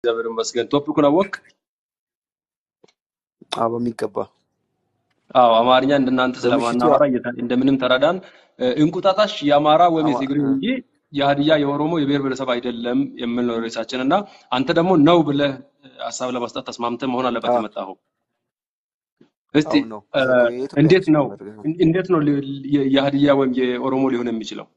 እግዚአብሔር ይመስገን። ቶፒኩን አወቅ? አዎ በሚገባ አዎ አማርኛ እንደናንተ በምሽቱ ስለማናወራ እየተ- እንደምንም ተረዳን። እ፣ እንቁጣጣሽ የአማራ ወይም አማ የትግሬ እንጂ የሀዲያ የኦሮሞ የብሔር ብሔረሰብ አይደለም የሚል ነው ርዕሳችን እና አንተ ደግሞ ነው ብለህ እ፣ ሀሳብ ለመስጠት ተስማምተህ መሆን አለበት አዎ የመጣኸው። እስቲ አዎ ነው እ፣ የኢትዮጵያ እንዴት ሕዝብ ነው መርህ ነው። እን- እንዴት ነው ሊ- የ- የሀዲያ ወይም የኦሮሞ ሊሆን የሚችለው?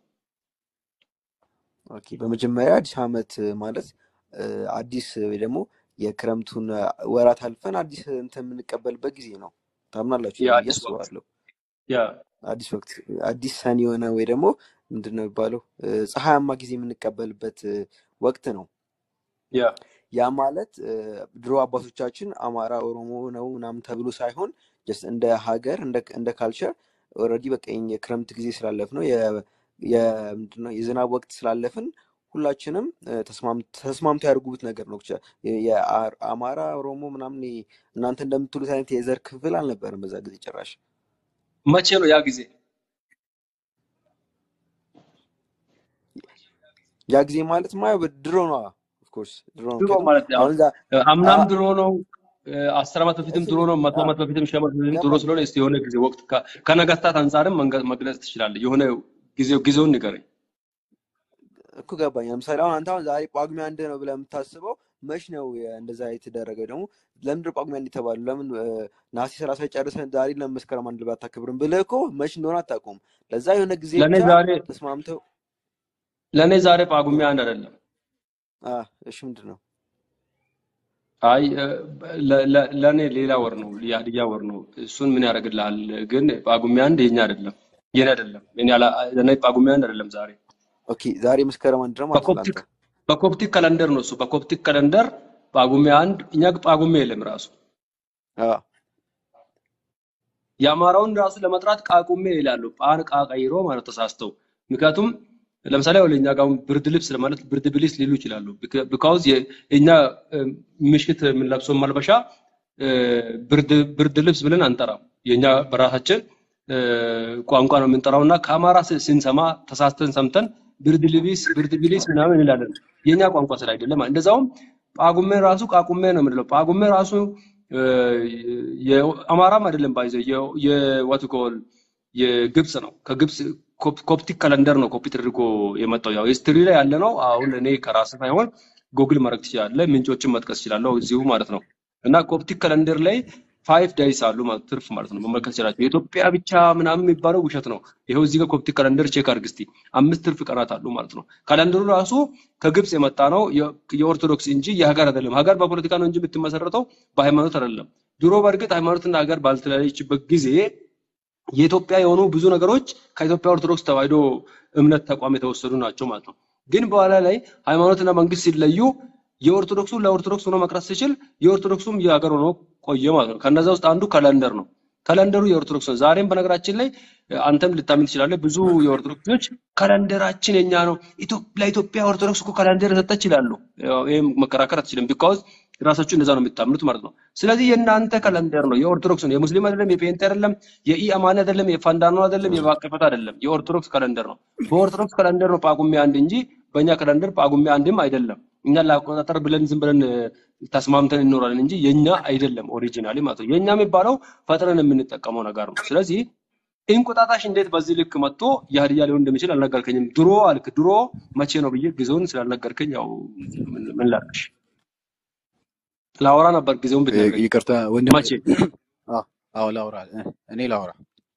ኦኬ በመጀመሪያ አዲስ ዓመት ማለት እ፣ አዲስ ወይ ደግሞ የክረምቱን ወራት አልፈን አዲስ እንትን የምንቀበልበት ጊዜ ነው። ታምናላችሁ ብዬ የአዲስ ወቅት አስባለሁ። ያ አዲስ ወቅት አዲስ ሰን የሆነ ወይ ደግሞ ምንድን ነው የሚባለው እ፣ ፀሐያማ ጊዜ የምንቀበልበት እ፣ ወቅት ነው። ያ ያ ማለት እ፣ ድሮ አባቶቻችን አማራ ኦሮሞ ነው ምናምን ተብሎ ሳይሆን ጀስት እንደ ሀገር እንደ እንደ ካልቸር ኦልሬዲ በቃ የኛ የክረምት ጊዜ ስላለፍ ነው ምንድን ነው የዝናብ ወቅት ስላለፍን ሁላችንም እ፣ ተስማም- ተስማምቶ ያደርጉት ነገር ነው። ብቻ የ- የአ- አማራ ኦሮሞ ምናምን ይሄ እናንተ እንደምትሉት አይነት የዘር ክፍል አልነበረም በዛ ጊዜ ጭራሽ። መቼ ነው ያ ጊዜ? ያ ጊዜ ማለት ማ ድሮ ነው። ኦፍኮርስ ድሮ ነው። ድሮ ምክንያቱም ማለት ያው አሁን እዛ እ፣ አምናም አ- ድሮ ነው እ፣ አስር ዓመት በፊትም እሱ ድሮ ነው፣ መቶ አ- ዓመት በፊትም ሺህ ዓመት በፊትም ድሮ ገባኝ ስለሆነ እስቲ የሆነ ጊዜ ወቅት ከ- ከነገስታት አንጻርም መንገ- መግለጽ ትችላለህ። የሆነ ጊዜው ጊዜውን ንገረኝ። እኮ ገባኝ። ለምሳሌ አሁን አንተ አሁን ዛሬ ጳጉሜ አንድ ነው ብለህ የምታስበው መች ነው የ- እንደዛ የተደረገው? ደግሞ ለምንድን ነው ጳጉሜ አንድ የተባለው? ለምን እ፣ ነሐሴ ሰላሳ ጨርሰን ዛሬ ለምን መስከረም አንድ ብለህ አታከብርም ብለህ እኮ መች እንደሆነ አታውቀውም። ለዛ የሆነ ጊዜ ለእኔ ብቻ ዛሬ ተስማምተው ለእኔ ዛሬ ጳጉሜ አንድ አይደለም። አ፣ እሺ ምንድን ነው አይ እ፣ ለ- ለ- ለእኔ ሌላ ወር ነው፣ የሀዲያ ወር ነው። እሱን ምን ያደርግልሃል? ግን ጳጉሜ አንድ የኛ አይደለም፣ የኔ አይደለም። እኔ አላ- ለእኔ ጳጉሜ አንድ አይደለም ዛሬ ኦኬ፣ ዛሬ መስከረም አንድ ነው ማለት ነው በኮፕቲክ ለአንተ። በኮፕቲክ ካለንደር ነው እሱ። በኮፕቲክ ካለንደር ጳጉሜ አንድ እኛ ጳጉሜ የለም ራሱ አ፣ የአማራውን ራሱ ለመጥራት ቃቁሜ ይላሉ። ጳን ቃ ቀይሮ ማለት ተሳስተው። ምክንያቱም ለምሳሌ ወደ እኛ ጋር አሁን ብርድ ልብስ ለማለት ብርድ ብሊስ ሊሉ ይችላሉ። ቢካውዝ የእኛ እ፣ ምሽት የምንለብሰው መልበሻ እ፣ ብርድ ብርድ ልብስ ብለን አንጠራም። የእኛ በራሳችን እ፣ ቋንቋ ነው የምንጠራው እና ከአማራ ስ- ስንሰማ ተሳስተን ሰምተን ብርድ ልብስ ብርድ ብሊስ ምናምን እንላለን። የእኛ ቋንቋ ስላይደለ ማለት እንደዛውም ጳጉሜ ራሱ ቃቁሜ ነው የምንለው። ጳጉሜ ራሱ እ፣ የአማራም አይደለም ባይዘ የዋት ኮል የግብፅ ነው። ከግብፅ ኮፕ- ኮፕቲክ ካለንደር ነው ኮፒ ተደርጎ የመጣው። ያው ሂስትሪ ላይ ያለ ነው። አሁን እኔ ከራስ ሳይሆን ጉግል ማድረግ ትችላለህ። ምንጮችን መጥቀስ እችላለሁ እዚሁ ማለት ነው። እና ኮፕቲክ ካለንደር ላይ ፋይቭ ዳይስ አሉ ማለት ትርፍ ማለት ነው መመልከት ይችላል። የኢትዮጵያ ብቻ ምናምን የሚባለው ውሸት ነው። ይኸው እዚህ ጋር ኮፕቲክ ካለንደር ቼክ አድርግ እስቲ። አምስት ትርፍ ቀናት አሉ ማለት ነው። ካለንደሩ ራሱ ከግብፅ የመጣ ነው የ- የኦርቶዶክስ እንጂ የሀገር አይደለም። ሀገር በፖለቲካ ነው እንጂ የምትመሰረተው በሃይማኖት አይደለም። ድሮ በእርግጥ ሃይማኖትና ሀገር ባልተለያየችበት ጊዜ የኢትዮጵያ የሆኑ ብዙ ነገሮች ከኢትዮጵያ ኦርቶዶክስ ተዋሕዶ እምነት ተቋም የተወሰዱ ናቸው ማለት ነው። ግን በኋላ ላይ ሃይማኖትና መንግስት ሲለዩ የኦርቶዶክሱ ለኦርቶዶክስ ሆኖ መቅረት ሲችል የኦርቶዶክሱም የሀገር ሆኖ ቆየ ማለት ነው። ከነዛ ውስጥ አንዱ ካለንደር ነው። ካለንደሩ የኦርቶዶክስ ነው። ዛሬም በነገራችን ላይ አንተም ልታምን ትችላለህ። ብዙ የኦርቶዶክስ ልጆች ካለንደራችን የኛ ነው፣ ኢትዮ- ለኢትዮጵያ ኦርቶዶክስ እኮ ካለንደር ሰጠች ይላሉ። ያው ይህም መከራከር አትችልም። ቢካውዝ ራሳችሁ እንደዛ ነው የምታምኑት ማለት ነው። ስለዚህ የእናንተ ካለንደር ነው፣ የኦርቶዶክስ ነው። የሙስሊም አይደለም፣ የፔንቴ አይደለም፣ የኢአማኒ አይደለም፣ የፋንዳኖ አይደለም፣ የባቀፈት አይደለም። የኦርቶዶክስ ካለንደር ነው። በኦርቶዶክስ ካለንደር ነው ጳጉሜ አንድ እንጂ በእኛ ካለንደር ጳጉሜ አንድም አይደለም። እኛ ለአቆጣጠር ብለን ዝም ብለን እ፣ ተስማምተን እንኖራለን እንጂ የኛ አይደለም ኦሪጂናሊ ማለት ነው። የኛ የሚባለው ፈጥረን የምንጠቀመው ነገር ነው። ስለዚህ እንቁጣጣሽ እንዴት በዚህ ልክ መጥቶ የሀዲያ ሊሆን እንደሚችል አልነገርከኝም። ድሮ አልክ። ድሮ መቼ ነው ብዬ ጊዜውን ስላልነገርከኝ ያው ምን ምን ላድርግሽ? ላወራ ነበር ጊዜውን ብትነግረኝ። ይቅርታ ወንድም መቼ? አዎ አዎ፣ ላውራ እ፣ እኔ ላውራ።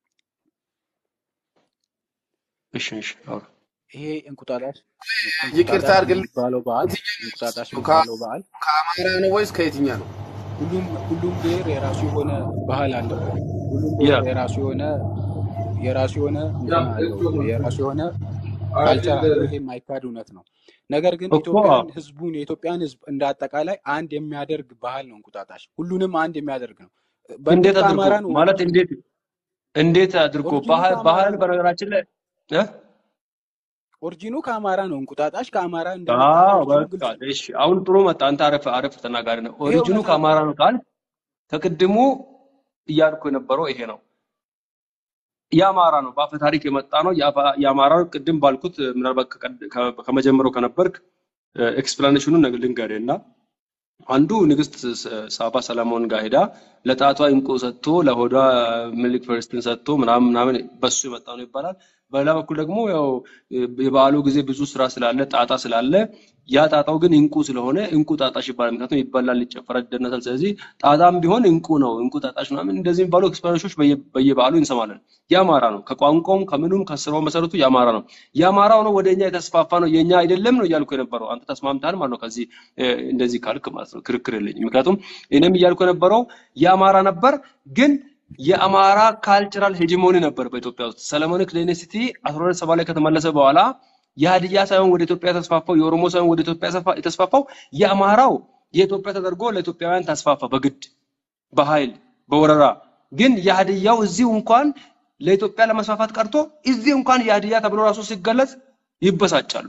እሺ እሺ አውራ። ይሄ እንቁጣጣሽ ይቅርታ እንቁጣጣሽ አድርግልኝ። የሚባለው በዓል እንቁጣጣሽ ከ- የሚባለው በዓል ከአማራ ነው ወይስ ከየትኛ ነው? ሁሉም ሁሉም ብሔር የራሱ የሆነ ባህል አለው። ሁሉም ያ ብሔር የራሱ የሆነ የራሱ የሆነ እንትን አለው። የራሱ የሆነ ካልቸር አለው። ይሄ የማይካድ እውነት ነው። ነገር ግን እኮ ኢትዮጵያን ህዝቡን የኢትዮጵያን ህዝብ እንደ አጠቃላይ አንድ የሚያደርግ ባህል ነው እንቁጣጣሽ። ሁሉንም አንድ የሚያደርግ ነው። በእርግጥ እንዴት አድርጎ ከአማራ ነው ማለት ኦሪጂኑ እንዴት እንዴት አድርጎ ኦሪጂኑ ባህል ከአማራ ባህል ነው። በነገራችን ላይ እ? ኦሪጂኑ ከአማራ ነው። እንቁጣጣሽ ከአማራ እንደመጣ አዎ ኦሪጂኑ በቃ ግልጽ ነው። እሺ። አሁን ጥሩ መጣ። አንተ አረፍ አረፍ ተናጋሪ ነው። ይሄ ኦሪጂኑ እውነታ ነው። ከአማራ ነው ካል ከቅድሙ እያልኩ የነበረው ይሄ ነው። የአማራ ነው፣ በአፈ ታሪክ የመጣ ነው። የአፋ- የአማራ ነው። ቅድም ባልኩት ምናልባት ከቀድ- ከ- ከመጀመሪያው ከነበርክ ኤክስፕላኔሽኑን ልንገርህ እና አንዱ ንግስት ሳባ ሰለሞን ጋር ሄዳ ለጣቷ እንቁ ሰጥቶ ለሆዷ ሚልክ ፈርስትን ሰጥቶ ምናምን ምናምን በሱ የመጣ ነው ይባላል። በሌላ በኩል ደግሞ ያው የበዓሉ ጊዜ ብዙ ስራ ስላለ ጣጣ ስላለ ያ ጣጣው ግን እንቁ ስለሆነ እንቁ ጣጣሽ ይባላል። ምክንያቱም ይበላል፣ ይጨፈራል፣ ይደነሳል። ስለዚህ ጣጣም ቢሆን እንቁ ነው፣ እንቁ ጣጣሽ ምናምን እንደዚህ የሚባሉ ኤክስፕላኔሽኖች በየበዓሉ እንሰማለን። የአማራ ነው፣ ከቋንቋውም ከምኑም ከስራው መሰረቱ የአማራ ነው። የአማራው ነው ወደ እኛ የተስፋፋ ነው፣ የእኛ አይደለም ነው እያልኩ የነበረው። አንተ ተስማምተሃል ማለት ነው ከዚህ እንደዚህ ካልክ ማለት ነው። ክርክር የለኝም። ምክንያቱም እኔም እያልኩ የነበረው የአማራ ነበር ግን የአማራ ካልቸራል ሄጂሞኒ ነበር በኢትዮጵያ ውስጥ። ሰለሞኒክ ዳይኔስቲ አስራ ሁለት ሰባ ላይ ከተመለሰ በኋላ የሀዲያ ሳይሆን ወደ ኢትዮጵያ የተስፋፋው የኦሮሞ ሳይሆን ወደ ኢትዮጵያ የተስፋፋው የአማራው የኢትዮጵያ ተደርጎ ለኢትዮጵያውያን ተስፋፋ በግድ በኃይል በወረራ። ግን የሀዲያው እዚሁ እንኳን ለኢትዮጵያ ለመስፋፋት ቀርቶ እዚህ እንኳን የሀዲያ ተብሎ ራሱ ሲገለጽ ይበሳጫሉ።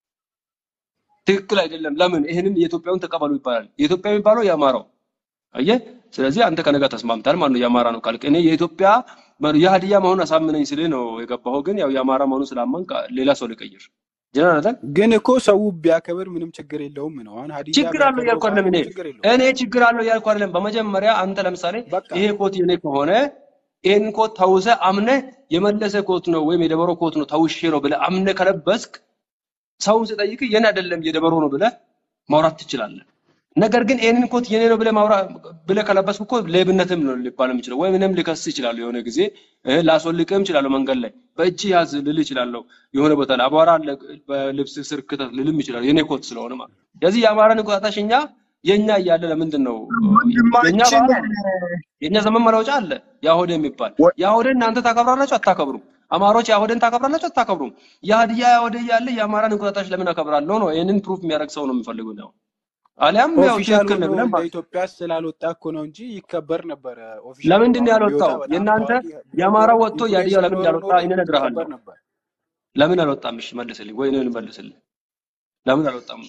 ትክክል አይደለም። ለምን ይህንን የኢትዮጵያውን ተቀበሉ ይባላል። የኢትዮጵያ የሚባለው የአማራው አየህ። ስለዚህ አንተ ከነጋ ተስማምታል ማለት ነው። የአማራ ነው ካልክ እኔ የኢትዮጵያ የሀዲያ መሆኑን አሳምነኝ ስልህ ነው የገባኸው። ግን ያው የአማራ መሆኑን ስላመንክ ሌላ ሰው ልቀይር ጀነራል ግን እኮ ሰው ቢያከብር ምንም ችግር የለውም ነው። አሁን ሀዲያ ችግር አለው እያልኩ አይደለም። እኔ ችግር የለውም። እኔ ችግር አለው እያልኩ አይደለም። በመጀመሪያ አንተ ለምሳሌ በቃ ይሄ ኮት የኔ ከሆነ ይሄን ኮት ተውሰ አምነ የመለሰ ኮት ነው ወይም የደበሮ ኮት ነው ተውሼ ነው ብለህ አምነ ከለበስክ ሰውን ስጠይቅ የኔ አይደለም የደበሮ ነው ብለህ ማውራት ትችላለህ። ነገር ግን ይሄንን ኮት የኔ ነው ብለህ ማውራት ብለህ ከለበስክ እኮ ሌብነትም ነው ሊባል የሚችለው። ወይም እኔም ልከስ ይችላሉ የሆነ ጊዜ እ ላስወልቅህም እችላለሁ መንገድ ላይ በእጅ ያዝ ልልህ እችላለሁ። የሆነ ቦታ ላይ አቧራ አለ በልብስ ስር ክተት ልልም ይችላል የኔ ኮት ስለሆነ ማለት ነው። ስለዚህ የአማራን እንቁጣጣሽ እኛ የኛ እያለ ለምንድን ነው የኛ ወንድማችን ባህል አለ የኛ ዘመን መለወጫ አለ ያሆደ የሚባል ወ- ያሆደን እናንተ ታከብራላችሁ አታከብሩም? አማሮች ያሆደን ታከብራላችሁ አታከብሩም? የሀዲያ ያሆደ እያለ የአማራን እንቁጣጣሽ ለምን አከብራለሁ ነው። ይህንን ፕሩፍ የሚያደርግ ሰው ነው የምፈልገው ነው። አሊያም ያው ኦፊሻል ትክክል ነው ሆኖ ብለን እንደ ማለት ኢትዮጵያ ስላልወጣ እኮ ነው እንጂ ይከበር ነበረ። ኦፊሻል ሆኖ ለምንድን ነው አሁን ቢወጣ ያልወጣው? በጣም የእናንተ ታዋቂ የአማራ ቢሆን ወጥቶ የሀዲያው ለምን ኢንፍሉዌንስ ኖሮ እንዳልወጣ እኔ ይከበር እነግርሃለሁ። ነበር። ለምን አልወጣም? እሺ መልስልኝ፣ ወይ እኔን መልስልኝ። ለምን አልወጣም?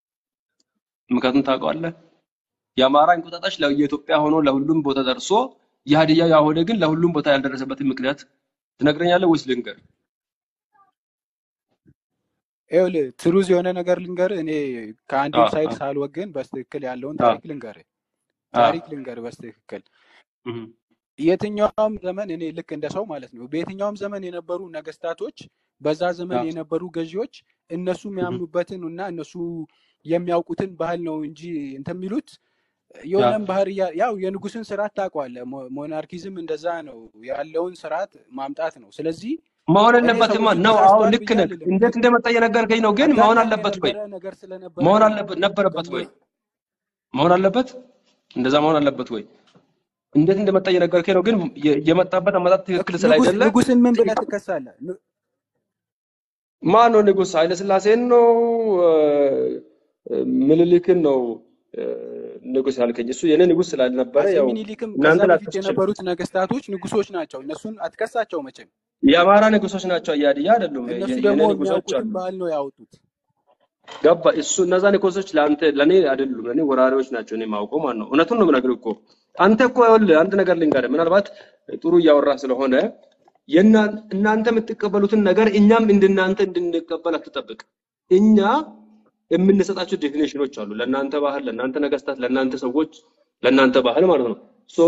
ምክንያቱም ታውቀዋለህ። የአማራ እንቁጣጣሽ ለ- የኢትዮጵያ ሆኖ ለሁሉም ቦታ ደርሶ የሀዲያ ያሆደ ግን ለሁሉም ቦታ ያልደረሰበትን ምክንያት ትነግረኛለህ ወይስ ልንገር? ይኸውልህ ትሩዝ የሆነ ነገር ልንገርህ። እኔ ከአንድም አዎ ሳይድ አዎ ሳልወግን በስትክክል ያለውን አዎ ታሪክ ልንገርህ። አዎ ታሪክ ልንገርህ በስትክክል እህ የትኛውም ዘመን እኔ ልክ እንደ ሰው ማለት ነው። በየትኛውም ዘመን የነበሩ ነገስታቶች፣ በዛ ዘመን አዎ የነበሩ ገዢዎች እነሱ እህ የሚያምኑበትን እና እነሱ የሚያውቁትን ባህል ነው እንጂ እንትን የሚሉት አዎ የሆነም ባህር እያ- ያው የንጉስን ስርዓት ታውቀዋለህ። ሞ- ሞናርኪዝም እንደዛ ነው ያለውን ስርዓት ማምጣት ነው። ስለዚህ መሆን እኔ የለበትማ ሰዎቹ ነው። አዎ ተሳስተዋል ልክ ብዬ ነህ። አልልም። እንዴት ግን እንደመጣ እየነገርከኝ ነው። ግን መሆን አጋጣሚ አለበት ወይ? የነበረ ነገር ስለነበረ መሆን ነው አለበት ነበረበት ወይ? ገምቶ መሆን አለበት እንደዛ መሆን አለበት ወይ? እንዴት እንደመጣ እየነገርከኝ ነው። ግን የ- የመጣበት አመጣጥ ትክክል ንጉስ ስላይደለ ንጉስን ምን ብለህ ትከሳለህ? ን- ማን ነው ንጉስ? ኃይለስላሴን ነው እ፣ ምኒልክን ነው እ፣ ንጉስ ያልከኝ? እሱ የኔ ንጉስ ስላልነበረ አፄ ያው ሚኒሊክም ከዛ እናንተ በፊት ላትከሱ ትችላል። የነበሩት ነገስታቶች ንጉሶች ናቸው። እነሱን አትከሳቸው መቼም። የአማራ ንጉሶች ናቸው፣ የሀዲያ አይደሉም። እነሱ የ- ደግሞ የኔ ንጉሶች የሚያውቁትን አሉ። ባህል ነው ያወጡት። ገባ? እሱ እነዛ ንጉሶች ለአንተ ለእኔ አይደሉም፣ ለእኔ ወራሪዎች ናቸው። እኔ የማውቀው ማለት ነው። እውነቱን ነው የምነግርህ እኮ አንተ እኮ ይኸውልህ አንድ ነገር ልንገርህ፣ ምናልባት ጥሩ እያወራ ስለሆነ የእና- እናንተ የምትቀበሉትን ነገር እኛም እንደናንተ እንድንቀበል አትጠብቅ። እኛ የምንሰጣቸው ዴፊኔሽኖች አሉ፣ ለእናንተ ባህል፣ ለእናንተ ነገስታት፣ ለእናንተ ሰዎች፣ ለእናንተ ባህል ማለት ነው። ሶ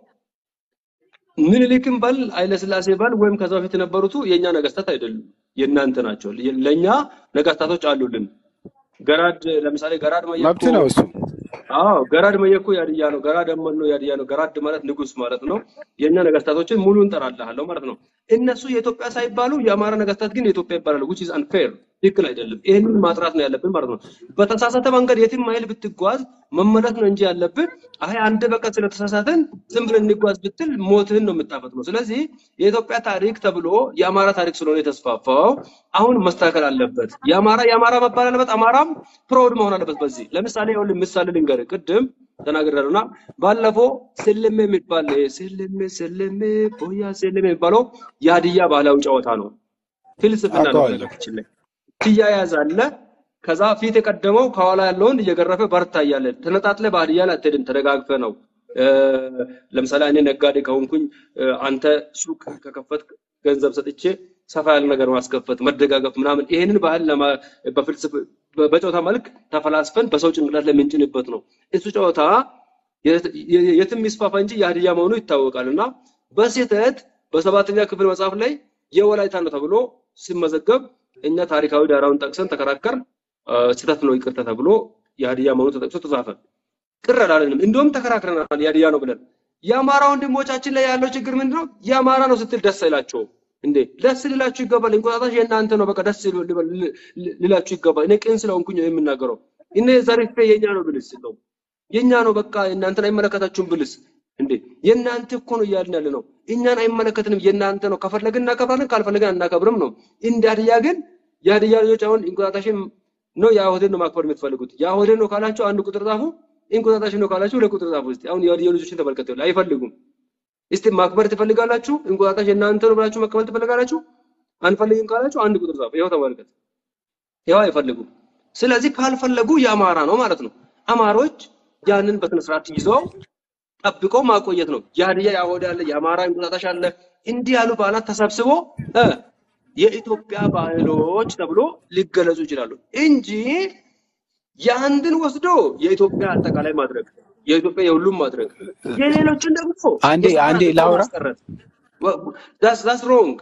ምኒልክም በል ኃይለስላሴ በል ወይም ከዛ በፊት የነበሩት የእኛ ነገስታት አይደሉም፣ የእናንተ ናቸው። ለእኛ ነገስታቶች አሉልን። ገራድ ለምሳሌ ገራድ መየኮ መብት ነው እሱ። አዎ ገራድ መየኮ ያድያ ነው። ገራድ አመኖ ያድያ ነው። ገራድ ማለት ንጉስ ማለት ነው። የእኛ ነገስታቶችን ሙሉ እንጠራልሃለሁ ማለት ነው። እነሱ የኢትዮጵያ ሳይባሉ የአማራ ነገስታት ግን የኢትዮጵያ ይባላሉ። which is unfair ትክክል አይደለም። ይህንን ማጥራት ነው ያለብን ማለት ነው። በተሳሳተ መንገድ የትም ማይል ብትጓዝ መመለስ ነው እንጂ ያለብን አይ አንድ በቃ ስለተሳሳተን ዝም ብለን እንጓዝ ብትል ሞትህን ነው የምታፈጥነው። ስለዚህ የኢትዮጵያ ታሪክ ተብሎ የአማራ ታሪክ ስለሆነ የተስፋፋው አሁን መስተካከል አለበት። የአማራ የአማራ መባል አለበት። አማራም ፕሮud መሆን አለበት። በዚህ ለምሳሌ ይኸውልህ ምሳሌ ልንገርህ። ቅድም ተናግሬያለሁና ባለፈው ስልሜ የሚባል ስልሜ ስልሜ ቦያ ስልሜ የሚባለው የሀዲያ ባህላዊ ጨዋታ ነው። ፍልስፍና ነው አውቀዋለሁ። በነገራችን ላይ ትያያዝ አለ። ከዛ ፊት የቀደመው ከኋላ ያለውን እየገረፈ በርታ እያለ ተነጣጥለ በሀዲያ ላይ አትሄድም፣ ተደጋግፈ ነው። እ፣ ለምሳሌ እኔ ነጋዴ ከሆንኩኝ እ፣ አንተ ሱቅ ከከፈት ገንዘብ ሰጥቼ ሰፋ ያለ ነገር ማስከፈት፣ መደጋገፍ ምናምን ይሄንን ባህል ለማ በፍልስፍ በ- በጨዋታ መልክ ተፈላስፈን በሰው ጭንቅላት ላይ የምንጭንበት ነው። እሱ ጨዋታ የት- የ- የትም ይስፋፋ እንጂ የሀዲያ መሆኑ ይታወቃል እና በስህተት በሰባተኛ ክፍል መጽሐፍ ላይ የወላይታ ነው ተብሎ ሲመዘገብ እኛ ታሪካዊ ዳራውን ጠቅሰን ተከራከር ስህተት ነው ይቅርታ ተብሎ የሀዲያ መሆኑ ተጠቅሶ ተጻፈ። ቅር አላለንም። እንደውም ተከራክረናል የሀዲያ ነው ብለን። የአማራ ወንድሞቻችን ላይ ያለው ችግር ምንድን ነው? የአማራ ነው ስትል ደስ አይላቸውም እንዴ? ደስ ሊላችሁ ይገባል። እንቁጣጣሽ የእናንተ ነው፣ በቃ ደስ ሊል- ሊል- ሊላችሁ ይገባል። እኔ ቅን ስለሆንኩኝ ነው የምናገረው። እኔ ዘሪፌ የኛ ነው ብልስ ነው የኛ ነው በቃ እናንተን አይመለከታችሁም ብልስ እንዴ የእናንተ እኮ ነው እያልን ያለ ነው። እኛን አይመለከትንም፣ የእናንተ ነው። ከፈለግን እናከብራለን፣ ካልፈለግን አናከብርም ነው። እንደ ሀዲያ ግን የሀዲያ ልጆች አሁን እንቁጣጣሽን ነው የአሁድን ነው ማክበር የምትፈልጉት። የአሁድን ነው ካላችሁ አንድ ቁጥር ጻፉ፣ እንቁጣጣሽን ነው ካላችሁ ሁለት ቁጥር ጻፉ። እስቲ አሁን የሀዲያ ልጆችን ተመልከቱ፣ አይፈልጉም። እስቲ ማክበር ትፈልጋላችሁ? እንቁጣጣሽ የእናንተ ነው ብላችሁ መቀበል ትፈልጋላችሁ? አንፈልግም ካላችሁ አንድ ቁጥር ጻፉ። ይኸው ተመልከት፣ ይኸው አይፈልጉም። ስለዚህ ካልፈለጉ የአማራ ነው ማለት ነው። አማሮች ያንን በስነ ስርዓት ይዘው ጠብቆ ማቆየት ነው። የሀዲያ የአሁድ አለ፣ የአማራ እንቁጣጣሽ አለ። እንዲህ ያሉ በዓላት ተሰብስቦ እ የኢትዮጵያ ባህሎች ተብሎ ሊገለጹ ይችላሉ እንጂ የአንድን ወስዶ የኢትዮጵያ አጠቃላይ ማድረግ የኢትዮጵያ የሁሉም ማድረግ የሌሎችን ደግሞ አንዴ የሰፈር አንዴ አድርጎ ላውራ ማስቀረት ዳስ ሮንግ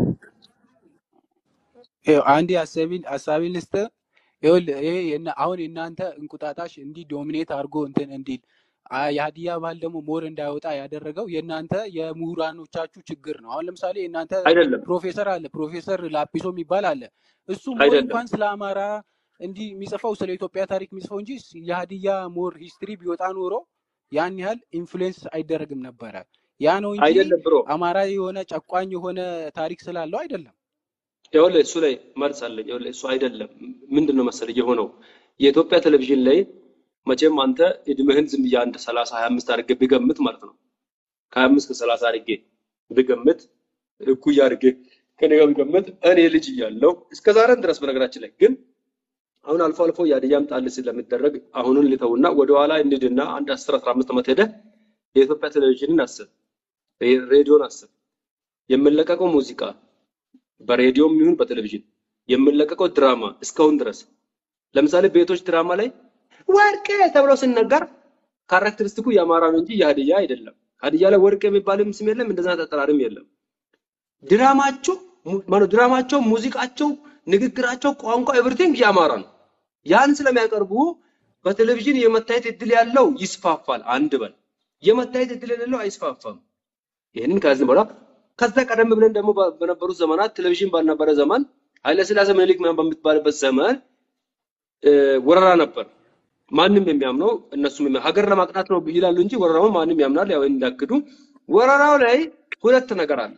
ይኸው አንዴ ሀሳቢን ሀሳቢን ልስጥ። ይኸውልህ ይሄ የና- አሁን የእናንተ እንቁጣጣሽ እንዲህ ዶሚኔት አድርጎ እንትን እንዲል አ- የሀዲያ ባህል ደግሞ ሞር እንዳይወጣ ያደረገው የእናንተ የምሁራኖቻችሁ ችግር ነው። አሁን ለምሳሌ የእናንተ አይደለም ፕሮፌሰር አለ ፕሮፌሰር ላጲሶ የሚባል አለ። እሱ ሞር አይደለም እንኳን ስለ አማራ እንዲህ የሚጽፈው ስለ ኢትዮጵያ ታሪክ የሚጽፈው እንጂ የሀዲያ ሞር ሂስትሪ ቢወጣ ኖሮ ያን ያህል ኢንፍሉዌንስ አይደረግም ነበረ። ያ ነው እንጂ አይደለም ብሮ አማራ የሆነ ጨቋኝ የሆነ ታሪክ ስላለው አይደለም። ይኸውልህ እሱ ላይ መልስ አለኝ። ይኸውልህ እሱ አይደለም ምንድን ነው መሰለህ የሆነው የኢትዮጵያ ቴሌቪዥን ላይ መቼም አንተ እድሜህን ዝም ብዬ አንድ ሰላሳ ሀያ አምስት አድርጌ ብገምት ማለት ነው ከሀያ አምስት ከሰላሳ አድርጌ ብገምት እኩያ አድርጌ ከኔ ጋር ብገምት እኔ ልጅ እያለሁ እስከ ዛሬም ድረስ በነገራችን ላይ ግን አሁን አልፎ አልፎ የሀዲያም ጣል ስለሚደረግ አሁኑን ልተውና ወደኋላ እንሂድና አንድ አስር አስራ አምስት ዓመት ሄደህ የኢትዮጵያ ቴሌቪዥንን አስብ፣ ሬዲዮን አስብ፣ የምንለቀቀው ሙዚቃ በሬዲዮም ይሁን በቴሌቪዥን የምንለቀቀው ድራማ እስካሁን ድረስ ለምሳሌ ቤቶች ድራማ ላይ ወርቄ ተብሎ ሲነገር ካራክተሪስቲኩ የአማራ ነው እንጂ የሀዲያ አይደለም። ሀዲያ ላይ ወርቅ የሚባልም ስም የለም፣ እንደዛ አጠራርም የለም። ድራማቸው mu- ማነው ድራማቸው፣ ሙዚቃቸው፣ ንግግራቸው፣ ቋንቋ ኤቭሪቲንግ የአማራ ነው። ያን ስለሚያቀርቡ በቴሌቪዥን የመታየት እድል ያለው ይስፋፋል። አንድ በል የመታየት እድል የሌለው አይስፋፋም። ይህንን ከዚህ በኋላ ከዛ ቀደም ብለን ደግሞ በ- በነበሩት ዘመናት ቴሌቪዥን ባልነበረ ዘመን ኃይለሥላሴ ምኒልክ ምናምን በምትባልበት ዘመን እ፣ ወረራ ነበር። ማንም የሚያምነው እነሱም የሚያ- ሀገር ለማቅናት ነው ይላሉ እንጂ ወረራውን ማንም ያምናል። ያው እንዳክዱ ወረራው ላይ ሁለት ነገር አለ።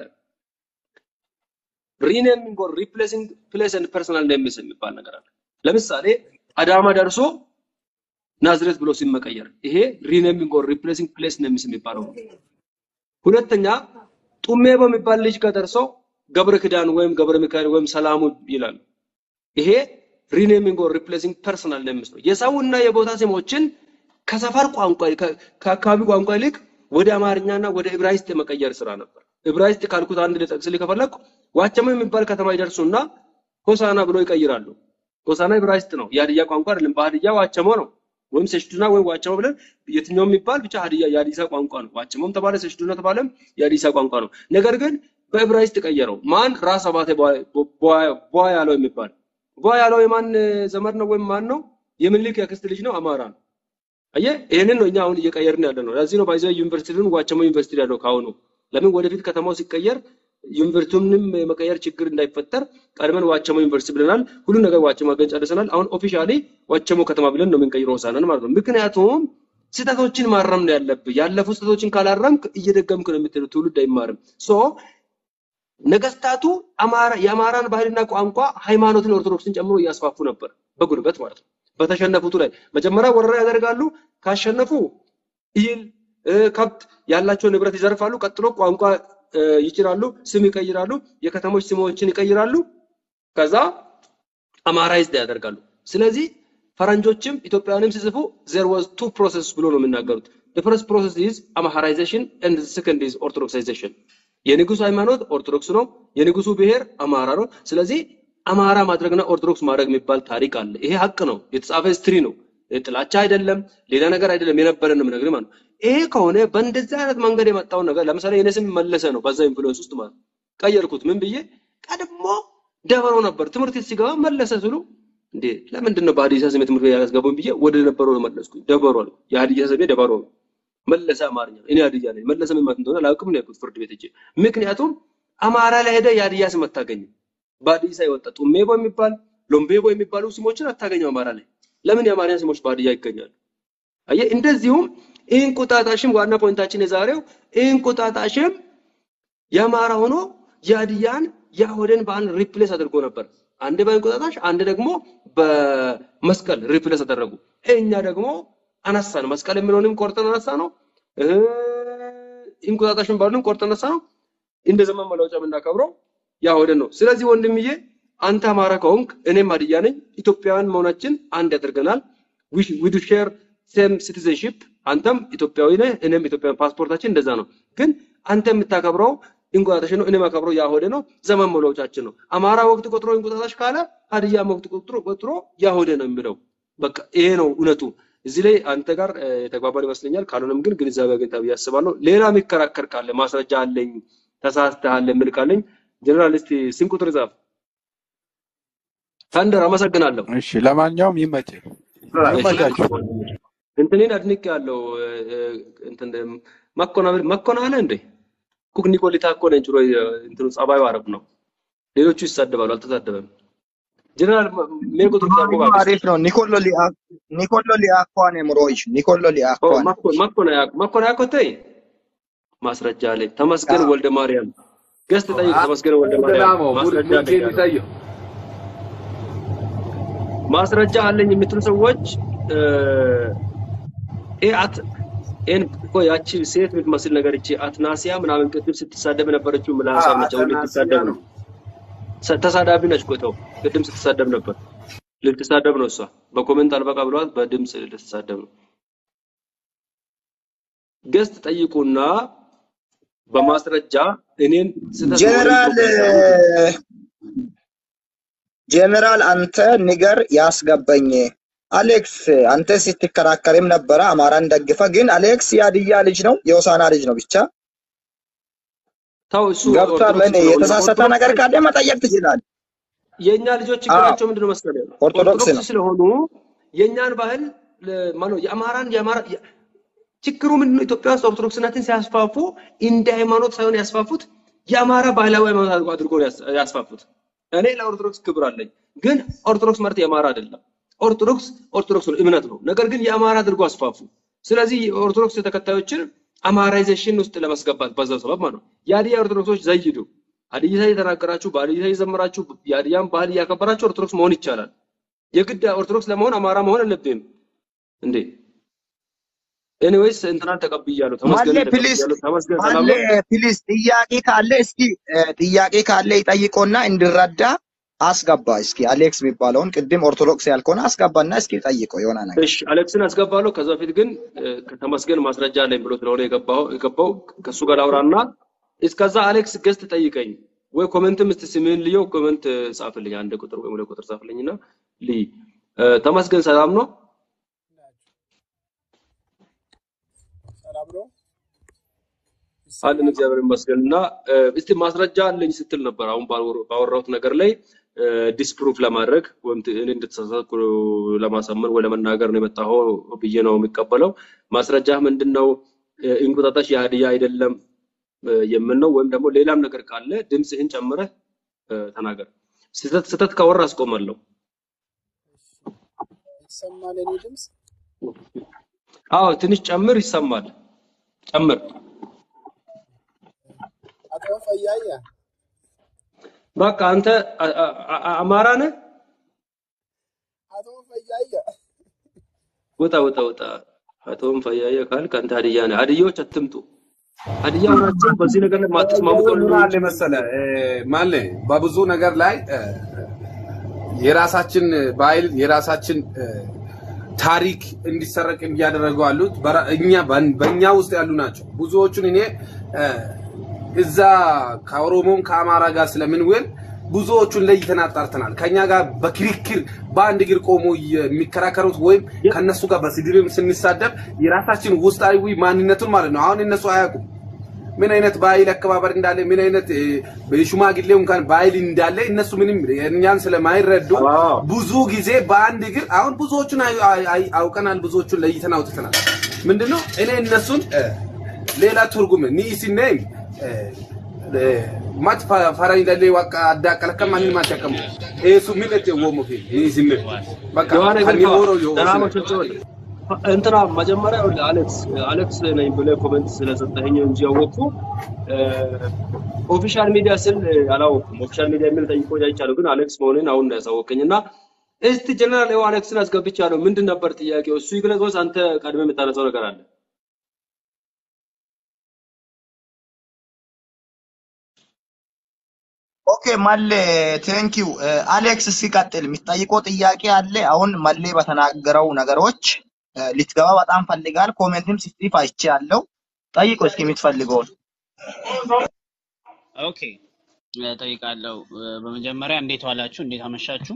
ሪኔሚንግ ኦር ሪፕሌሲንግ ፕሌስ ኤንድ ፐርሰናል ኔምስ የሚባል ነገር አለ። ለምሳሌ አዳማ ደርሶ ናዝሬት ብሎ ሲመቀየር ይሄ ሪኔሚንግ ኦር ሪፕሌሲንግ ፕሌስ ኔምስ የሚባለው ነው። ሁለተኛ ጡሜ በሚባል ልጅ ጋር ደርሶ ገብረ ኪዳን ወይም ገብረ ሚካኤል ወይም ሰላሙ ይላሉ። ይሄ ሪኔሚንግ ኦር ሪፕሌሲንግ ፐርሰናል ኔምስ ነው። የሰውና የቦታ ስሞችን ከሰፈር ቋንቋ ከ- ከአካባቢ ቋንቋ ይልቅ ወደ አማርኛና ወደ ዕብራይስጥ የመቀየር ስራ ነበር። ዕብራይስጥ ካልኩት አንድ ልጠቅስልህ ከፈለኩ ዋቸሞ የሚባል ከተማ ይደርሱና ሆሳና ብሎ ይቀይራሉ። ሆሳና ዕብራይስጥ ነው፣ የሀዲያ ቋንቋ አይደለም። በሀዲያ ዋቸሞ ነው ወይም ሰሽዱና ወይም ዋቸሞ ብለን የትኛውም የሚባል ብቻ ሀዲያ የሀዲሳ ቋንቋ ነው። ዋቸሞም ተባለ ሰሽዱና ተባለም የሀዲሳ ቋንቋ ነው። ነገር ግን በዕብራይስጥ ቀየረው። ማን? ራስ አባቴ ቧ ያለው የሚባል ቧ ያለው የማን ዘመድ ነው ወይም ማን ነው? የምኒልክ የአክስት ልጅ ነው። አማራ ነው። አየህ፣ ይሄንን ነው እኛ አሁን እየቀየርን ያለ ነው። ለዚህ ነው ባይዘ ዩኒቨርሲቲውን ዋቸሞ ዩኒቨርሲቲ ያለው ካሁኑ ለምን ወደፊት ከተማው ሲቀየር ዩኒቨርሲቲውንም የመቀየር ችግር እንዳይፈጠር ቀድመን ዋቸሞ ዩኒቨርሲቲ ብለናል። ሁሉ ነገር ዋቸሞ አገኝ ጨርሰናል። አሁን ኦፊሻሊ ዋቸሞ ከተማ ብለን ነው የምንቀይረው ሆሳዕናን ማለት ነው። ምክንያቱም ስህተቶችን ማረም ነው ያለብህ። ያለፉ ስህተቶችን ካላረምክ እየደገምክ ነው የምትሄደው። ትውልድ አይማርም። ሶ ነገስታቱ አማራ የአማራን ባህልና ቋንቋ ሃይማኖትን፣ ኦርቶዶክስን ጨምሮ እያስፋፉ ነበር በጉልበት ማለት ነው። በተሸነፉቱ ላይ መጀመሪያ ወረራ ያደርጋሉ። ካሸነፉ እህል እ፣ ከብት ያላቸው ንብረት ይዘርፋሉ። ቀጥሎ ቋንቋ እ፣ ይጭራሉ፣ ስም ይቀይራሉ፣ የከተሞች ስሞችን ይቀይራሉ። ከዛ አማራይዝድ ያደርጋሉ። ስለዚህ ፈረንጆችም ኢትዮጵያውያንም ሲጽፉ there was two process ብሎ ነው የሚናገሩት። the first process is አማራይዜሽን and the second is ኦርቶዶክሳይዜሽን። የንጉሱ ሃይማኖት ኦርቶዶክስ ነው፣ የንጉሱ ብሔር አማራ ነው። ስለዚህ አማራ ማድረግና ኦርቶዶክስ ማድረግ የሚባል ታሪክ አለ። ይሄ ሀቅ ነው፣ የተጻፈ ሂስትሪ ነው። ጥላቻ አይደለም፣ ሌላ ነገር አይደለም። የነበረን ነው የምነግርህ ማለት ነው። ይሄ ከሆነ በእንደዚህ አይነት መንገድ የመጣውን ነገር ለምሳሌ የኔ ስም መለሰ ነው፣ በዛ ኢንፍሉዌንስ ውስጥ ማለት ነው። ቀየርኩት። ምን ብዬ ቀድሞ ደበሮ ነበር ትምህርት ቤት ሲገባ መለሰ ስሉ እንዴ ለምንድን ነው በሀዲያ ስሜ ትምህርት ቤት ያስገቡኝ ብዬ ወደ ነበረው መለስኩኝ። ደበሮ አልኩ። የሀዲያ ስሜ ደበሮ ነው። መለሰ አማርኛ እኔ ሀዲያ ነኝ። መለሰ ምን ማለት እንደሆነ አላውቅም ነው ያልኩት ፍርድ ቤት ሄጄ። ምክንያቱም አማራ ላይ ሄደ የሀዲያ ስም አታገኝም። በሀዲያ የወጣ ጡሜቦ የሚባል ሎምቤቦ የሚባሉ ስሞችን አታገኘው አማራ ላይ። ለምን የአማርኛ ስሞች በሀዲያ ይገኛሉ? አየህ፣ እንደዚሁም እንቁጣጣሽም ዋና ፖይንታችን የዛሬው እንቁጣጣሽም የአማራ ሆኖ የሀዲያን የአሁደን በዓል ሪፕሌስ አድርጎ ነበር። አንድ በእንቁጣጣሽ አንድ ደግሞ በመስቀል ሪፕሌስ አደረጉ። እኛ ደግሞ አነሳን። መስቀል የሚለውንም ቆርጠን አነሳ ነው። እንቁጣጣሽን ባሉንም ቆርጠን አነሳ ነው። እንደ ዘመን መለወጫ የምናከብረው የአሁደን ነው። ስለዚህ ወንድምዬ አንተ አማራ ከሆንክ እኔም ሀዲያ ነኝ። ኢትዮጵያውያን መሆናችን አንድ ያደርገናል። ዊ ዱ ሼር ሴም ሲቲዘንሺፕ። አንተም ኢትዮጵያዊ ነህ፣ እኔም ኢትዮጵያዊ ፓስፖርታችን እንደዛ ነው። ግን አንተ የምታከብረው እንቁጣጣሽ ነው፣ እኔ የማከብረው ያሆደ ነው። ዘመን መለወጫችን ነው። አማራ ወቅት ቆጥሮ እንቁጣጣሽ ካለ ሀዲያም ወቅት ቆጥሮ ቆጥሮ ያሆደ ነው የሚለው። በቃ ይሄ ነው እውነቱ። እዚህ ላይ አንተ ጋር የተግባባን ይመስለኛል። ካልሆነም ግን ግንዛቤ አግኝተህ ብዬ አስባለሁ። ሌላ የሚከራከር ካለ ማስረጃ አለኝ ተሳስተሃል የሚል ካለኝ ጀነራል እስቲ ስንት ቁጥር ጻፍ። ተንደር አመሰግናለሁ። እሺ፣ ለማንኛውም ይመችህ፣ ይመቻችሁ። እንትኔን አድንቅ ያለው እንትን መኮናበል መኮናለ እንዴ ኩክ ኒኮሊታ እኮ ነኝ ጭሮ እንትኑ ጸባዩ አረብ ነው። ሌሎቹ ይሳደባሉ፣ አልተሳደበም። ጀነራል ሜ ቁጥር ጻፉ አሪፍ ባክሽ። አሪፍ ነው። ኒኮሎ ሊአ ኒኮሎ ሊአኳን ምሮይሽ ኒኮሎ ኦ ሊአኳን መኮን መኮና መኮና ያኮተይ ማስረጃ አለኝ። ተመስገን ወልደ ማርያም ገስት ጠይቅ። ተመስገን ወልደ ማርያም ደናሞ ማስረጃ ሙልኬ አለኝ ያለው የሚታየው ማስረጃ አለኝ የምትሉ ሰዎች እ ኤ አት ኤን እኮ ያቺ ሴት የምትመስል ነገር እቺ አትናሲያ ምናምን ቅድም ስትሳደብ የነበረችው ምላሳም ነች። አሁን አተናስያ ልትሳደብ ነው። ነው። ሰ- ተሳዳቢ ነች እኮ ተው። ቅድም ስትሳደብ ነበር። ልትሳደብ ነው እሷ። በኮሜንት አልበቃ ብለዋት በድምፅ ልትሳደብ ነው። ገስት ጠይቁና በማስረጃ እኔን ስህተት መሆኔን ጀነራል ፕሩቭ ጀነራል አንተ ንገር ያስገባኝ አሌክስ አንተ ስትከራከርም ነበረ አማራን ደግፈ ግን አሌክስ የሀዲያ ልጅ ነው የሆሳና ልጅ ነው ብቻ ተው። እሱ ገብቷል ኦርቶዶክስ እኔ ስለሆነ የተሳሳተ ኦርቶዶክስ ነገር ካለ መጠየቅ ትችላለህ የእኛ ልጆች አዎ ችግራቸው ምንድነው መሰለህ? ኦርቶዶክስ ኦርቶዶክስ ነው ስለሆኑ የእኛን ባህል ለ- ማነው የአማራን የአማራ የ- ችግሩ ምንድነው? ኢትዮጵያ ውስጥ ኦርቶዶክስነትን ሲያስፋፉ እንደ ሃይማኖት ሳይሆን ያስፋፉት የአማራ ባህላዊ ሃይማኖት አድርጎ አድርጎ ነው ያስ- ያስፋፉት። እኔ ለኦርቶዶክስ ክብር አለኝ፣ ግን ኦርቶዶክስ ማለት የአማራ አይደለም። ኦርቶዶክስ ኦርቶዶክስ ነው፣ እምነት ነው። ነገር ግን የአማራ አድርጎ አስፋፉ። ስለዚህ የኦርቶዶክስ ተከታዮችን አማራይዜሽን ውስጥ ለማስገባት በዛው ሰበብ ማለት ነው። የሀዲያ ኦርቶዶክሶች ዘይዱ ሀዲያ የተናገራችሁ በሀዲያ የዘመራችሁ የሀዲያን ባህል እያከበራችሁ ኦርቶዶክስ መሆን ይቻላል። የግድ ኦርቶዶክስ ለመሆን አማራ መሆን አለብህም እንዴ? ኤኒዌይስ እንትናን ተቀብያለሁ፣ ማሌ ተመስገንን ፕሊስ ተቀብያለሁ። ተመስገን ሰላም ማሌ ነው። ፕሊስ ጥያቄ ካለ እስኪ እ፣ ጥያቄ ካለ ይጠይቆና እንዲረዳ አስገባ እስኪ አሌክስ የሚባለውን ቅድም ኦርቶዶክስ ያልከሆነ አስገባና እስኪ ጠይቀው የሆነ ነገር እሺ አሌክስን አስገባለሁ። ከዛ በፊት ግን እ፣ ከተመስገን ማስረጃ አለኝ ብሎ ስለሆነ የገባው የገባው ከሱ ጋር ላውራና እስከዛ አሌክስ ገስት ጠይቀኝ ወይ ኮሜንትም እስቲ ስምህን ልየው፣ ኮሜንት ጻፍልኝ፣ አንድ ቁጥር ወይም ሁለት ቁጥር ጻፍልኝና ልይ። እ፣ ተመስገን ሰላም ነው። ሰላም ነው። አለን እግዚአብሔር ይመስገን። እና እ፣ እስቲ ማስረጃ አለኝ ስትል ነበር አሁን ባወር- ባወራሁት ነገር ላይ ዲስፕሩፍ ለማድረግ ወይም ት- እኔ እንደተሳሳትኩ ለማሳመን ወይ ለመናገር ነው የመጣኸው ብዬ ነው የሚቀበለው። ማስረጃ ምንድን ነው? እ፣ እንቁጣጣሽ የሀዲያ አይደለም እ፣ የምን ነው? ወይም ደግሞ ሌላም ነገር ካለ ድምፅህን ጨምረህ እ፣ ተናገር። ስህተት ስህተት ካወራ አስቆማለሁ። ይሰማል የኔ ድምፅ? አዎ ትንሽ ጨምር፣ ይሰማል። ጨምር። አቶ ፈያያ በቃ አንተ አ- አ- አ- አማራ ነህ? አቶ ፈያያ ውጣ ውጣ ውጣ። አቶም ፈያየ ካልክ አንተ ሀዲያ ነህ። ሀዲያዎች አትምጡ። ሀዲያ ሆናችሁ በዚህ ነገር ላይ ማትስማሙ ያው ከሆነ ምን ነው አለ እንጂ መሰለ እ፣ ማለ በብዙ ነገር ላይ እ፣ የራሳችን ባህል የራሳችን እ፣ ታሪክ እንዲሰረቅ እያደረጉ ያሉት በራ- እኛ በን- በእኛ ውስጥ ያሉ ናቸው። ብዙዎቹን እኔ እ፣ እዛ ከኦሮሞም ከአማራ ጋር ስለምንውል ብዙዎቹን ለይተን አጣርተናል። ከኛ ጋር በክርክር በአንድ እግር ቆሞ የሚከራከሩት ወይም ከነሱ ጋር በስድብም ስንሳደብ የራሳችን ውስጣዊ ማንነቱን ማለት ነው። አሁን እነሱ አያውቁም ምን አይነት ባህል አከባበር እንዳለ ምን አይነት እ፣ በሽማግሌው እንኳን ባህል እንዳለ እነሱ ምንም እኛን ስለማይረዱ አዎ ብዙ ጊዜ በአንድ እግር አሁን ብዙዎቹን አይ- አይ- አይ- አውቀናል፣ ብዙዎቹን ለይተን አውጥተናል። ምንድነው እኔ እነሱን እ፣ ሌላ ትርጉም ኒሲኔም ማት ፈራኝ ለሌ ዋቃ አዳቀለከ ማን ማቸከም ኤሱ ምን እቴ ወሞ ፊ ኒሲኔ በቃ ዮሐን ከኒ ግርማ ሆሮ ዮ ደህና መሸች እንትና መጀመሪያ ይኸውልህ አሌክስ አሌክስ ነኝ ብለህ ኮሜንት ስለሰጠኸኝ እንጂ ያወቅኩ ኦፊሻል ሚዲያ ስል አላወቅኩም። ኦፊሻል ሚዲያ የሚል ጠይቆ አይቻለሁ፣ ግን አሌክስ መሆንን አሁን ነው ያሳወቀኝ። እና እስቲ ጀነራል ይኸው አሌክስን አስገብቻለሁ። ምንድን ነበር ጥያቄው? እሱ ይግለጽ ወይስ አንተ ቀድመህ የምታነሳው ነገር አለ? ኦኬ መሌ ቴንኪው አሌክስ ሲቀጥል የሚጠይቀው ጥያቄ አለ። አሁን መሌ በተናገረው ነገሮች እ፣ ልትገባ በጣም ፈልጋል። ኮሜንትም ሲጽፍ አይቼ ያለው ጠይቆ እስኪ የምትፈልገውን ኦኬ እጠይቃለሁ። እ፣ በመጀመሪያ እንዴት ዋላችሁ? እንዴት አመሻችሁ?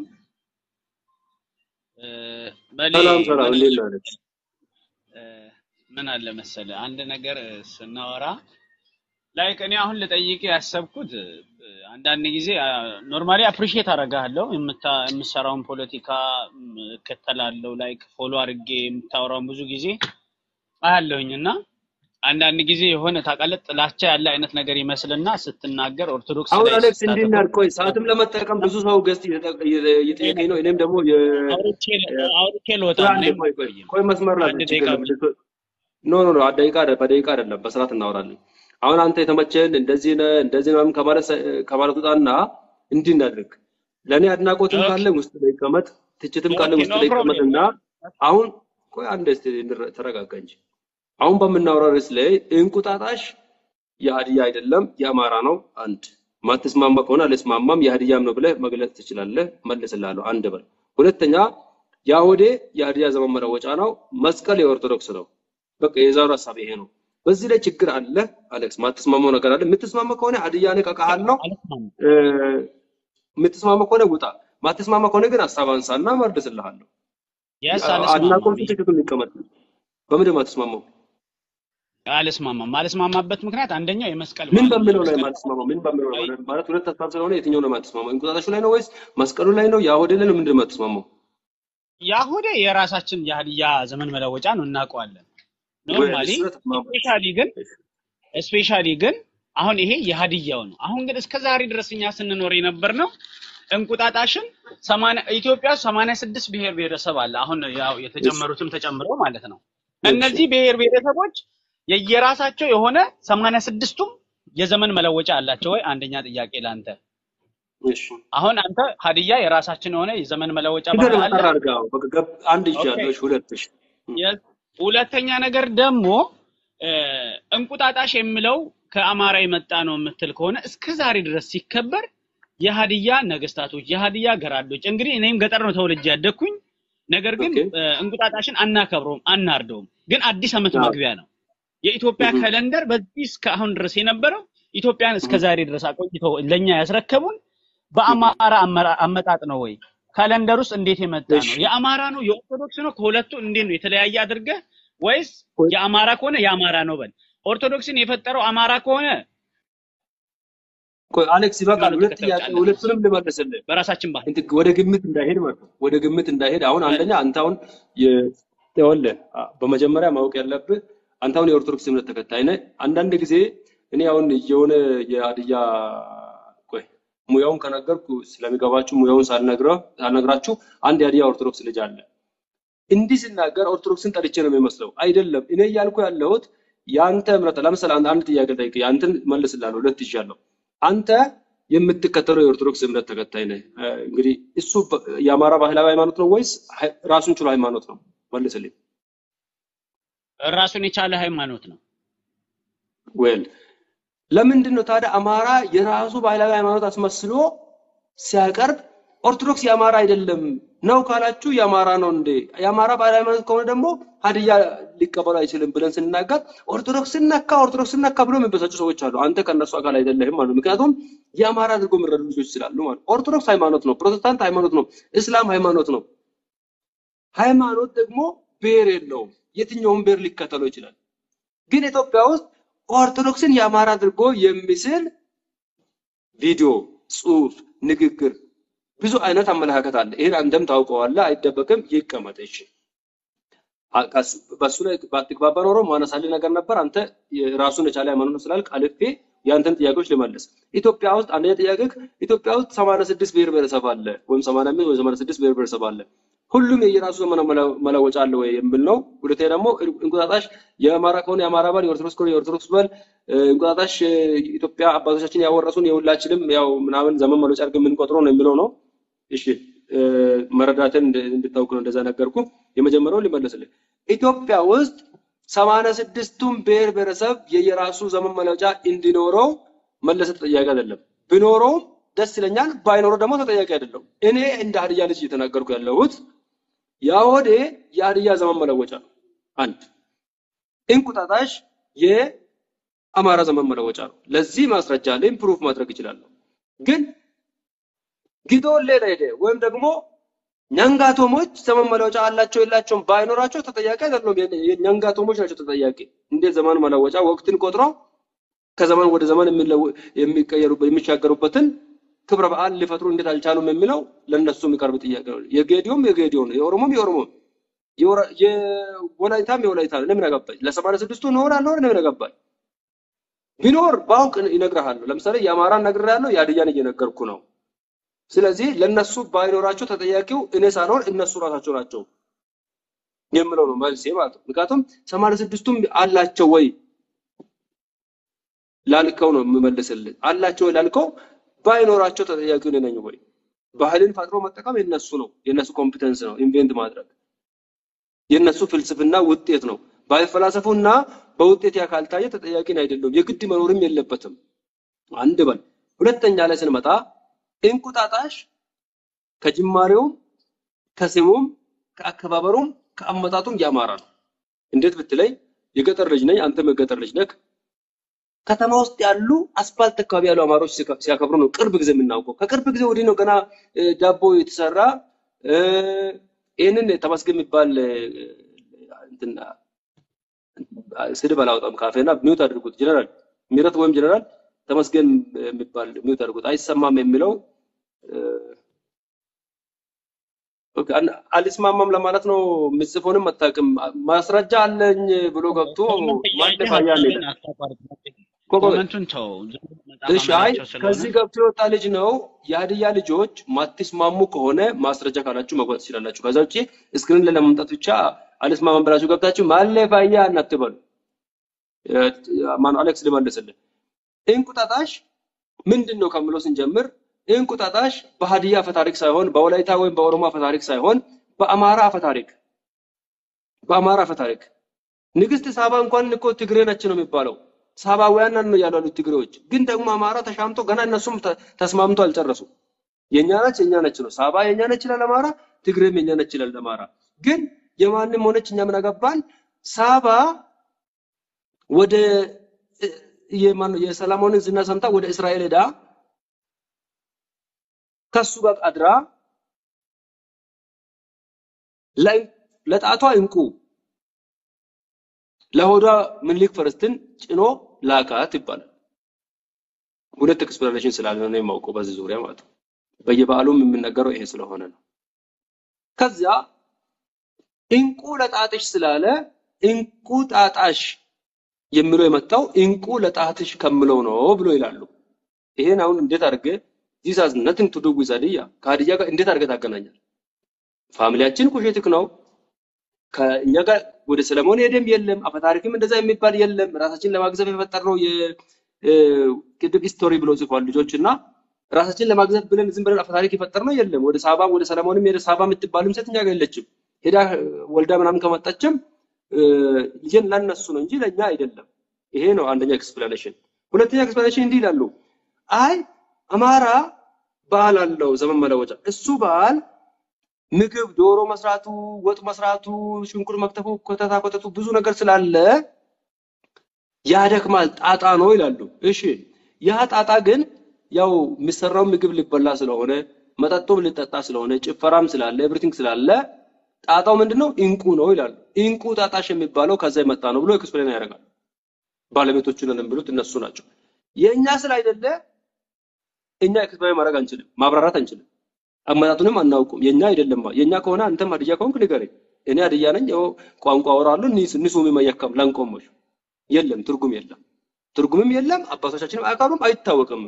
እ፣ በሌ ሰላም ሰላም፣ ምን እንዴት አለ ነህ አሌክስ? እ፣ ምን አለ መሰለ አንድ ነገር እ፣ ስናወራ ላይክ እኔ አሁን ልጠይቅ ያሰብኩት እ፣ አንዳንድ ጊዜ ኖርማሊ አፕሪሺየት አደርግሃለሁ የምታ- የምሰራውን ፖለቲካ እም፣ እከተላለሁ ላይክ ፎሎ አድርጌ የምታወራውን ብዙ ጊዜ አያለሁኝ እና አንዳንድ ጊዜ የሆነ ታውቃለህ ጥላቻ ያለ አይነት ነገር ይመስልና ስትናገር ኦርቶዶክስ አሁን ላይ አሌክስ እንዲህ ስታተኩር እናድርግ። ቆይ ሰዓትም ለመጠቀም ብዙ ሰው ገስት እየጠየቀኝ ነው። እኔም ደግሞ የ አውርቼ አውርቼ ልወጣ ቆይ ነው። አንዴ እኔም ቆይ ቆይ አልቆይም። ቆይ መስመር ላይ አንድ ችግር ደቂቃ የለም። ብቻ ልት- ኖ ኖ ኖ ደቂቃ አይደለም፣ በደቂቃ አይደለም፣ በስርዓት እናወራለን። አሁን አንተ የተመቸህን እንደዚህ ነህ እንደዚህ ነው ከማለት ሰ- ከማለት ውጣና እንዲህ እናድርግ። ለእኔ አድናቆትም ኦኬ ካለ ውስጥ ላይ ይቀመጥ፣ ትችትም ካለ ኦኬ ውስጥ ኖ ላይ ፕሮብሌም ይቀመጥና አሁን ቆይ አንድ እስቲ እንረ- ተረጋጋ እንጂ አሁን በምናወራው ርዕስ ላይ እንቁጣጣሽ የሀዲያ አይደለም የአማራ ነው። አንድ ማትስማማ ከሆነ አልስማማም የሀዲያም ነው ብለህ መግለጽ ትችላለህ። መልስልሃለሁ። አንድ በል። ሁለተኛ የአሁዴ የሀዲያ ዘመን መለወጫ ነው። መስቀል የኦርቶዶክስ ነው። በቃ የዛሬው ሀሳብ ይሄ ነው። በዚህ ላይ ችግር አለ አሌክስ? ማትስማማው ነገር አለ? የምትስማማ ከሆነ ሀዲያ ነህ እቀቃሃለሁ። አልስማማም። እ፣ የምትስማማ ከሆነ ውጣ። ማትስማማ ከሆነ ግን ሀሳብ አንሳና መልስልሃለሁ። የስ አ- አልስማማም አድናቆቱ ትክክል ይቀመጥ። በምንድን ነው የማትስማማው? አልስማማም። ማልስማማበት ምክንያት አንደኛው የመስቀል ምን በዓል ነው። በሚለው ላይ የመስቀል የማትስማማው? ምን በሚለው ላይ አይ ማለት ማለት ሁለት ሀሳብ ስለሆነ የትኛው ነው የማትስማማው? እንቁጣጣሹ ላይ ነው ወይስ መስቀሉ ላይ ነው? የአሁዴ ላይ ነው? ምንድን ነው የማትስማማው? የአሁዴ የራሳችን የሀዲያ ዘመን መለወጫ ነው እናውቀዋለን። ወይ ኖርማሊ እሱ ተስማማ። ስፔሻሊ ግን ስፔሻሊ ግን አሁን ይሄ የሀዲያው ነው። አሁን ግን እስከ ዛሬ ድረስ እኛ ስንኖር የነበር ነው እንቁጣጣሽን ሰማንያ ኢትዮጵያ ውስጥ 86 ብሔር ብሔረሰብ አለ። አሁን ያው እሺ የተጨመሩትም ተጨምረው ማለት ነው። እሺ እነዚህ ብሔር ብሔረሰቦች የየራሳቸው የሆነ 86ቱም የዘመን መለወጫ አላቸው ወይ? አንደኛ ጥያቄ ላንተ። እሺ አሁን አንተ ሀዲያ የራሳችን የሆነ የዘመን መለወጫ ችግር ባህል አለ። አጠር አድርገህ አዎ፣ በቃ ገብ- አንድ ኦኬ ይዣለሁ። እሺ ሁለት እሺ እም፣ የስ ሁለተኛ ነገር ደግሞ እ፣ እንቁጣጣሽ የሚለው ከአማራ የመጣ ነው የምትል ከሆነ እስከ ዛሬ ድረስ ሲከበር የሀዲያ ነገስታቶች፣ የሀዲያ ገራዶች እንግዲህ እኔም ገጠር ነው ተወልጄ ያደግኩኝ። ነገር ግን ኦኬ እ፣ እንቁጣጣሽን አናከብረውም፣ አናርደውም። ግን አዲስ ዓመት አዎ መግቢያ ነው። የኢትዮጵያ እም፣ ካለንደር በዚህ እስከ አሁን ድረስ የነበረው ኢትዮጵያን እስከ እም፣ ዛሬ ድረስ አቆይተው ለኛ ያስረከቡን እም፣ በአማራ አመራ- አመጣጥ ነው ወይ? ካለንደር ውስጥ እንዴት የመጣ እሺ ነው? የአማራ ነው የኦርቶዶክስ ነው? ከሁለቱ እንዴት ነው የተለያየ አድርገህ ወይስ ቆይ የአማራ ከሆነ የአማራ ነው በል። ኦርቶዶክስን የፈጠረው አማራ ከሆነ ቆይ አሌክስ ይበቃል። ሃይማኖት ሁለት ተከታዮች ጥያቄ አለን ሁለቱንም ልመልስልህ። በራሳችን ባህል እንትን ወደ ግምት እንዳይሄድ ማለት ነው። ወደ ግምት እንዳይሄድ አሁን በል አንደኛ አንተ አሁን የ- ይኸውልህ አ- በመጀመሪያ ማወቅ ያለብህ አንተ አሁን የኦርቶዶክስ እምነት ተከታይ ነህ። አንዳንድ ጊዜ እኔ አሁን የሆነ የሀዲያ ቆይ ሙያውን ከነገርኩ ስለሚገባችሁ ሙያውን ሳልነግረው ሳልነግራችሁ አንድ የሀዲያ ኦርቶዶክስ ልጅ አለ። እንዲህ ሲናገር ኦርቶዶክስን ጠልቼ ነው የሚመስለው። አይደለም። እኔ እያልኩ ያለሁት የአንተ እምነት ለምሳሌ አንድ አንድ ጥያቄ ጠይቅ፣ ያንተን መልስላለሁ። ሁለት ይዣለሁ። አንተ የምትከተለው የኦርቶዶክስ እምነት ተከታይ ነህ። እ፣ እንግዲህ እሱ በ- የአማራ ባህላዊ ሃይማኖት ነው ወይስ ሃይ- ራሱን ችሎ ሃይማኖት ነው? መልስልኝ። ራሱን የቻለ ሃይማኖት ነው። ዌል ለምንድን ነው ታዲያ አማራ የራሱ ባህላዊ ሃይማኖት አስመስሎ ሲያቀርብ ኦርቶዶክስ የአማራ አይደለም ነው ካላችሁ የአማራ ነው እንዴ? የአማራ ባህል ሃይማኖት ከሆነ ደግሞ ሀዲያ ሊቀበሉ አይችልም ብለን ስንናገር ኦርቶዶክስ ነካ ኦርቶዶክስ ነካ ብሎ የሚበሳጩ ሰዎች አሉ። አንተ ከእነሱ አካል አይደለህም ማለት ነው። ምክንያቱም የአማራ አድርጎ የሚረዱ ልጆች ስላሉ ማለት ነው። ኦርቶዶክስ ሃይማኖት ነው፣ ፕሮቴስታንት ሃይማኖት ነው፣ እስላም ሃይማኖት ነው። ሃይማኖት ደግሞ ብሔር የለውም። የትኛውም ብሔር ሊከተለው ይችላል። ግን ኢትዮጵያ ውስጥ ኦርቶዶክስን የአማራ አድርጎ የሚስል ቪዲዮ፣ ጽሁፍ፣ ንግግር ብዙ አይነት አመለካከት አለ። ይሄን አንተም ታውቀዋለህ፣ አይደበቅም። ይቀመጥ። እሺ አቃስ- በሱ ላይ ባትግባባ ኖሮ ማነሳልህ ነገር ነበር። አንተ ራሱን የቻለ ሃይማኖት ነው ስላልክ አልፌ ያንተን ጥያቄዎች ልመልስ። ኢትዮጵያ ውስጥ አንደኛ ጥያቄ ኢትዮጵያ ውስጥ 86 ብሔር ብሔረሰብ አለ ወይም 85 ወይም 86 ብሔር ብሔረሰብ አለ። ሁሉም የየራሱ ዘመነ መለ- መለወጫ አለ ወይ የሚል ነው። ሁለተኛ ደግሞ እንቁጣጣሽ የአማራ ከሆነ የአማራ በል፣ የኦርቶዶክስ ከሆነ የኦርቶዶክስ በል። እ፣ እንቁጣጣሽ እ፣ ኢትዮጵያ አባቶቻችን ያወረሱን የሁላችንም ያው ምናምን ዘመን መለወጫ አድርገን የምንቆጥረው ነው የሚለው ነው። እሺ እ፣ መረዳትን እንድ- እንድታውቅ ነው እንደዛ ነገርኩ። የመጀመሪያው ሊመለስልህ ኢትዮጵያ ውስጥ ሰማንያ ስድስቱም ብሔር ብሔረሰብ የየራሱ ዘመን መለወጫ እንዲኖረው መለሰ ተጠያቂ አይደለም። ቢኖረውም ደስ ይለኛል፣ ባይኖረው ደግሞ ተጠያቂ አይደለም። እኔ እንደ ሀዲያ ልጅ እየተናገርኩ ያለሁት ያሆዴ የሀዲያ ዘመን መለወጫ ነው። አንድ እንቁጣጣሽ የአማራ ዘመን መለወጫ ነው። ለዚህ ማስረጃ አለኝ፣ ፕሩፍ ማድረግ እችላለሁ። ግን ጊዶሌ ላይ ሄደ ወይም ደግሞ ኛንጋቶሞች ዘመን መለወጫ አላቸው የላቸውም ባይኖራቸው ተጠያቂ አይደሉም። ኛንጋቶሞች ናቸው ተጠያቂ። እንዴት ዘመን መለወጫ ወቅትን ቆጥረው ከዘመን ወደ ዘመን የሚለወ- የሚቀየሩበት የሚሻገሩበትን ክብረ በዓል ሊፈጥሩ እንዴት አልቻሉም የሚለው ለነሱ የሚቀርብ ጥያቄ ነው። የጌዲዮም የጌዲዮ ነው፣ የኦሮሞም የኦሮሞ ነው፣ የወራ- የወላይታም የወላይታ ነው። ለምን አገባኝ? ለሰማንያ ስድስቱ ኖር አልኖር ለምን አገባኝ? ቢኖር ባውቅ ይነግርሃለሁ። ለምሳሌ የአማራን ነግሬሃለሁ፣ የሀዲያን እየነገርኩ ነው። ስለዚህ ለነሱ ባይኖራቸው ተጠያቂው እኔ ሳልሆን እነሱ ራሳቸው ናቸው የምለው ነው መልሴ ማለት ነው። ምክንያቱም ሰማንያ ስድስቱም አላቸው ወይ ላልከው ነው የምመልስልህ። አላቸው ወይ ላልከው ባይኖራቸው ተጠያቂው እኔ ነኝ ወይ? ባህልን ፈጥሮ መጠቀም የነሱ ነው፣ የነሱ ኮምፒተንስ ነው። ኢንቬንት ማድረግ የነሱ ፍልስፍና ውጤት ነው። ባይፈላሰፉና በውጤት ያ ካልታየ ተጠያቂን አይደለም። የግድ መኖርም የለበትም። አንድ በል። ሁለተኛ ላይ ስንመጣ እንቁጣጣሽ ከጅማሬውም ከስሙም ከአከባበሩም ከአመጣጡም ያማረ ነው። እንዴት ብትለኝ የገጠር ልጅ ነኝ፣ አንተም የገጠር ልጅ ነህ። ከተማ ውስጥ ያሉ አስፋልት አካባቢ ያሉ አማሮች ሲካ- ሲያከብሩ ነው ቅርብ ጊዜ የምናውቀው። ከቅርብ ጊዜ ወዲህ ነው ገና እ፣ ዳቦ የተሰራ እ፣ ይህንን ተመስገን የሚባል እ፣ እንትን ስድብ አላወጣም ካፌና ሚውት አድርጉት። ጀነራል ምህረት ወይም ጀነራል ተመስገን የሚባል ሚውት አድርጉት። አይሰማም የሚለው እ፣ ኦኬ፣ አን- አልስማማም ለማለት ነው። ምጽፎንም አታውቅም ማስረጃ አለኝ ብሎ ገብቶ ኮመንት ማን እያየህ ደፋያ ሀሳብን ሌለ አታቋርጥ። ኮኮ ኮመንቱን ተው። ዝም ብሎ መጽሐፍ እሺ አይ አንብባቸው ስለሆነ ከዚህ ገብቶ የወጣ ልጅ ነው። የሀዲያ ልጆች ማትስማሙ ከሆነ ማስረጃ ካላችሁ መግባት ትችላላችሁ። ከዛ ውጭ እስክሪን ላይ ለመምጣት ብቻ አልስማማም ብላችሁ ገብታችሁ ማለፋያ እናትበሉ። ማነው አሌክስ ልመልስልህ። እንቁጣጣሽ ምንድን ነው ከምለው ስንጀምር እንቁጣጣሽ በሀዲያ አፈታሪክ ሳይሆን በወላይታ ወይም በኦሮሞ አፈታሪክ ሳይሆን በአማራ አፈታሪክ በአማራ አፈታሪክ ንግስት ሳባ እንኳን እኮ ትግሬ ነች ነው የሚባለው። ሳባውያን ነው ያሉ ያሉት ትግሬዎች። ግን ደግሞ አማራ ተሻምቶ ገና እነሱም ተ- ተስማምቶ አልጨረሱም። የኛ ነች የኛ ነች ነው። ሳባ የኛ ነች ይላል አማራ፣ ትግሬም የኛ ነች ይላል አማራ። ግን የማንም ሆነች እኛ ምን አገባን? ሳባ ወደ እ- የማነው የሰላሞንን ዝና ሰምታ ወደ እስራኤል ሄዳ ከሱ ጋር አድራ ላይ- ለጣቷ እንቁ ለሆዷ ምኒልክ ፈረስትን ጭኖ ላካት ይባላል። ሁለት ኤክስፕላኔሽን ስላለ ነው የማውቀው በዚህ ዙሪያ ማለት ነው። በየበዓሉም የምነገረው ይሄ ስለሆነ ነው። ከዚያ እንቁ ለጣትሽ ስላለ እንቁ ጣጣሽ የሚለው የመጣው እንቁ ለጣትሽ ከምለው ነው ብሎ ይላሉ። ይሄን አሁን እንዴት አድርገህ ዚስ ሃዝ ነቲንግ ቱ ዱ ዊዝ ሀዲያ ከሀዲያ ጋር እንዴት አድርገህ ታገናኛል? ፋሚሊያችን ኩሼትክ ነው። ከእኛ ጋር ወደ ሰለሞን ሄደም የለም አፈታሪክም እንደዛ የሚባል የለም። ራሳችን ለማግዘፍ የፈጠርነው የቅድም ሂስቶሪ ብሎ ጽፏል ልጆች እና ራሳችን ለማግዘፍ ብለን ዝም ብለን አፈታሪክ የፈጠርነው የለም። ወደ ሳባ ወደ ሰለሞንም ሄደ ሳባ የምትባልም ሴት እኛ ጋር የለችም። ሄዳ ወልዳ ምናምን ከመጣችም እ፣ ልጅን ለነሱ ነው እንጂ ለእኛ አይደለም። ይሄ ነው አንደኛ ኤክስፕላኔሽን። ሁለተኛ ኤክስፕላኔሽን እንዲህ ይላሉ። አይ አማራ በዓል አለው ዘመን መለወጫ። እሱ በዓል ምግብ ዶሮ መስራቱ፣ ወጥ መስራቱ፣ ሽንኩርት መክተፉ፣ ኮተታ ኮተቱ ብዙ ነገር ስላለ ያደክማል፣ ጣጣ ነው ይላሉ። እሺ ያ ጣጣ ግን ያው የሚሰራው ምግብ ሊበላ ስለሆነ መጠጡም ሊጠጣ ስለሆነ ጭፈራም ስላለ ኤቭሪቲንግ ስላለ ጣጣው ምንድነው? እንቁ ነው ይላሉ። እንቁ ጣጣሽ የሚባለው ከዛ የመጣ ነው ብሎ ኤክስፕሌን ያደርጋል። ባለቤቶቹ ነን የሚሉት እነሱ ናቸው። የእኛ ስላይደለ እኛ ኤክስፕሌን ማድረግ አንችልም፣ ማብራራት አንችልም። አመጣጡንም አናውቁም። የኛ አይደለም። የኛ ከሆነ አንተም ሀዲያ ከሆንክ ንገረኝ። እኔ ሀዲያ ነኝ፣ ያው ቋንቋ አወራለሁ። ኒስ ንሱም መየከም ላንቆሞሽ የለም፣ ትርጉም የለም፣ ትርጉምም የለም። አባቶቻችንም አያውቃሉም፣ አይታወቅም።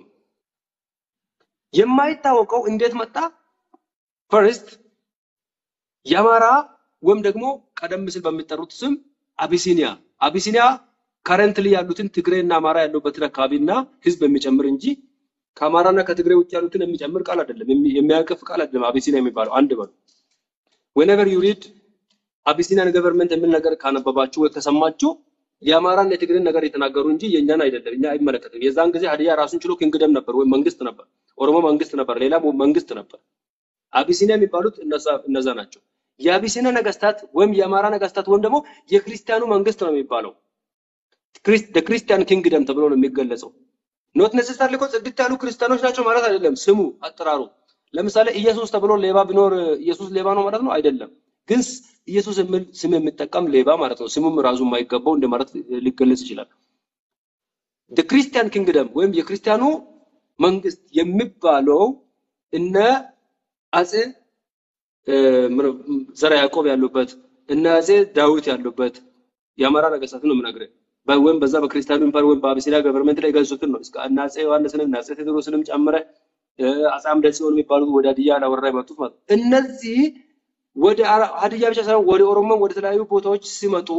የማይታወቀው እንዴት መጣ? ፈርስት የአማራ ወይም ደግሞ ቀደም ሲል በሚጠሩት ስም አቢሲኒያ አቢሲኒያ ከረንትሊ ያሉትን ትግሬና አማራ ያሉበትን አካባቢና ህዝብ የሚጨምር እንጂ ከአማራና ከትግሬ ውጭ ያሉትን የሚጨምር ቃል አይደለም፣ የሚ- የሚያቅፍ ቃል አይደለም። አቢሲኒያ የሚባለው አንድ በሉ። whenever you read አቢሲኒያን ገቨርንመንት የሚል ነገር ካነበባችሁ ወይ ከሰማችሁ የአማራና የትግሬን ነገር የተናገሩ እንጂ የእኛን አይደለም። እኛ አይመለከትም። የዛን ጊዜ ሀዲያ ራሱን ችሎ ኪንግደም ነበር ወይም መንግስት ነበር። ኦሮሞ መንግስት ነበር፣ ሌላ መንግስት ነበር። አቢሲኒያ የሚባሉት እነዛ እነዛ ናቸው። የአቢሲኒያ ነገስታት ወይም የአማራ ነገስታት ወይም ደግሞ የክርስቲያኑ መንግስት ነው የሚባለው። ክርስቲያን ኪንግደም ተብሎ ነው የሚገለጸው። ኖት ኔሴሰርሊ እኮ ጽድት ያሉ ክርስቲያኖች ናቸው ማለት አይደለም። ስሙ አጠራሩ ለምሳሌ ኢየሱስ ተብሎ ሌባ ቢኖር ኢየሱስ ሌባ ነው ማለት ነው አይደለም። ግን ስ- ኢየሱስ የሚል ስም የሚጠቀም ሌባ ማለት ነው። ስሙም ራሱ የማይገባው እንደማለት ሊገለጽ ይችላል። ክርስቲያን ኪንግደም ወይም የክርስቲያኑ መንግስት የሚባለው እነ አጼ እ፣ ምን- ዘርዓ ያዕቆብ ያሉበት እነ አጼ ዳዊት ያሉበት የአማራ ነገስታት ነው የምነግርህ። በ- ወይም በዛ በክርስቲያኑ ኢምፓየር ወይም በአቢሲኒያ ገቨርንመንት ላይ የገዙትን ነው። እስከ እነ አጼ ዮሐንስንም እነ አጼ ቴዎድሮስንም ጨምረህ እ፣ አጼ አምደ ጽዮን የሚባሉት ወደ ሀዲያ ላወራ የመጡት ማለት ነው። እነዚህ ወደ አራ- ሀዲያ ብቻ ሳይሆን ወደ ኦሮሞ ወደ ተለያዩ ቦታዎች ሲመጡ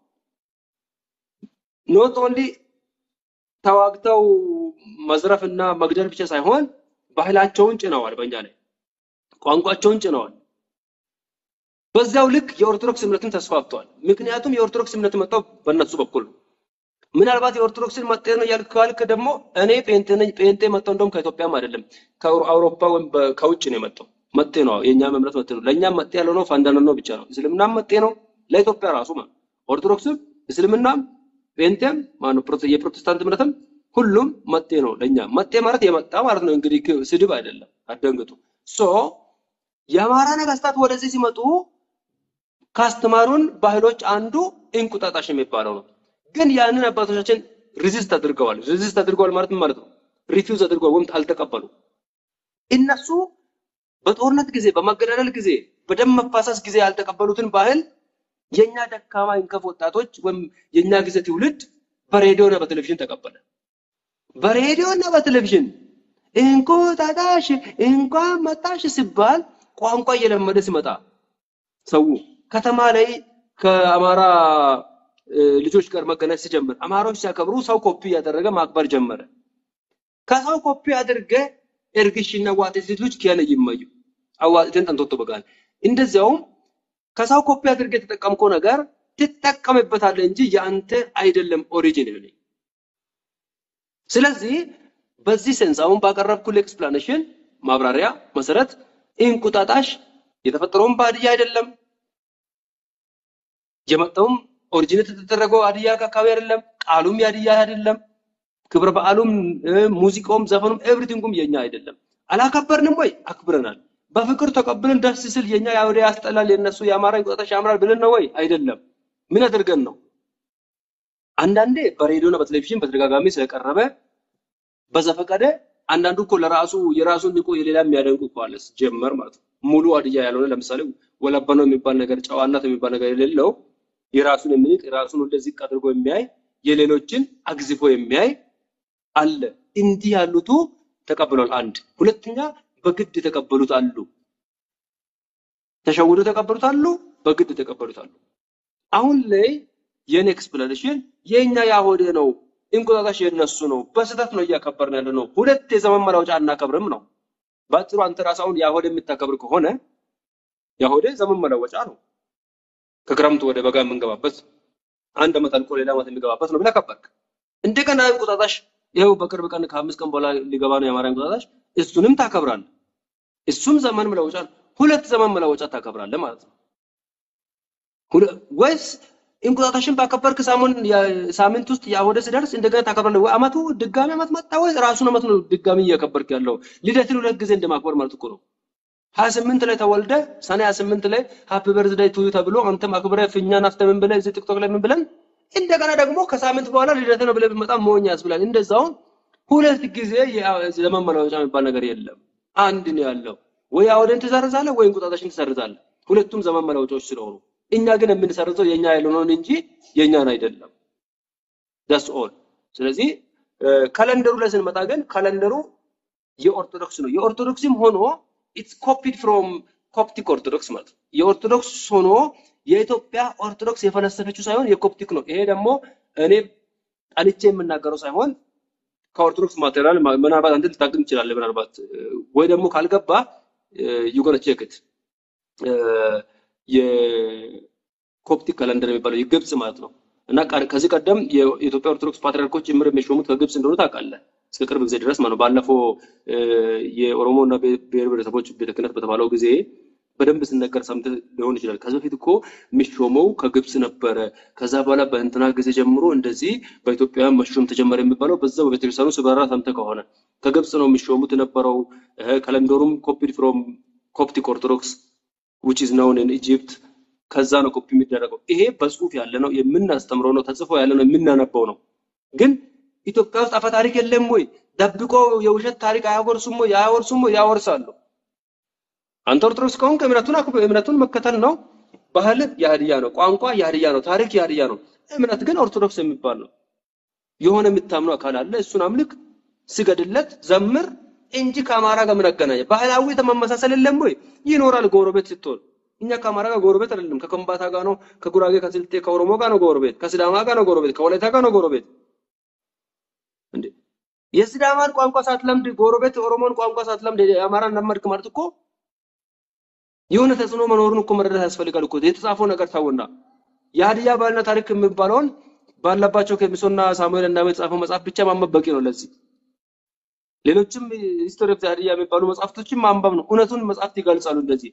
ኖት ኦንሊ ተዋግተው መዝረፍ እና መግደል ብቻ ሳይሆን ባህላቸውን ጭነዋል፣ በእኛ ላይ ቋንቋቸውን ጭነዋል። በዛው ልክ የኦርቶዶክስ እምነትን ተስፋፍቷል። ምክንያቱም የኦርቶዶክስ እምነት መጣው በእነሱ በኩል ነው። ምናልባት የኦርቶዶክስን መጤ ነው ያልክ ካልክ ደግሞ እኔ ጴንጤ ነኝ። ጴንጤ መጣው እንደውም ከኢትዮጵያም አይደለም ከአውሮፓ ወይም በ- ከውጭ ነው የመጣው። መጤ ነው። የእኛም እምነት መጤ ነው። ለእኛም መጤ ያልሆነው ፋንዳኖ ነው ብቻ ነው። እስልምናም መጤ ነው ለኢትዮጵያ ራሱ ማለት ነው። ኦርቶዶክስም እስልምናም ጴንጤም ማነው ፕሮቴ- የፕሮቴስታንት እምነትም ሁሉም መጤ ነው ለእኛ። መጤ ማለት የመጣ ማለት ነው። እንግዲህ ክ- ስድብ አይደለም፣ አትደንግጡ። ሶ የአማራ ነገስታት ወደዚህ ሲመጡ ካስተማሩን ባህሎች አንዱ እንቁጣጣሽ የሚባለው ነው። ግን ያንን አባቶቻችን ሪዚስት አድርገዋል። ሪዚስት አድርገዋል ማለት ምን ማለት ነው? ሪፊውዝ አድርገዋል ወይም አልተቀበሉ። እነሱ በጦርነት ጊዜ፣ በመገዳደል ጊዜ፣ በደም መፋሰስ ጊዜ ያልተቀበሉትን ባህል የኛ ደካማ እንከፍ ወጣቶች ወይም የኛ ጊዜ ትውልድ በሬዲዮና በቴሌቪዥን ተቀበለ። በሬዲዮና በቴሌቪዥን እንቁጣጣሽ እንኳን መጣሽ ሲባል ቋንቋ እየለመደ ሲመጣ ሰው ከተማ ላይ ከአማራ እ፣ ልጆች ጋር መገናኘት ሲጀምር አማራዎች ሲያከብሩ ሰው ኮፒ እያደረገ ማክበር ጀመረ። ከሰው ኮፒ አድርገ እርግሽና ዋጤት ልጆች ኪያነ ይመዩ አዋጤትን ጠንቶቶ በጋል እንደዚያውም ከሰው ኮፒ አድርገ የተጠቀምከው ነገር ትጠቀምበታለህ እንጂ የአንተ አይደለም ኦሪጂን ነው። ስለዚህ በዚህ ሴንስ አሁን ባቀረብኩልህ ኤክስፕላኔሽን ማብራሪያ መሰረት እንቁጣጣሽ የተፈጠረውም በሀዲያ አይደለም፣ የመጣውም ኦሪጂኔት የተደረገው ሀዲያ አካባቢ አይደለም፣ ቃሉም የሀዲያ አይደለም፣ ክብረ በዓሉም እ፣ ሙዚቃውም ዘፈኑም ኤቭሪቲንጉም የኛ አይደለም። አላከበርንም ወይ? አክብረናል። በፍቅር ተቀብለን ደስ ስል የኛ የአውደ ያስጠላል፣ የነሱ የአማራ እንቁጣጣሽ ያምራል ብለን ነው ወይ? አይደለም። ምን አድርገን ነው? አንዳንዴ በሬዲዮና በቴሌቪዥን በተደጋጋሚ ስለቀረበ በዘፈቀደ አንዳንዱ እኮ ለራሱ የራሱን ንቆ የሌላ የሚያደንቁ እኮ አለ ሲጀመር ማለት ነው። ሙሉ ሀዲያ ያልሆነ ለምሳሌ ወለበኖ የሚባል ነገር ጨዋነት የሚባል ነገር የሌለው የራሱን የሚንቅ የራሱን ወደ ዝቅ አድርጎ የሚያይ የሌሎችን አግዝፎ የሚያይ አለ። እንዲህ ያሉቱ ተቀብሏል። አንድ ሁለተኛ በግድ የተቀበሉት አሉ። ተሸውዶ የተቀበሉት አሉ። በግድ የተቀበሉት አሉ። አሁን ላይ የኔ ኤክስፕላኔሽን የኛ ያሆደ ነው። እንቁጣጣሽ የነሱ ነው። በስህተት ነው እያከበርን ያለ ነው። ሁለት የዘመን መለወጫ አናከብርም ነው። በአጭሩ አንተ ራስህ አሁን ያሆደ የምታከብር ከሆነ ያሆደ ዘመን መለወጫ ነው። ከክረምቱ ወደ በጋ የምንገባበት አንድ ዓመት አልቆ ሌላ ዓመት የሚገባበት ነው ብለህ ከበርክ። እንደገና እንቁጣጣሽ ይኸው በቅርብ ቀን ከአምስት ቀን በኋላ ሊገባ ነው የአማራ እንቁጣጣሽ። እሱንም ታከብራለህ። እሱም ዘመን መለወጫ ነው። ሁለት ዘመን መለወጫ ታከብራለህ ማለት ነው። ሁለ- ወይስ እንቁጣጣሽን ባከበርክ ሳሙን ሳምንት ውስጥ የአወደ ሲደርስ እንደገና ታከብራለህ ወይ? አመቱ ድጋሚ አመት መጣ ወይ ራሱን አመት ነው ድጋሚ እያከበርክ ያለው? ልደትን ሁለት ጊዜ እንደማክበር ማለት እኮ ነው። ሀያ ስምንት ላይ ተወልደ ሰኔ ሀያ ስምንት ላይ ሃፒ በርዝዴይ ቱ ዩ ተብሎ አንተም አክብረህ ፊኛ ናፍተ ምን ብለህ እዚህ ቲክቶክ ላይ ምን ብለን እንደገና ደግሞ ከሳምንት በኋላ ልደት ነው ብለህ ብትመጣ መሆኛ ያስብላል። እንደዛው ሁለት ጊዜ የዘመን መለወጫ የሚባል ነገር የለም። አንድ ነው ያለው። ወይ አውደን ትሰርዛለህ ወይ እንቁጣጣሽን ትሰርዛለህ። ሁለቱም ዘመን መለወጫዎች ስለሆኑ እኛ ግን የምንሰርዘው የኛ ያልሆነውን እንጂ የኛን አይደለም። ዳስ ኦል። ስለዚህ ካለንደሩ ላይ ስንመጣ ግን ካለንደሩ የኦርቶዶክስ ነው። የኦርቶዶክስም ሆኖ ኢትስ ኮፒድ ፍሮም ኮፕቲክ ኦርቶዶክስ ማለት ነው። የኦርቶዶክስ ሆኖ የኢትዮጵያ ኦርቶዶክስ የፈለሰፈችው ሳይሆን የኮፕቲክ ነው። ይሄ ደግሞ እኔ ጠልቼ የምናገረው ሳይሆን ከኦርቶዶክስ ማቴሪያል ምናልባት አንተ ልታግኝ ትችላለህ። ምናልባት ወይ ደግሞ ካልገባ ዩጎነ ቼክት የኮፕቲክ ካለንደር የሚባለው የግብጽ ማለት ነው እና ቃ- ከዚህ ቀደም የኢትዮጵያ ኦርቶዶክስ ፓትሪያርኮች ጭምር የሚሾሙት ከግብጽ እንደሆነ ታውቃለህ። እስከ ቅርብ ጊዜ ድረስ ማለት ነው። ባለፈው እ፣ የኦሮሞ እና ብሔር ብሔረሰቦች ቤተ ክህነት በተባለው ጊዜ በደንብ ሲነገር ሰምተህ ሊሆን ይችላል። ከዚህ በፊት እኮ የሚሾመው ከግብጽ ነበረ። ከዛ በኋላ በእንትና ጊዜ ጀምሮ እንደዚህ በኢትዮጵያውያን መሾም ተጀመረ የሚባለው በዛው በቤተክርስቲያኑ ሲበራ ሰምተህ ከሆነ ከግብጽ ነው የሚሾሙት የነበረው። እ፣ ካለንደሩም ኮፒድ ፍሮም ኮፕቲክ ኦርቶዶክስ which is known in Egypt ከዛ ነው ኮፒ የሚደረገው። ይሄ በጽሁፍ ያለ ነው የምናስተምረው ነው ተጽፎ ያለ ነው የምናነበው ነው። ግን ኢትዮጵያ ውስጥ አፈ ታሪክ የለም ወይ? ደብቆ የውሸት ታሪክ አያወርሱም ወይ? አያወርሱም ወይ? ያወርሳሉ። አንተ ኦርቶዶክስ ከሆንክ እምነቱን አክብር፣ እምነቱን መከተል ነው። ባህል የሀዲያ ነው፣ ቋንቋ የሀዲያ ነው፣ ታሪክ የሀዲያ ነው። እምነት ግን ኦርቶዶክስ የሚባል ነው። የሆነ የምታምነው አካል አለ፣ እሱን አምልክ፣ ስገድለት፣ ዘምር እንጂ ከአማራ ጋር ምን አገናኘ? ባህላዊ ተመመሳሰል የለም ወይ? ይኖራል ጎረቤት ስትሆን። እኛ ከአማራ ጋር ጎረቤት አይደለም፣ ከከምባታ ጋር ነው፣ ከጉራጌ፣ ከስልጤ፣ ከኦሮሞ ጋር ነው ጎረቤት፣ ከሲዳማ ጋር ነው ጎረቤት፣ ከወላይታ ጋር ነው ጎረቤት። እንዴ የሲዳማን ቋንቋ ሳትለምድ ጎረቤት ኦሮሞን ቋንቋ ሳትለምድ የአማራን ለመድክ ማለት እኮ የሆነ ተጽዕኖ መኖሩን እኮ መረዳት ያስፈልጋል እኮ። የተጻፈው ነገር ታውና የሀዲያ ባህልና ታሪክ የሚባለውን ባለባቸው ከሚሶና ሳሙኤል እንዳመ የተጻፈው መጽሐፍ ብቻ ማንበብ በቂ ነው ለዚህ። ሌሎችም ሂስቶሪ ኦፍ ሀዲያ የሚባሉ መጽሐፍቶችን ማንበብ ነው። እውነቱን መጽሐፍት ይገልጻሉ እንደዚህ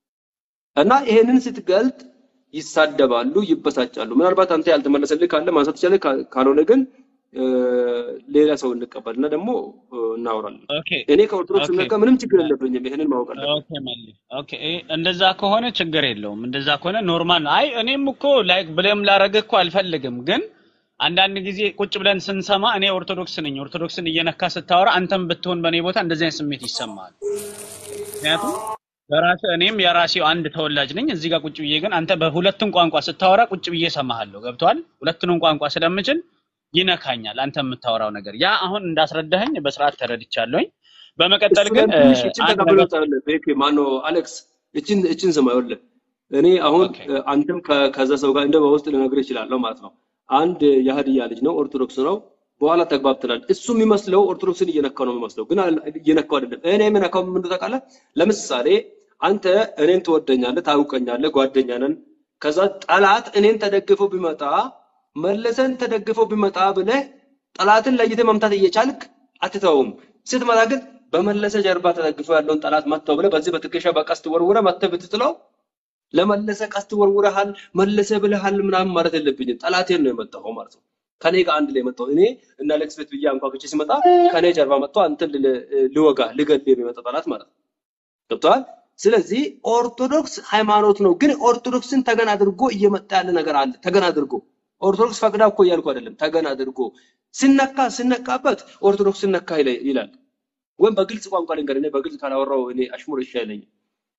እና ይሄንን ስትገልጥ ይሳደባሉ፣ ይበሳጫሉ። ምናልባት አንተ ያልተመለሰልህ ካለ ማንሳት ትችላለህ፣ ካ- ካልሆነ ግን እ፣ ሌላ ሰው እንቀበል እና ደግሞ እ፣ እናወራለን። ኦኬ እኔ ከኦርቶዶክስ ኦኬ እምነት ጋር ምንም ችግር የለብኝም። ይሄንን ማወቅ አለብን። ኦኬ መሌ ኦኬ እ- እንደዛ ከሆነ ችግር የለውም። እንደዛ ከሆነ ኖርማል ነው። አይ እኔም እኮ ላይክ ብለም ላረግህ እኮ አልፈልግም፣ ግን አንዳንድ ጊዜ ቁጭ ብለን ስንሰማ እኔ ኦርቶዶክስ ነኝ፣ ኦርቶዶክስን እየነካ ስታወራ አንተም ብትሆን በእኔ ቦታ እንደዚህ አይነት ስሜት ይሰማል። ምክንያቱም በራስህ እኔም የራሴው አንድ ተወላጅ ነኝ። እዚህ ጋር ቁጭ ብዬ ግን አንተ በሁለቱም ቋንቋ ስታወራ ቁጭ ብዬ እሰማሃለሁ። ገብቶሃል? ሁለቱንም ቋንቋ ስለምችል ይነካኛል አንተ የምታወራው ነገር። ያ አሁን እንዳስረዳኸኝ በስርዓት ተረድቻለሁኝ። በመቀጠል ግን እሱንም እ፣ ትንሽ እችን አንድ ተቀብሎ ነገር ታለ ቤክ ማነው አሌክስ እችን እችን ስማ ይኸውልህ እኔ አሁን ኦኬ እ፣ አንተም ከ- ከዛ ሰው ጋር እንደ በውስጥ ልነግርህ እችላለሁ ማለት ነው። አንድ የሀዲያ ልጅ ነው፣ ኦርቶዶክስ ነው። በኋላ ተግባብተናል። እሱ የሚመስለው ኦርቶዶክስን እየነካው ነው የሚመስለው፣ ግን አል- እየነካው አይደለም። እኔ የምነካው ምን እንደሆነ ታውቃለህ? ለምሳሌ አንተ እኔን ትወደኛለህ፣ ታውቀኛለህ፣ ጓደኛ ነን። ከዛ ጠላት እኔን ተደግፎ ቢመጣ መለሰን ተደግፎ ቢመጣ ብለህ ጠላትን ለይተህ መምታት እየቻልክ አትተውም። ስትመጣ ግን በመለሰ ጀርባ ተደግፎ ያለውን ጠላት መተው ብለህ በዚህ በትከሻ በቀስት ወርውረህ መተህ ብትጥለው ለመለሰ ቀስት ወርውረሃል፣ መለሰ ብለሃል ምናምን ማለት የለብኝም። ጠላቴን ነው የመጣው ማለት ነው። ከኔ ጋር አንድ ላይ መጣው። እኔ እና አሌክስ ቤት ብዬ አንኳኩቼ ሲመጣ ከኔ ጀርባ መጥቶ አንተን ል- ልወጋ ልገድል የሚመጣ ጠላት ማለት ነው። ገብቶሃል? ስለዚህ ኦርቶዶክስ ሃይማኖት ነው፣ ግን ኦርቶዶክስን ተገን አድርጎ እየመጣ ያለ ነገር አለ። ተገን አድርጎ ኦርቶዶክስ ፈቅዳ እኮ እያልኩ አይደለም። ተገን አድርጎ ሲነካ ሲነካበት ኦርቶዶክስ ነካ ይለ- ይላል። ወይም በግልጽ ቋንቋ ልንገርህ፣ እኔ በግልጽ ካላወራው እኔ አሽሙር እሺ አይለኝም።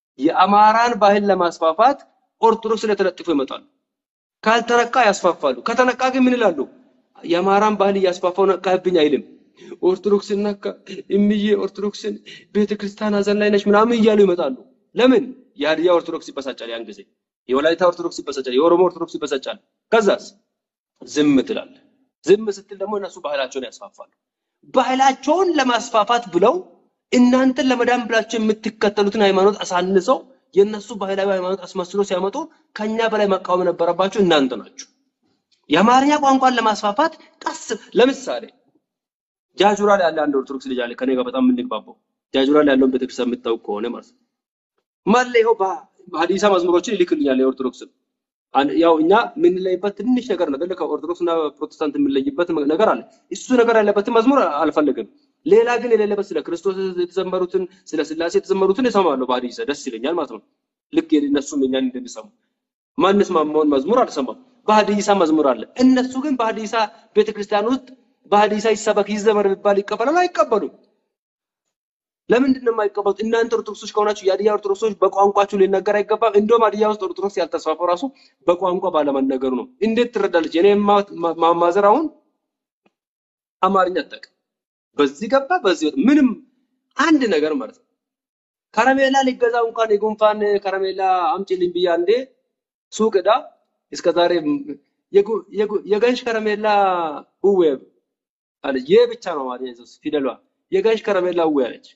የአማራን ባህል ለማስፋፋት ኦርቶዶክስ ላይ ተለጥፎ ይመጣሉ። ካልተነካ ያስፋፋሉ። ከተነካ ግን ምን ይላሉ? የአማራን ባህል እያስፋፋው ነቃህብኝ አይልም። ኦርቶዶክስን ነካ እምዬ ኦርቶዶክስን ቤተክርስቲያን ሀዘን ላይ ነች ምናምን እያሉ ይመጣሉ። ለምን? የሀዲያ ኦርቶዶክስ ይበሳጫል። ያን ጊዜ የወላይታ ኦርቶዶክስ ይበሳጫል። የኦሮሞ ኦርቶዶክስ ይበሳጫል። ከዛስ ዝም ትላለህ። ዝም ስትል ደግሞ እነሱ ባህላቸውን ያስፋፋሉ። ባህላቸውን ለማስፋፋት ብለው እናንተን ለመዳን ብላቸው የምትከተሉትን ሃይማኖት አሳንሰው የእነሱ ባህላዊ ሃይማኖት አስመስሎ ሲያመጡ ከኛ በላይ መቃወም የነበረባቸው እናንተ ናችሁ። የአማርኛ ቋንቋን ለማስፋፋት ቀስ ለምሳሌ ጃጁራ ላይ ያለ አንድ ኦርቶዶክስ ልጅ አለ ከኔ ጋር በጣም የምንግባባው ጃጁራ ላይ ያለውን ቤተክርስቲያን የምታውቅ ከሆነ ማለት ነው። ማለ ይኸው በሀዲሳ መዝሙሮችን ይልክልኛል የኦርቶዶክስን አን- ያው እኛ የምንለይበት ትንሽ ነገር ነው አይደለ? ከኦርቶዶክስ እና ፕሮቴስታንት የምንለይበት ነገር አለ። እሱ ነገር ያለበትን መዝሙር አልፈልግም። ሌላ ግን የሌለበት ስለ ክርስቶስ የተዘመሩትን ስለ ስላሴ የተዘመሩትን እሰማለሁ በሀዲሳ ደስ ይለኛል ማለት ነው። ልክ እነሱም እኛን እንደሚሰሙ ማንስማማውን መዝሙር አልሰማም። በሀዲሳ መዝሙር አለ። እነሱ ግን በሀዲሳ ቤተክርስቲያን ውስጥ በሀዲሳ ይሰበክ ይዘመር ቢባል ይቀበላሉ? አይቀበሉም። ለምንድን ነው የማይቀበሉት? እናንተ ኦርቶዶክሶች ከሆናችሁ የሀዲያ ኦርቶዶክሶች በቋንቋችሁ ሊነገር አይገባም። እንደውም ሀዲያ ውስጥ ኦርቶዶክስ ያልተስፋፋው ራሱ በቋንቋ ባለመነገሩ ነው። እንዴት ትረዳለች? እኔ ማ- ማ- ማማዘር አሁን አማርኛ አታውቅም። በዚህ ገባ በዚህ ወጣ፣ ምንም አንድ ነገር ማለት ነው። ከረሜላ ሊገዛ እንኳን የጉንፋን ከረሜላ አምጪልኝ ብዬ አንዴ ሱቅ ሄዳ እስከ ዛሬ የጉ- የጉ- የገንሽ ከረሜላ እዌ አለች። ይህ ብቻ ነው ማለት ነው ፊደሏ። የገንሽ ከረሜላ እዌ አለች።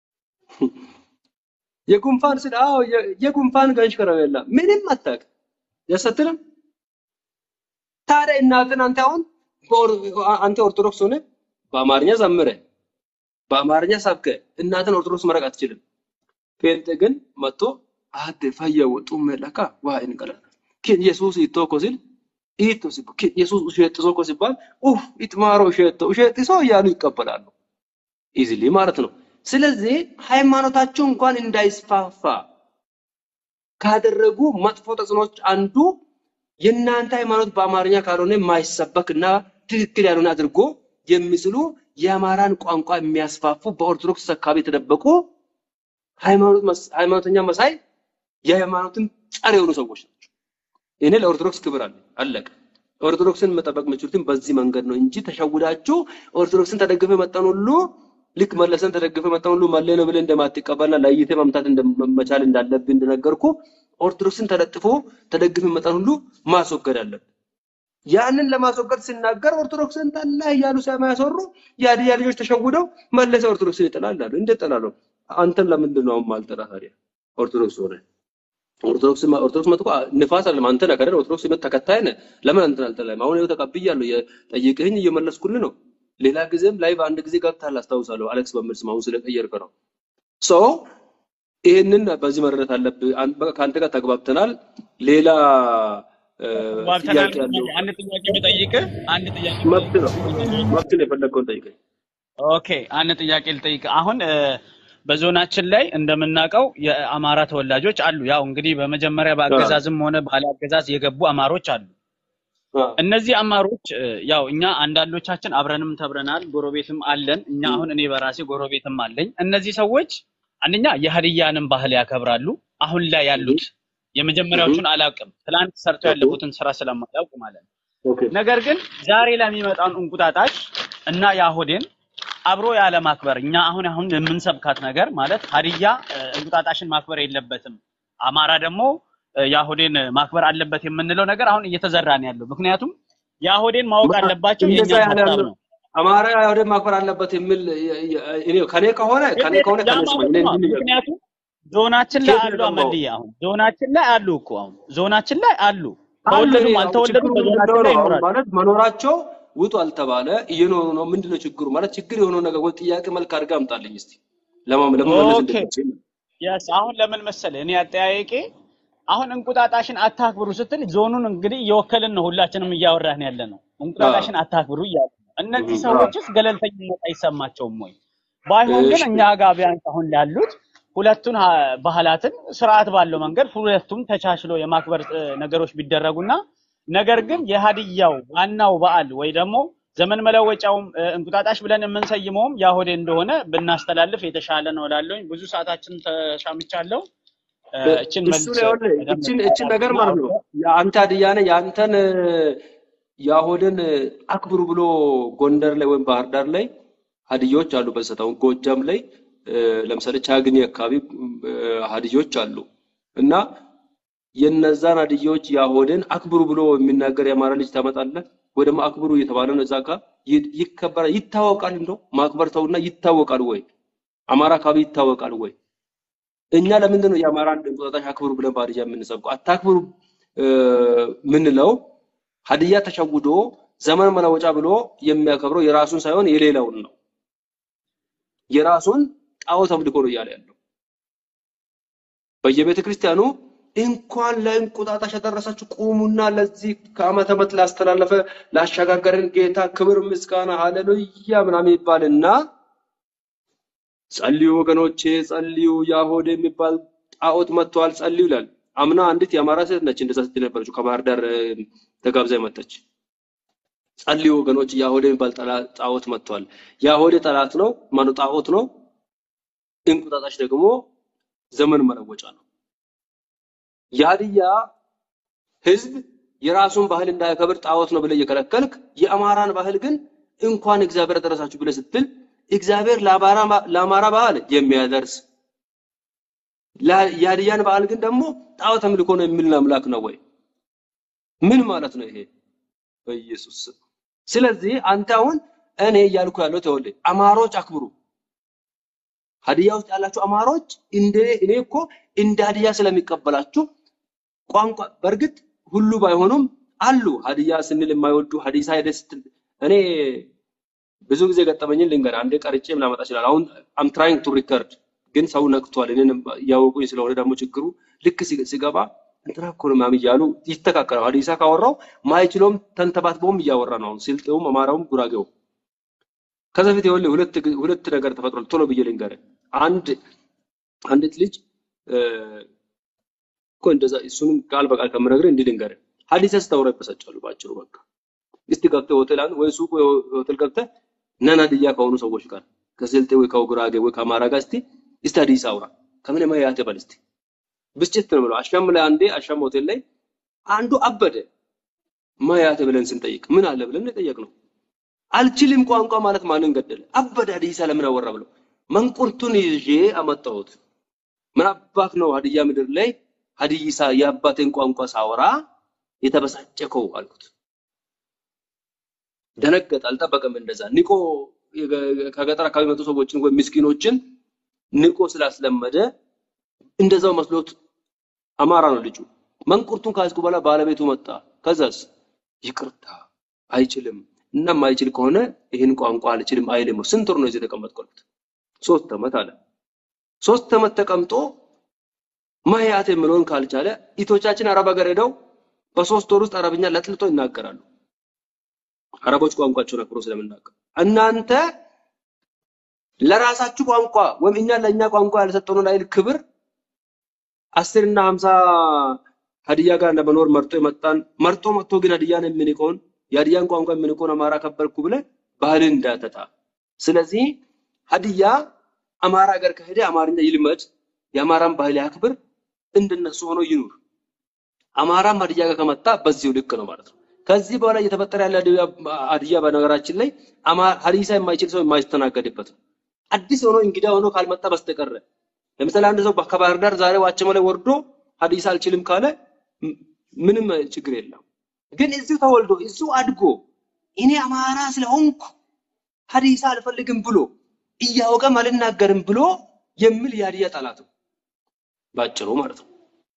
የጉንፋን ስል አዎ የ- የጉንፋን ገንሽ ከረሜላ ምንም አታውቅም። ያሰትልም ታዲያ እናትን አንተ አሁን በኦር- አንተ ኦርቶዶክስ ሆነ በአማርኛ ዘምረ በአማርኛ ሰብከ እናትን ኦርቶዶክስ መረቅ አትችልም። ጴንጤ ግን መጥቶ አደ ፈየው ጡመ ለካ ዋይን ቀለ ኪን ኢየሱስ ይቶኮ ሲል ኢቶ ሲል ኪን ኢየሱስ ውሸጥሶ ኮ ሲባል ኡፍ ኢትማሮ ውሸቶ ውሸጥሶ እያሉ ይቀበላሉ። ኢዚሊ ማለት ነው። ስለዚህ ሃይማኖታቸው እንኳን እንዳይስፋፋ ካደረጉ መጥፎ ተጽዕኖች አንዱ የእናንተ ሃይማኖት በአማርኛ ካልሆነ የማይሰበክ እና ትክክል ያልሆነ አድርጎ የሚስሉ የአማራን ቋንቋ የሚያስፋፉ በኦርቶዶክስ አካባቢ የተደበቁ ሃይማኖት መስ- ሃይማኖተኛ መሳይ የሃይማኖትን ጸር የሆኑ ሰዎች ናቸው። እኔ ለኦርቶዶክስ ክብር አለ አለቀ። ኦርቶዶክስን መጠበቅ የምችሉትን በዚህ መንገድ ነው እንጂ ተሸውዳችሁ ኦርቶዶክስን ተደግፈ መጣን ሁሉ ልክ መለሰን ተደግፈ መጣን ሁሉ መለ ነው ብለህ እንደማትቀበልና ለይተህ መምታት እንደመቻል እንዳለብህ እንደነገርኩ ኦርቶዶክስን ተለጥፎ ተደግፈ መጣን ሁሉ ማስወገድ አለብህ። ያንን ለማስወገድ ሲናገር ኦርቶዶክስን ጠላ እያሉ ስለማያሰሩ የሀዲያ ልጆች ተሸውደው መለሰ ኦርቶዶክስን ይጠላል አሉ። እንዴት ጠላለሁ? አንተን ለምንድን ነው አሁን ማልጠላ ታዲያ? ኦርቶዶክስ ሆነ ኦርቶዶክስ ኦርቶዶክስ መጥቆ ንፋስ አለ አንተ ነህ አይደል? ኦርቶዶክስ የመጣ ተከታይ ነህ። ለምን አንተን አልጠላም? አሁን ይኸው ተቀብያለሁ። የጠየቅህኝ እየመለስኩልህ ነው። ሌላ ጊዜም ላይ በአንድ ጊዜ ገብተሃል አስታውሳለሁ። አሌክስ በሚል ስም አሁን ስለቀየርከ ነው። ሶ ይህንን በዚህ መረዳት አለብህ። አን- በቃ ከአንተ ጋር ተግባብተናል። ሌላ እ፣ ባልተናል ጥያቄ ያለው አንድ ጥያቄ ብጠይቅህ አንድ ጥያቄ መብት ነው። መብት ነው። የፈለግከውን ጠይቀኝ። ኦኬ አንድ ጥያቄ ልጠይቅ። አሁን እ፣ በዞናችን ላይ እንደምናውቀው የአማራ ተወላጆች አሉ። ያው እንግዲህ በመጀመሪያ አዎ፣ በአገዛዝም ሆነ ባለ አገዛዝ የገቡ አማሮች አሉ። አዎ፣ እነዚህ አማሮች እ፣ ያው እኛ አንዳንዶቻችን አብረንም ተብረናል፣ ጎረቤትም አለን። እኛ አሁን እኔ በራሴ ጎረቤትም አለኝ። እነዚህ ሰዎች አንደኛ የሀዲያንም ባህል ያከብራሉ። አሁን ላይ ያሉት የመጀመሪያዎቹን አላውቅም፣ ትላንት ሰርተው ኦኬ ያለፉትን ስራ ስለማላውቅ ማለት ነው። ኦኬ ነገር ግን ዛሬ ላይ የሚመጣውን እንቁጣጣሽ እና የአሁዴን አብሮ ያለ ማክበር እኛ አሁን አሁን የምንሰብካት ነገር ማለት ሀዲያ እ፣ እንቁጣጣሽን ማክበር የለበትም፣ አማራ ደግሞ እ፣ የአሁዴን ማክበር አለበት የምንለው ነገር አሁን እየተዘራ ነው ያለው። ምክንያቱም የአሁዴን ማወቅ ማ- አለባቸው እንደዛ የእኛም ያለ ሀሳብ ያለው ነው። አማራ አይሁድን ማክበር አለበት የሚል የ- የ- እኔ ከኔ ከሆነ ከኔ እንዴት ከሆነ ያ ከነሱ ማለት እኔ ነው። እንዲህ ንገር ምክንያቱም ዞናችን ላይ ኬት አሉ ነው አመልዬ፣ አሁን ዞናችን ላይ አሉ እኮ አሁን ዞናችን ላይ አሉ፣ አሉ። እኔ ተወለዱም አሁን አልተወለዱም ችግሩ ምንድን በዞናችን ነው ላይ አሁን ይኖራሉ። ማለት መኖራቸው ውጡ አልተባለ እየኖሩ ነው። ምንድነው ችግሩ ማለት ችግር የሆነው ነገር ወይ ጥያቄ መልክ አድርገህ አምጣልኝ እስቲ ለማ- ለመመለስ ኦኬ እንድትችል የስ አሁን ለምን መሰለህ እኔ አጠያየቄ አሁን እንቁጣጣሽን አታክብሩ ስትል ዞኑን እንግዲህ እየወከልን ነው ሁላችንም እያወራን ያለ ነው። አዎ እንቁጣጣሽን አታክብሩ እያሉ ነው። እነዚህ አዎ ሰዎችስ ገለልተኝነት አይሰማቸውም ወይ? ባይሆን ግን እሺ እኛ ጋር ቢያንስ አሁን ያሉት ሁለቱን ሀ- ባህላትን ስርዓት ባለው መንገድ ሁለቱም ተቻችሎ የማክበር እ፣ ነገሮች ቢደረጉና ነገር ግን የሀዲያው ዋናው በዓል ወይ ደግሞ ዘመን መለወጫውም እ፣ እንቁጣጣሽ ብለን የምንሰይመውም ያሆዴ እንደሆነ ብናስተላልፍ የተሻለ ነው እላለሁኝ። ብዙ ሰዓታችን ተሻምቻለሁ። እ፣ እ- እችን እሱ መልስ ነው ይኸውልህ፣ በደንብ እችን እችን ነገር ታብራራና ማለት ነው አውቀህ የአንተ ሀዲያ ነህ የአንተን የአሁድን አክብሩ ብሎ ጎንደር ላይ ወይም ባህር ዳር ላይ ሀዲዮች አሉ። በሰት አሁን ጎጃም ላይ እ፣ ለምሳሌ ቻግኒ አካባቢ እ፣ ሀዲዮች አሉ እና የነዛን ሀዲዮች የአሁድን አክብሩ ብሎ የሚናገር የአማራ ልጅ ታመጣለህ ወይ ደግሞ አክብሩ እየተባለ ነው እዛ ጋር ይ- ይከበራል፣ ይታወቃል። እንደው ማክበር ተውና ይታወቃል ወይ አማራ አካባቢ ይታወቃል ወይ? እኛ ለምንድን ነው የአማራን እንቁጣጣሽ አክብሩ ብለን በሀዲያ የምንሰብከው? አታክብሩ እ፣ ምንለው ሀዲያ ተሸውዶ ዘመን መለወጫ ብሎ የሚያከብረው የራሱን ሳይሆን የሌላውን ነው። የራሱን ጣዖት አምልኮ ነው እያለ ያለው። በየቤተ ክርስቲያኑ እንኳን ለእንቁጣጣሽ ያደረሳችሁ ቁሙና ለዚህ ከዓመተ ዓመት ላስተላለፈ ላሸጋገረን ጌታ ክብር ምስጋና ሃሌሉያ ምናምን ይባልና ጸልዩ ወገኖቼ ጸልዩ፣ ያሆድ የሚባል ጣዖት መጥቷል ጸልዩ ይላል። አምና አንዲት የአማራ ሴት ነች እንደዛ ስትል ነበረችው ከባህር ዳር እ፣ ተጋብዛ የመጣች ጸልዩ ወገኖች፣ ያሆድ የሚባል ጠላ- ጣዖት መጥቷል። ያሆድ ጠላት ነው ማነው ጣዖት ነው። እንቁጣጣሽ ደግሞ ዘመን መለወጫ ነው። የሀዲያ ህዝብ የራሱን ባህል እንዳያከብር ጣዖት ነው ብለህ እየከለከልክ የአማራን ባህል ግን እንኳን እግዚአብሔር አደረሳችሁ ብለህ ስትል እግዚአብሔር ለአማራ ለአማራ ባህል የሚያደርስ ላ- የሀዲያን ባህል ግን ደግሞ ጣዖት አምልኮ ነው የሚል አምላክ ነው ወይ? ምን ማለት ነው ይሄ? በኢየሱስ ስም። ስለዚህ አንተ አሁን እኔ እያልኩ ያለው ተወልደ አማሮች አክብሩ። ሀዲያ ውስጥ ያላችሁ አማሮች እንደ እኔ እኮ እንደ ሀዲያ ስለሚቀበላችሁ ቋንቋ በእርግጥ ሁሉ ባይሆኑም አሉ ሀዲያ ስንል የማይወዱ ሀዲሳ ሄደህ ስትል እኔ ብዙ ጊዜ ገጠመኝን ልንገር። አንዴ ቀርጬም ላመጣ ይችላል። አሁን አም ትራይንግ ቱ ሪከርድ ግን ሰው ነቅቷል። እኔን እያወቁኝ ስለሆነ ደግሞ ችግሩ ልክ ሲገ- ሲገባ እንትና እኮ ነው ምናምን እያሉ ይተካከላል። ሀዲሳ ካወራው ማይችለውም ተንተባትበውም እያወራ ነው። አሁን ስልጤውም፣ አማራውም፣ ጉራጌውም ከዛ በፊት ይኸውልህ ሁለት ግ- ሁለት ነገር ተፈጥሯል። ቶሎ ብዬ ልንገርህ። አንድ አንዲት ልጅ እ፣ እኮ እንደዛ እሱንም ቃል በቃል ከምነግርህ እንዲህ ልንገርህ። ሀዲሳ ስታወራ ይበሳጫሉ። ባጭሩ በቃ እስቲ ገብተህ ሆቴል አንድ ወይ ሱቅ ወይ ሆቴል ገብተህ ነን ሀዲያ ከሆኑ ሰዎች ጋር ከስልጤ ወይ ከጉራጌ ወይ ከአማራ ጋር እስቲ እስቲ ሀዲስ አውራ ከምን ማያት በል እስቲ ብስጭት ነው ብለው አሻም ላይ አንዴ አሻም ሆቴል ላይ አንዱ አበደ ማያት ብለን ስንጠይቅ ምን አለ ብለን የጠየቅነው አልችልም ቋንቋ ማለት ማንን ገደለ አበደ ሀዲሳ ለምን አወራ ብለው መንቁርቱን ይዤ አመጣሁት ምን አባት ነው ሀዲያ ምድር ላይ ሀዲሳ የአባቴን ቋንቋ ሳወራ የተበሳጨከው አልኩት ደነገጠ አልጠበቀም እንደዛ ንቆ የገ- ከገጠር አካባቢ የመጡ ሰዎችን ወይም ምስኪኖችን ንቆ ስላስለመደ እንደዛው መስሎት አማራ ነው ልጁ መንቁርቱን ካዝኩ በኋላ ባለቤቱ መጣ ከዛስ ይቅርታ አይችልም እና ማይችል ከሆነ ይህን ቋንቋ አልችልም አይልም ስንት ወር ነው እዚህ የተቀመጥኩት ሶስት ዓመት አለ ሶስት ዓመት ተቀምጦ ማያት የሚለውን ካልቻለ ኢቶቻችን አረብ ሀገር ሄደው በሶስት ወር ውስጥ አረብኛ ለጥልጦ ይናገራሉ አረቦች ቋንቋቸውን አክብሮ ስለምናገር እናንተ ለራሳችሁ ቋንቋ ወይም እኛ ለእኛ ቋንቋ ያልሰጠነውን አይል ክብር አስር እና ሀምሳ ሀዲያ ጋር ለመኖር መርጦ የመጣን መርጦ መጥቶ ግን ሀዲያን የምንቀውን የሀዲያን ቋንቋ የምንቀውን አማራ ከበርኩ ብለ ባህልን እንዳተጣ ስለዚህ ሀዲያ አማራ ሀገር ከሄደ አማርኛ ይልመድ የአማራን ባህል ያክብር እንደነሱ ሆኖ ይኑር አማራም ሀዲያ ጋር ከመጣ በዚሁ ልክ ነው ማለት ነው ከዚህ በኋላ እየተፈጠረ ያለ ሀዲያ ሀዲያ በነገራችን ላይ አማ- ሀዲሳ የማይችል ሰው የማይስተናገድበት ነው አዲስ ሆኖ እንግዳ ሆኖ ካልመጣ በስተቀረ ለምሳሌ አንድ ሰው ከባህር ዳር ዛሬ ዋቸሞ ላይ ወርዶ ሀዲስ አልችልም ካለ ም- ምንም ችግር የለም። ግን እዚሁ ተወልዶ እዚሁ አድጎ እኔ አማራ ስለሆንኩ ሀዲሳ አልፈልግም ብሎ እያወቀም አልናገርም ብሎ የሚል የሀዲያ ጠላት ነው ባጭሩ ማለት ነው።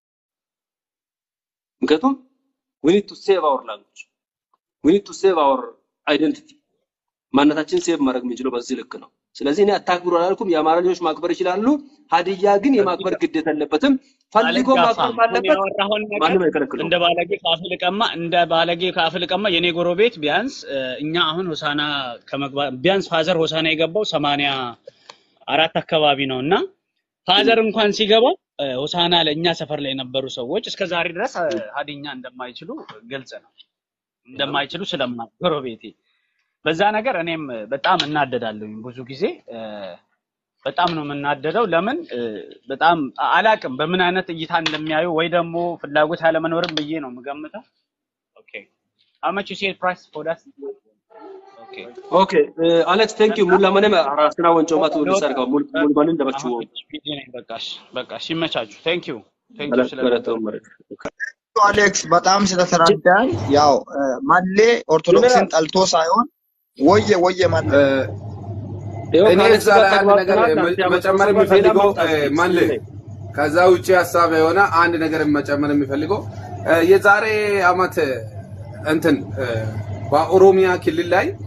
ምክንያቱም we need to save our language we need to save our identity ማንነታችን ሴቭ ማድረግ የምንችለው በዚህ ልክ ነው። ስለዚህ እኔ አታክብሩ አላልኩም። የአማራ ልጆች ማክበር ይችላሉ። ሀዲያ ግን የማክበር ግዴታ የለበትም። ፈልጎ አልጋፋም። ማክበር አሁን ካለበት ያወራኸውን ነገር ማንም አይከለክለውም። እንደ ባለጌ ከአፍ ልቀማ እንደ ባለጌ ከአፍ ልቀማ የኔ ጎረቤት ቢያንስ እ፣ እኛ አሁን ሆሳና ከመግባት ቢያንስ ፋዘር ሆሳና የገባው ሰማንያ አራት አካባቢ ነው እና ፋዘር እንኳን ሲገባ እ፣ ሆሳና ለእኛ ሰፈር ላይ የነበሩ ሰዎች እስከ ዛሬ ድረስ እ፣ ሀዲኛ እንደማይችሉ ግልጽ ነው። እንደማይችሉ ስለማ ጎረቤቴ በዛ ነገር እኔም በጣም እናደዳለሁ። ብዙ ጊዜ እ፣ በጣም ነው የምናደደው። ለምን እ፣ በጣም አላቅም በምን አይነት እይታ እንደሚያዩ ወይ ደግሞ ፍላጎት ያለመኖርም ብዬ ነው የምገምተው። ኦኬ how much you said price for that? ኦኬ ኦኬ አሌክስ ቴንክ ዩ ሙላ መነም ራስና ወንጮ ማቱ ልወጣ ሊሰርጋ ሙል ሙል ማንን ደበችው አሁን ቢዚ ነኝ። በቃሽ በቃሽ፣ ይመቻችሁ። ቴንክ ዩ ቴንክ ዩ ገለጥ ስለነበረ መረጥ አሌክስ በጣም ስለተረዳኝ ያው እ፣ ማሌ ኦርቶዶክስን ጠልቶ ሳይሆን ወየ ወየ ማለ ይኸው እኔ ከአሌክስ እዛ ጋር ላይ አንድ ነገር ተግባብተናል። መ- አንተ ያመጣው መጨመር ሰበብ ሌላ የሚፈልገው ማምጣት እ፣ ማለ ትችላለህ። ከዛ ውጭ ሀሳብ የሆነ አንድ ነገር መጨመር የሚፈልገው እ፣ የዛሬ አመት እንትን እ፣ በኦሮሚያ ክልል ላይ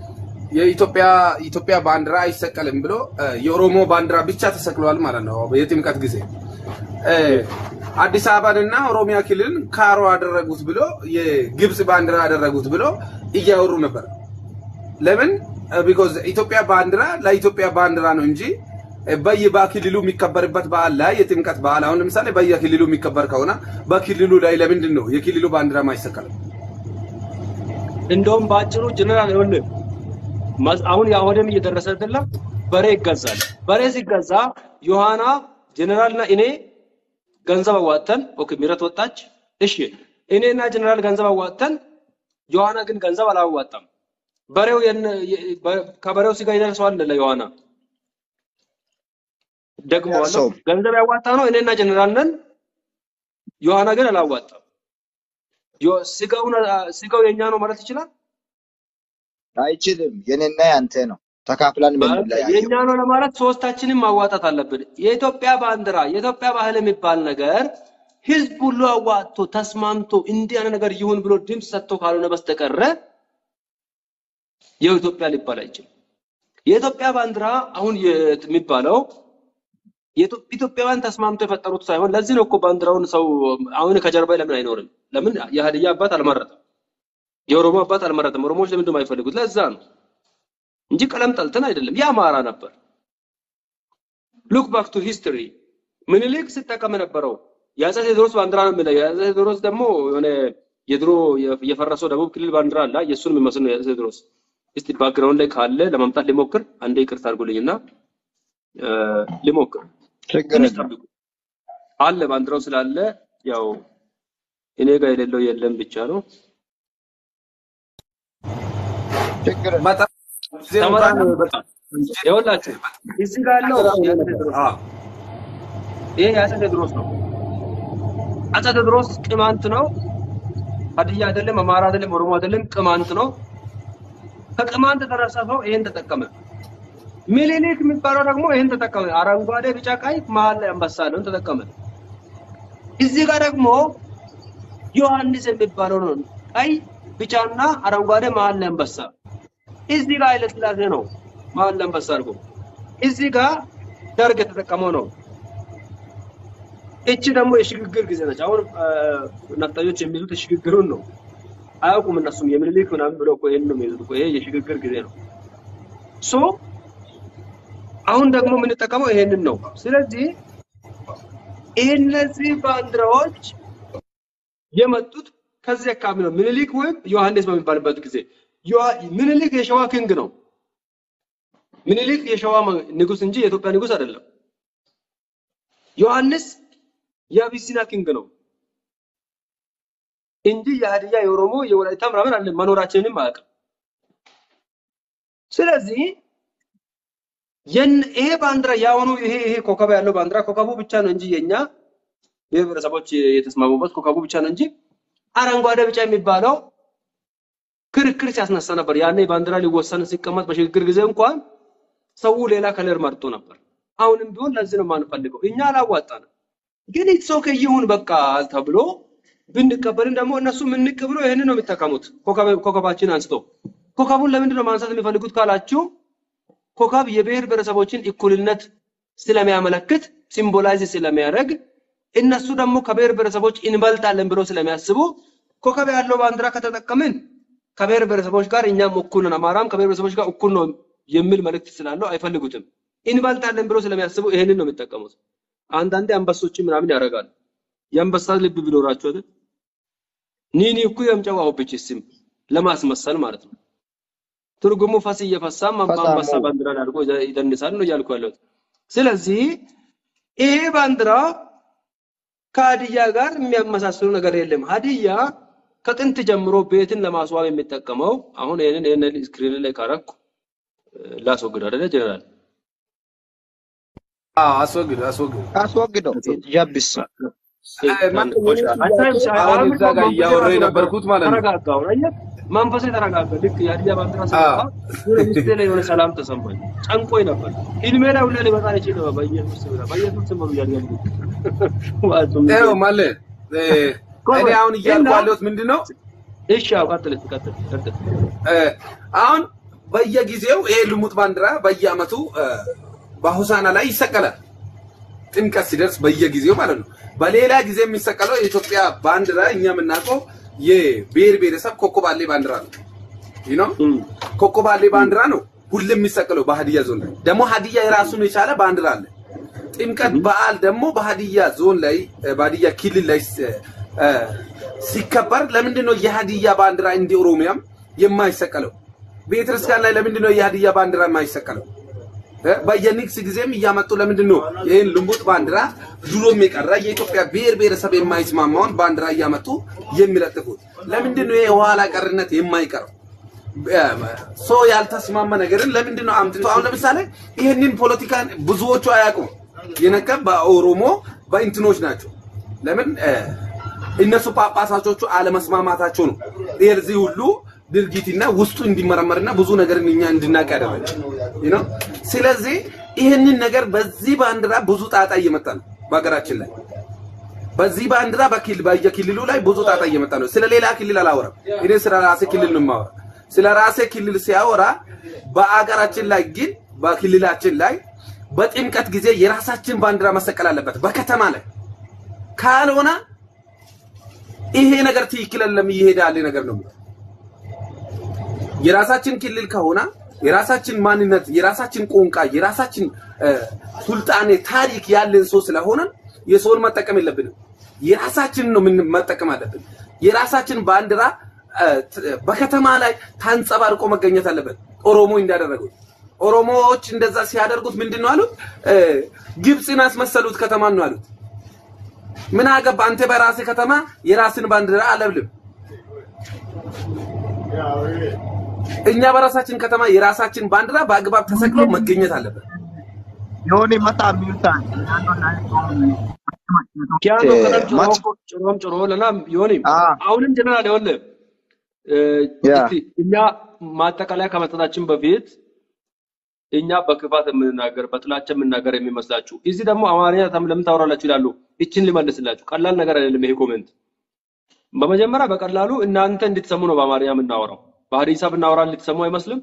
የኢትዮጵያ ኢትዮጵያ ባንዲራ አይሰቀልም ብሎ እ፣ የኦሮሞ ባንዲራ ብቻ ተሰቅሏል ማለት ነው። የጥምቀት ጊዜ እ፣ አዲስ አበባንና ኦሮሚያ ክልልን ካሮ አደረጉት ብሎ የግብጽ ባንዲራ አደረጉት ብሎ እያወሩ ነበር። ለምን ቢኮዝ ኢትዮጵያ ባንዲራ ለኢትዮጵያ ባንዲራ ነው እንጂ በየክልሉ የሚከበርበት በዓል ላይ የጥምቀት በዓል አሁን ለምሳሌ በየክልሉ የሚከበር ከሆነ በክልሉ ላይ ለምንድን ነው የክልሉ ባንዲራ ማይሰቀልም? እንደውም በአጭሩ ጀነራል ይኸውልህ መስ- አሁን የአሁንም እየደረሰ አይደለም። በሬ ይገዛል። በሬ ሲገዛ ዮሐና ጀነራልና እኔ ገንዘብ አዋጥተን ኦኬ፣ ምህረት ወጣች። እሺ እኔና ጀነራል ገንዘብ አዋጥተን ዮሐና ግን ገንዘብ አላዋጣም። በሬው የነ- የ- በ- ከበሬው ስጋ ይደርሰዋል ለዮሐና ደግሞ አለው ደርሰውም ገንዘብ ያዋጣ ነው እኔና ጀነራል ነን። ዮሐና ግን አላዋጣም። ዮ- ስጋውን ስጋው የኛ ነው ማለት ይችላል። አይችልም። የኔና ያንተ ነው ተካፍለን በቃ የምንለያየው። የኛ ነው ለማለት ሶስታችንም ማዋጣት አለብን። የኢትዮጵያ ባንዲራ፣ የኢትዮጵያ ባህል የሚባል ነገር ህዝብ ሁሉ አዋጥቶ ተስማምቶ እንዲህ አይነት ነገር ይሁን ብሎ ድምፅ ሰጥቶ ካልሆነ በስተቀረ የኢትዮጵያ ሊባል አይችልም። የኢትዮጵያ ባንዲራ አሁን የት- የሚባለው የኢትዮ- ኢትዮጵያውያን ተስማምቶ የፈጠሩት ሳይሆን ለዚህ ነው እኮ ባንዲራውን ሰው አሁን ከጀርባ ለምን አይኖርም? ለምን የሀዲያ አባት አልመረጠም? የኦሮሞ አባት አልመረጠም? ኦሮሞዎች ለምንድን ነው የማይፈልጉት? ለዛ ነው እንጂ ቀለም ጠልተን አይደለም። የአማራ ነበር። ሉክ ባክ ቱ ሂስትሪ ምኒልክ ሲጠቀም የነበረው የአፄ ቴዎድሮስ ባንዲራ ነው የሚለው። የአፄ ቴዎድሮስ ደግሞ የሆነ የድሮ የ- የፈረሰው ደቡብ ክልል ባንዲራ አለ። የእሱን የሚመስል ነው የአፄ ቴዎድሮስ። እስቲ ባክግራውንድ ላይ ካለ ለማምጣት ሊሞክር። አንዴ ይቅርታ አድርጉልኝና እ፣ ሊሞክር ችግር ትንሽ የለም። ጠብቁ። አለ ባንዲራው ስላለ ያው እኔ ጋር የሌለው የለም ብቻ ነው። ችግር የለም። በጣም ጊዜ እንኳን ተመጣጣኝ በጣም ይኸውላችሁ እዚህ ጋር ያለው የአፄ ቴዎድሮስ አዎ ይሄ የአፄ ቴዎድሮስ ነው። አፄ ቴዎድሮስ ቅማንት ነው። ሀዲያ አይደለም፣ አማራ አይደለም፣ ኦሮሞ አይደለም፣ ቅማንት ነው። ከቅማንት የተረሰፈው ይሄን ተጠቀመ። ምኒልክ የሚባለው ደግሞ ይሄን ተጠቀመ። አረንጓዴ፣ ቢጫ፣ ቀይ መሀል ላይ አንበሳ ያለውን ተጠቀመ። እዚህ ጋር ደግሞ ዮሐንስ የሚባለው ነው። ቀይ፣ ቢጫና አረንጓዴ መሀል ላይ አንበሳ። እዚህ ጋር ኃይለ ሥላሴ ነው መሀል ላይ አንበሳ አድርጎ። እዚህ ጋር ደርግ የተጠቀመው ነው። እቺ ደግሞ የሽግግር ጊዜ ነች። አሁን አ፣ ነፍጠኞች የሚይዙት የሽግግሩን ነው። አያውቁም እነሱም የምኒልክ ምናምን ብለው እኮ ይሄን ነው የሚይዙት እኮ። ይሄ የሽግግር ጊዜ ነው። ሶ አሁን ደግሞ የምንጠቀመው ይሄንን ነው። ስለዚህ እነዚህ ባንዲራዎች የመጡት ከዚህ አካባቢ ነው። ምኒልክ ወይም ዮሐንስ በሚባልበት ጊዜ ዮሐ- ምኒልክ የሸዋ ኪንግ ነው። ምኒልክ የሸዋ መ- ንጉስ እንጂ የኢትዮጵያ ንጉስ አይደለም። ዮሐንስ የአቢሲና ኪንግ ነው እንጂ የሀዲያ፣ የኦሮሞ፣ የወላይታ ምናምን አለ መኖራችንንም አያውቅም። ስለዚህ የን- ይሄ ባንዲራ ያሁኑ ይሄ ይሄ ኮከብ ያለው ባንዲራ ኮከቡ ብቻ ነው እንጂ የኛ ብሔር ብሔረሰቦች የተስማሙበት ኮከቡ ብቻ ነው እንጂ አረንጓዴ ቢጫ የሚባለው ክርክር ሲያስነሳ ነበር። ያኔ ባንዲራ ሊወሰን ሲቀመጥ በሽግግር ጊዜ እንኳን ሰው ሌላ ከለር መርጦ ነበር። አሁንም ቢሆን ለዚህ ነው የማንፈልገው። እኛ አላዋጣንም፣ ግን ኢትስ ኦኬ ይሁን በቃ ተብሎ ብንቀበልም ደግሞ እነሱ ምንቅ ብሎ ይህንን ነው የሚጠቀሙት። ኮከብ- ኮከባችን አንስቶ ኮከቡን ለምንድን ነው ማንሳት የሚፈልጉት ካላችሁ ኮከብ የብሔር ብሔረሰቦችን እኩልነት ስለሚያመለክት ሲምቦላይዝ ስለሚያደርግ እነሱ ደግሞ ከብሔር ብሔረሰቦች እንበልጣለን ብሎ ስለሚያስቡ ኮከብ ያለው ባንዲራ ከተጠቀምን ከብሔር ብሔረሰቦች ጋር እኛም እኩል ነን፣ አማራም ከብሔር ብሔረሰቦች ጋር እኩል ነው የሚል መልእክት ስላለው አይፈልጉትም። እንበልጣለን ብሎ ስለሚያስቡ ይሄንን ነው የሚጠቀሙት። አንዳንዴ አንበሶችን ምናምን ያደርጋሉ። የአንበሳ ልብ ቢኖራቸው አይደል? ኒኒ እኩ የምጨዋው ብችስም ለማስመሰል ማለት ነው። ትርጉሙ ፈስ እየፈሳም ፈሳሙ አንበሳ ባንዲራን አድርጎ ይደንሳል ነው እያልኩ ያለሁት። ስለዚህ ይሄ ባንዲራ ከሀዲያ ጋር የሚያመሳስሉ ነገር የለም። ሀዲያ ከጥንት ጀምሮ ቤትን ለማስዋብ የሚጠቀመው አሁን ይሄንን ይሄንን ስክሪን ላይ ካረኩ ላስወግድ አይደለ ጀነራል? አዎ፣ አስወግድ አስወግድ። አስወግደው ጀብስ እ፣ ማን- ቆይ፣ አታይም? አሁን አሁን እዛ እኮ ጋር መንፈሴ እያወራ ራሱ የነበርኩት ማለት ነው። ተረጋጋ። አሁን አየህ፣ መንፈሴ ተረጋጋ። ልክ የሀዲያ ባንዲራ አዎ ስመጣ የሆነ ውስጤ ላይ የሆነ ሰላም ተሰማኝ። ጨንቆኝ ነበር። ህልሜ ላይ ሁላ ሊመጣ ይችል ነበር። በኢየሱስ ስም በኢየሱስ ስም ነው እያልኩ ያለሁት። ዋጹም ይኸው ማለ እ፣ ቆይ እኔ ቆይ አሁን እያልኩ እና ያለሁት ምንድን ነው እሺ፣ አዎ፣ ቀጥል እስኪ፣ ቀጥል ቀጥል። እ፣ አሁን በየጊዜው ይሄ ልሙጥ ባንዲራ በየአመቱ እ፣ በሆሳና ላይ ይሰቀላል። ጥምቀት ሲደርስ በየጊዜው ማለት ነው። በሌላ ጊዜ የሚሰቀለው የኢትዮጵያ ባንዲራ እኛ የምናውቀው የብሔር ብሔረሰብ ኮከባሌ ባንዲራ ነው። ይህ ነው እም፣ ኮከባሌ ባንዲራ ነው ሁሌም የሚሰቀለው በሀዲያ ዞን ላይ። ደግሞ ሀዲያ የራሱን የቻለ ባንዲራ አለ። ጥምቀት በዓል ደግሞ በሀዲያ ዞን ላይ እ፣ በሀዲያ ክልል ላይ ስ- እ፣ ሲከበር ለምንድን ነው የሀዲያ ባንዲራ እንደ ኦሮሚያም የማይሰቀለው? ቤተክርስቲያን ላይ ለምንድን ነው የሀዲያ ባንዲራ የማይሰቀለው? እ፣ በየንግስ ጊዜም እያመጡ ለምንድን ነው ይህን ልሙጥ ባንዲራ ድሮም የቀረ የኢትዮጵያ ብሔር ብሔረሰብ የማይስማማውን ባንዲራ እያመጡ የሚለጥፉት? ለምንድን ነው ይሄ የኋላ ቀርነት የማይቀረው? ሰው ያልተስማማ ነገርን ለምንድን ነው አምጥቶ አሁን ለምሳሌ ይህንን ፖለቲካ ብዙዎቹ አያውቁም። የነቀ በኦሮሞ በእንትኖች ናቸው። ለምን እ፣ እነሱ ጳጳሳቾቹ አለመስማማታቸው ነው የዚህ ሁሉ ድርጊትና ውስጡ እንዲመረመርና ብዙ ነገርን እኛ እንድናቅ ያደረገ you know? ስለዚህ ይህንን ነገር በዚህ ባንዲራ ብዙ ጣጣ እየመጣ ነው በሀገራችን ላይ በዚህ ባንዲራ በክልል በየክልሉ ላይ ብዙ ጣጣ እየመጣ ነው። ስለ ሌላ ክልል አላወራም። እኔ ስለ ራሴ ክልል ነው የማወራ። ስለ ራሴ ክልል ሲያወራ በአገራችን ላይ ግን በክልላችን ላይ በጥምቀት ጊዜ የራሳችን ባንዲራ መሰቀል አለበት በከተማ ላይ ካልሆነ ይሄ ነገር ትክክል አይደለም፣ እየሄደ ያለ ነገር ነው። የራሳችን ክልል ከሆነ የራሳችን ማንነት፣ የራሳችን ቋንቋ፣ የራሳችን እ፣ ሱልጣኔ ታሪክ ያለን ሰው ስለሆነ የሰውን መጠቀም የለብንም። የራሳችን ነው ምን መጠቀም አለብን። የራሳችን ባንዲራ እ፣ ት- በከተማ ላይ ታንጸባርቆ መገኘት አለበት። ኦሮሞ እንዳደረጉት ኦሮሞዎች እንደዛ ሲያደርጉት ምንድን ነው አሉት? እ፣ ግብፅን አስመሰሉት ከተማን ነው አሉት። ምን አገባ አንተ በራስህ ከተማ የራስን ባንዲራ አለብልም። እኛ በራሳችን ከተማ የራሳችን ባንዲራ በአግባብ ተሰቅሎ መገኘት አለበት። ዮኒ መታ ሚዩታን ናኖ ናይቶ ኪያኖ ከነም ጭሮ ማች ጭሮም ጭሮ ለና ዮኒ አ አሁንም ጀነራል ይኸውልህ እ፣ ያ እስቲ እኛ ማጠቃለያ ከመስጠታችን በፊት እኛ በክፋት የምንናገር በጥላቻ የምንናገር የሚመስላችሁ እዚህ ደግሞ አማርኛ ተም- ለምን ታወራላችሁ ይላሉ። ይችን ልመልስላችሁ። ቀላል ነገር አይደለም ይሄ ኮሜንት። በመጀመሪያ በቀላሉ እናንተ እንድትሰሙ ነው በአማርኛ የምናወራው። በሀዲሳ ብናወራ እንድትሰሙ አይመስልም?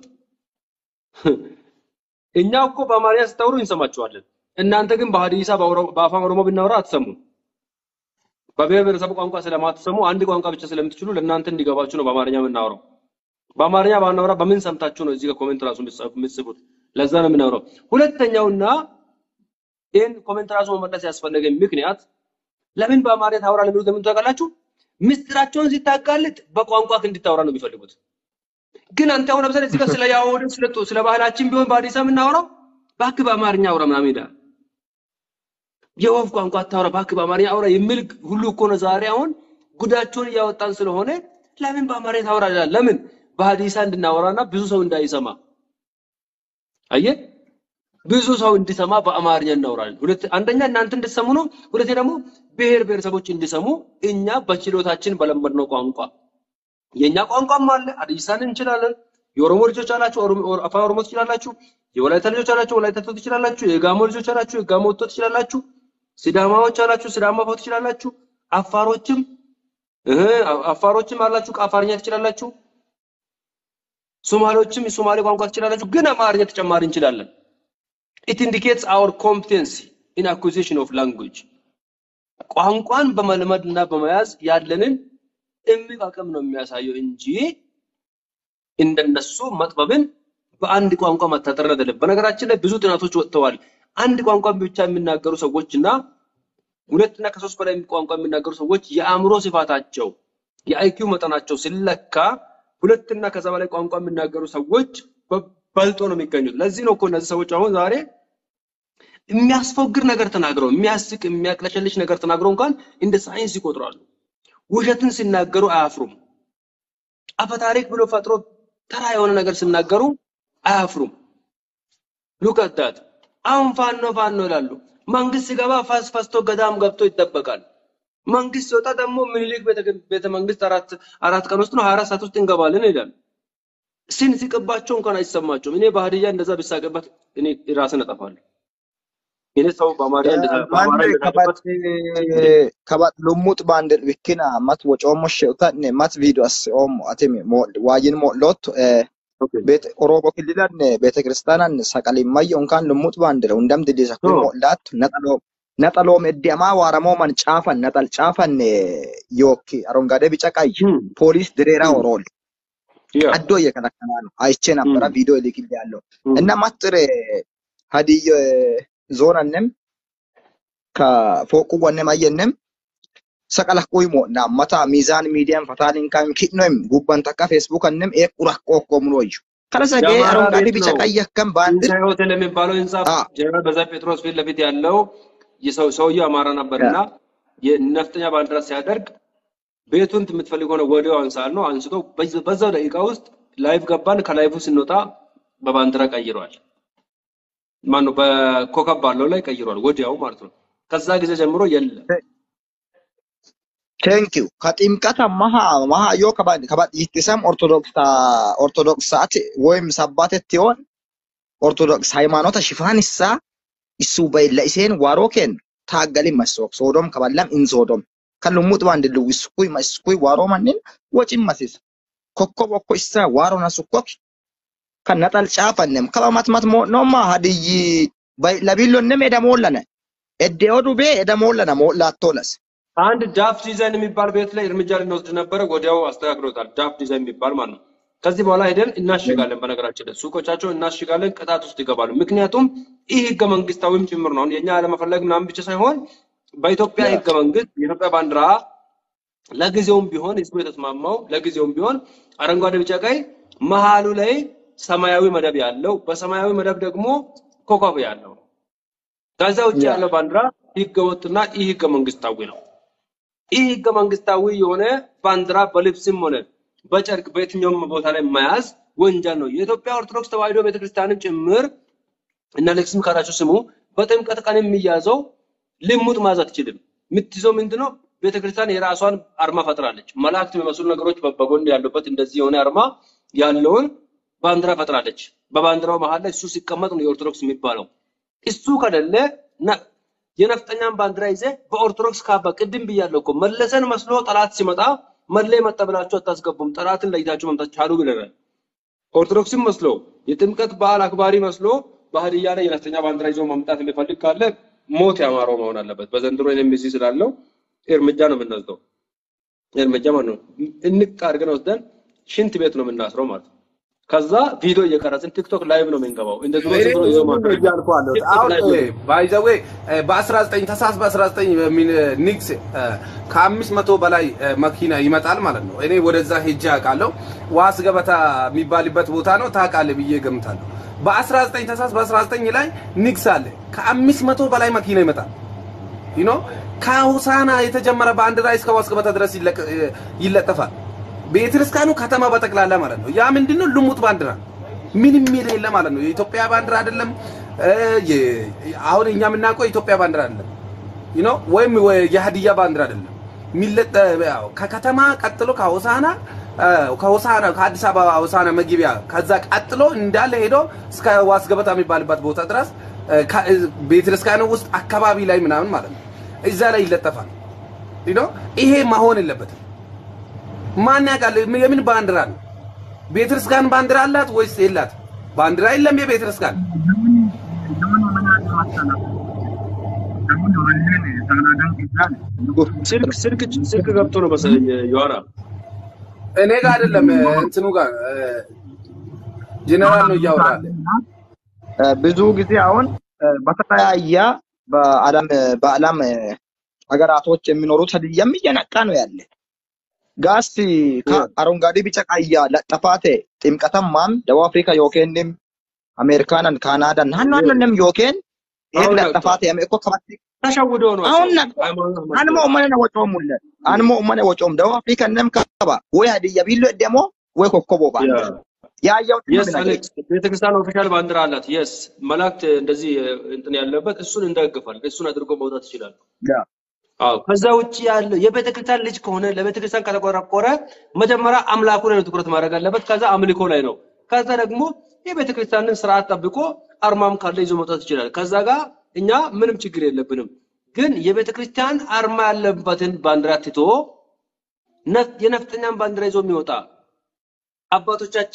እኛ እኮ በአማርኛ ስታወሩ እንሰማችኋለን። እናንተ ግን በሀዲሳ በኦሮ- በአፋን ኦሮሞ ብናወራ አትሰሙም። በብሔር ብሔረሰብ ቋንቋ ስለማትሰሙ አንድ ቋንቋ ብቻ ስለምትችሉ ለእናንተ እንዲገባችሁ ነው በአማርኛ የምናወራው። በአማርኛ ባናወራ በምን ሰምታችሁ ነው እዚህ ጋር ኮሜንት ራሱ የምትጽፉ- የምትጽፉት? ለዛ ነው የምናወራው። ሁለተኛውና ይህን ኮሜንት ራሱ መመለስ ያስፈለገኝ ምክንያት ለምን በአማርኛ ታወራለህ የሚሉት ለምን ታውቃላችሁ? ምስጢራቸውን ሲታጋልጥ በቋንቋ እንድታወራ ነው የሚፈልጉት። ግን አንተ አሁን ለምሳሌ እዚህ ጋር ስለ ያወደ ስለ ስለ ባህላችን ቢሆን በአዲስ አበባ የምናወራው እባክህ በአማርኛ አውራ ምናምን ይላል። የወፍ ቋንቋ አታውራ እባክህ በአማርኛ አውራ የሚል ሁሉ እኮ ነው ዛሬ አሁን ጉዳቸውን እያወጣን ስለሆነ ለምን በአማርኛ ታወራ ይላል። ለምን በሀዲሳ እንድናወራና ብዙ ሰው እንዳይሰማ አየህ፣ ብዙ ሰው እንዲሰማ በአማርኛ እናወራለን። ሁለት አንደኛ እናንተ እንድትሰሙ ነው። ሁለተኛ ደግሞ ብሔር ብሔረሰቦች እንዲሰሙ እኛ በችሎታችን በለመድነው ቋንቋ የኛ ቋንቋም አለ። ሀዲሳን እንችላለን። የኦሮሞ ልጆች አላችሁ፣ ኦሮሞ- ኦሮ- አፋን ኦሮሞ ትችላላችሁ። የወላይታ ልጆች አላችሁ፣ ወላይታ ቶ ትችላላችሁ። የጋሞ ልጆች አላችሁ፣ የጋሞ ቶ ትችላላችሁ። ሲዳማዎች አላችሁ፣ ሲዳማ ፎ ትችላላችሁ። አፋሮችም እህ አፋሮችም አላችሁ፣ አፋርኛ ትችላላችሁ። ሶማሌዎችም የሶማሌ ቋንቋ ትችላላችሁ። ግን አማርኛ ተጨማሪ እንችላለን። it indicates our competency in acquisition of language ቋንቋን በመልመድ እና በመያዝ ያለንን እምቅ አቅም ነው የሚያሳየው እንጂ እንደነሱ መጥበብን በአንድ ቋንቋ መታጠር አይደለም። በነገራችን ላይ ብዙ ጥናቶች ወጥተዋል። አንድ ቋንቋ ብቻ የሚናገሩ ሰዎች እና ሁለት እና ከሶስት በላይ ቋንቋ የሚናገሩ ሰዎች የአእምሮ ስፋታቸው የአይኪው መጠናቸው ሲለካ ሁለት እና ከዛ በላይ ቋንቋ የሚናገሩ ሰዎች በ- በልጦ ነው የሚገኙት። ለዚህ ነው እኮ እነዚህ ሰዎች አሁን ዛሬ የሚያስፎግር ነገር ተናግረው የሚያስቅ የሚያቅለሸልሽ ነገር ተናግረው እንኳን እንደ ሳይንስ ይቆጥራሉ። ውሸትን ሲናገሩ አያፍሩም። አፈታሪክ ብሎ ፈጥሮ ተራ የሆነ ነገር ሲናገሩ አያፍሩም። ሉክ አት ዳት። አሁን ፋኖ ፋኖ ይላሉ። መንግስት ሲገባ ፈስ ፈስቶ ገዳም ገብቶ ይጠበቃል። መንግስት ሲወጣ ደግሞ ምኒልክ ቤተ ቤተ መንግስት አራት አራት ቀን ውስጥ ነው 24 ሰዓት ውስጥ እንገባለን ይላል። ሲንስቅባቸው እንኳን አይሰማቸውም። እኔ በሀዲያ እንደዛ ቢሳቅበት እኔ ራስን እጠፋለሁ። እኔ ሰው በአማርኛ እንደዛ በአማራ ማንዴ እንደሳቅበት ከባት ከባት ልሙጥ ባንድ ዊኪና ማት ወጮሞ ሸውታ ነ ማት ቪዲዮ አስ ኦሞ አቴሚ ሞ ዋይን ሞ ሎት ኦኬ ቤት ኦሮሞ ክልላን ቤተክርስቲያናን ሰቀሊማየ እንኳን ልሙጥ ባንድረው እንደም ድዴሳ ኩ ኦ ሞላት ነጠሎ ነጠሎም እዲያማ ዋረሞ መን ጫፈን ነጠል ጫፈን ዮኪ አረንጓዴ ቢጫ ቀይ እም ፖሊስ ድሬራ እም ኦሮል ያ አዶ እየከለከላ ነው። አይቼ ነበረ እም ቪዲዮ ልክል ያለው እም እና ማጥሬ ሀዲየ ዞነንም ከፎቁ ወንም አየንም ሰቀለህ ቁይሞ እና መታ ሚዛን ሚዲያን ፈታሊን ካም ኪኖም ጉባን ተካ ፌስቡክ አንም ኤቁራ ቆቆም ነው እዩ ከለሰገ የአማራ አረንጓዴ ቤት ቢጫ ነው። ቀይ ከም ባንድር ትንሣኤ ሆቴል የሚባለው ህንጻ አ ጀነራል በዛ ጴጥሮስ ፊት ለፊት ያለው የሰው ሰውየው አማራ ነበርና የነፍጠኛ ባንዲራ ሲያደርግ ቤቱን የምትፈልገው ነው ወዲያው አንሳል ነው አንስቶ በዚ- በዛው ደቂቃ ውስጥ ላይቭ ገባን። ከላይቭ ስንወጣ በባንዲራ ቀይሯል። ማነው በኮከብ ባለው ላይ ቀይሯል ወዲያው ማለት ነው። ከዛ ጊዜ ጀምሮ የለም። ቴንኪው ከጥምቀት መሃ መሃ ዮ ከባድ ከባድ ይትሰም ኦርቶዶክስ ኦርቶዶክስ ሰዓት ወይም ሰባቴ ትሆን ኦርቶዶክስ ሃይማኖት ሽፋንሳ እሱ በይለ ኢሴን ዋሮኬን ታገሊ መስወቅ ሶዶም ከባላም ኢንሶዶም ከልሙጥ ባንድ ልው ስኩይ መስኩይ ዋሮ ማንን ወጪ መሲስ ኮኮብ እኮ ኢሳ ዋሮ ናሱኮክ ከነጠል ጫፈንም ከበማትማት ሞ ኖማ ሀድይ ለቢሎንም ኤደሞለነ ኤዴኦ ዱቤ ኤደሞለነ ሞላቶለስ አንድ ዳፍ ዲዛይን የሚባል ቤት ላይ እርምጃ ልንወስድ ነበረ። ወዲያው አስተካክሎታል። ዳፍ ዲዛይን የሚባል ማለት ነው። ከዚህ በኋላ ሄደን እናሽጋለን። በነገራችን ላይ ሱቆቻቸው እናሽጋለን፣ ቅጣት ውስጥ ይገባሉ። ምክንያቱም ይህ ህገ መንግስታዊም ጭምር ነው። አሁን የኛ አለመፈለግ ምናምን ብቻ ሳይሆን በኢትዮጵያ ህገ መንግስት የኢትዮጵያ ባንዲራ ለጊዜውም ቢሆን ህዝቡ የተስማማው ለጊዜውም ቢሆን አረንጓዴ፣ ቢጫ፣ ቀይ መሀሉ ላይ ሰማያዊ መደብ ያለው በሰማያዊ መደብ ደግሞ ኮከብ ያለው ከዛ ውጭ ያ ያለው ባንዲራ ህገወጥና ይህ ህገ መንግስታዊ ነው። ይህ ህገ መንግስታዊ የሆነ ባንዲራ በልብስም ሆነ በጨርቅ በየትኛውም ቦታ ላይ መያዝ ወንጀል ነው። የኢትዮጵያ ኦርቶዶክስ ተዋሕዶ ቤተክርስቲያንም ጭምር እና ሌክስም ካላችሁ ስሙ፣ በጥምቀት ቀን የሚያዘው ልሙጥ ማዝ አትችልም። የምትይዘው ምንድነው? ቤተክርስቲያን የራሷን አርማ ፈጥራለች። መላእክት የሚመስሉ ነገሮች በ- በጎን ያሉበት እንደዚህ የሆነ አርማ ያለውን ባንዲራ ፈጥራለች። በባንዲራው መሀል ላይ እሱ ሲቀመጥ ነው የኦርቶዶክስ የሚባለው። እሱ ከሌለ ነ- የነፍጠኛን ባንዲራ ይዘህ በኦርቶዶክስ ካባ ቅድም ብያለሁ እኮ መለሰን መስሎ ጠላት ሲመጣ መለ መጣ ብላችሁ አታስገቡም። ጠላትን ለይታችሁ መምጣት ቻሉ ብለናል። ኦርቶዶክስም መስሎ የጥምቀት በዓል አክባሪ መስሎ በሀዲያ ላይ የነፍጠኛ ባንዲራ ይዞ መምጣት የሚፈልግ ካለ ሞት ያማረው መሆን አለበት። በዘንድሮ ኤምሲ ስላለው እርምጃ ነው የምንወስደው። እርምጃ ማለት ነው እንቅ አድርገን ወስደን ሽንት ቤት ነው የምናስረው ማለት ነው። ከዛ ቪዲዮ እየቀረጽን ቲክቶክ ላይቭ ነው የምንገባው። እንደ ድሮ እኔ ዝም ብሎ ይዞ እሱን ነው ማድረግ እያልኩ አለሁት። ቲክቶክ አሁን ላይቭ ነው። ባይ ዘ ዌይ በ19 ተሳስ በ19 በሚል ኒክስ ከአምስት መቶ በላይ እ፣ መኪና ይመጣል ማለት ነው። እኔ ወደዛ ሄጄ አውቃለሁ። ዋስ ገበታ የሚባልበት ቦታ ነው ታውቃለህ ብዬ ገምታለሁ። በ19 ተሳስ በ19 ላይ ኒክስ አለ። ከአምስት መቶ በላይ መኪና ይመጣል። ዩ ኖ ከሆሳና የተጀመረ ባንዲራ እስከ ዋስ ገበታ ድረስ ይለቀ- ይለጠፋል። ቤተክርስቲያኑ ከተማ በጠቅላላ ማለት ነው። ያ ምንድነው? ልሙጥ ባንዲራ ምንም የሌለ ማለት ነው። የኢትዮጵያ ባንዲራ አይደለም። እ፣ የ- አሁን እኛ የምናውቀው የኢትዮጵያ ባንዲራ አይደለም ዩ ኖ ወይም ወ- የሀዲያ ባንዲራ አይደለም። የሚለጠ ያው ከከተማ ቀጥሎ ከሆሳና እ፣ ከሆሳና ከአዲስ አበባ ሆሳና መግቢያ ከዛ ቀጥሎ እንዳለ ሄዶ እስከ ዋስ ገበታ የሚባልበት ቦታ ድረስ እ፣ ከ- እ፣ ቤተክርስቲያኑ ውስጥ አካባቢ ላይ ምናምን ማለት ነው እዛ ላይ ይለጠፋል። ዩ ኖ ይሄ መሆን የለበትም። ማን ያውቃል? የምን ባንዲራ ነው? ቤተክርስቲያን ባንዲራ አላት ወይስ የላት? ባንዲራ የለም የቤተክርስቲያን ስልክ ስልክ ስልክ ገብቶ ነው መሰለኝ ዮሐና እኔ ጋር አይደለም እንትኑ ጋር እ፣ ጄኔራል ነው እያወራ ያለ። እ፣ ብዙ ጊዜ አሁን እ፣ በተለያየ በዓለም በዓለም እ፣ ሀገራቶች የሚኖሩት ሀዲያም እየነቃ ነው ያለ ጋስ ከአረንጓዴ ቢጫ ቀያ ለጠፋቴ ጥምቀተማም ደቡብ አፍሪካ ዮኬንም አሜሪካንን ካናዳን ናናንንም ዮኬን ኤግ አሁን ለጠፋቴ ነቅቷል። ያሜ እኮ ከባት ተሸውዶ ነው አሁን ሰው ነቅቷል። ሃይማኖት አንሞ መስሎ ኡመነ ወጮም ሙለ አንሞ ኡመነ ወጮም ደቡብ አፍሪካ ነም ከባ ወይ ሀዲያ ቢሎ ደሞ ወይ ኮኮቦ ያ ባንዲራ ያያው የስ ትምና አሌክስ ቤተክርስቲያን ኦፊሻል ባንዲራ አላት። የስ መላእክት እንደዚህ እንትን ያለበት እሱን እንደግፋል። እሱን አድርጎ መውጣት ይችላል። ያ አዎ ከዛ ውጭ ያለው የቤተክርስቲያን ልጅ ከሆነ ለቤተክርስቲያን ከተቆረቆረ መጀመሪያ አምላኩ ላይ ነው ትኩረት ማድረግ አለበት። ከዛ አምልኮ ላይ ነው። ከዛ ደግሞ የቤተክርስቲያንን ስርዓት ጠብቆ አርማም ካለ ይዞ መውጣት ይችላል። ከዛ ጋር እኛ ምንም ችግር የለብንም። ግን የቤተክርስቲያን አርማ ያለበትን ባንዲራ ትቶ ነፍ- የነፍጠኛን ባንዲራ ይዞ የሚወጣ አባቶቻችን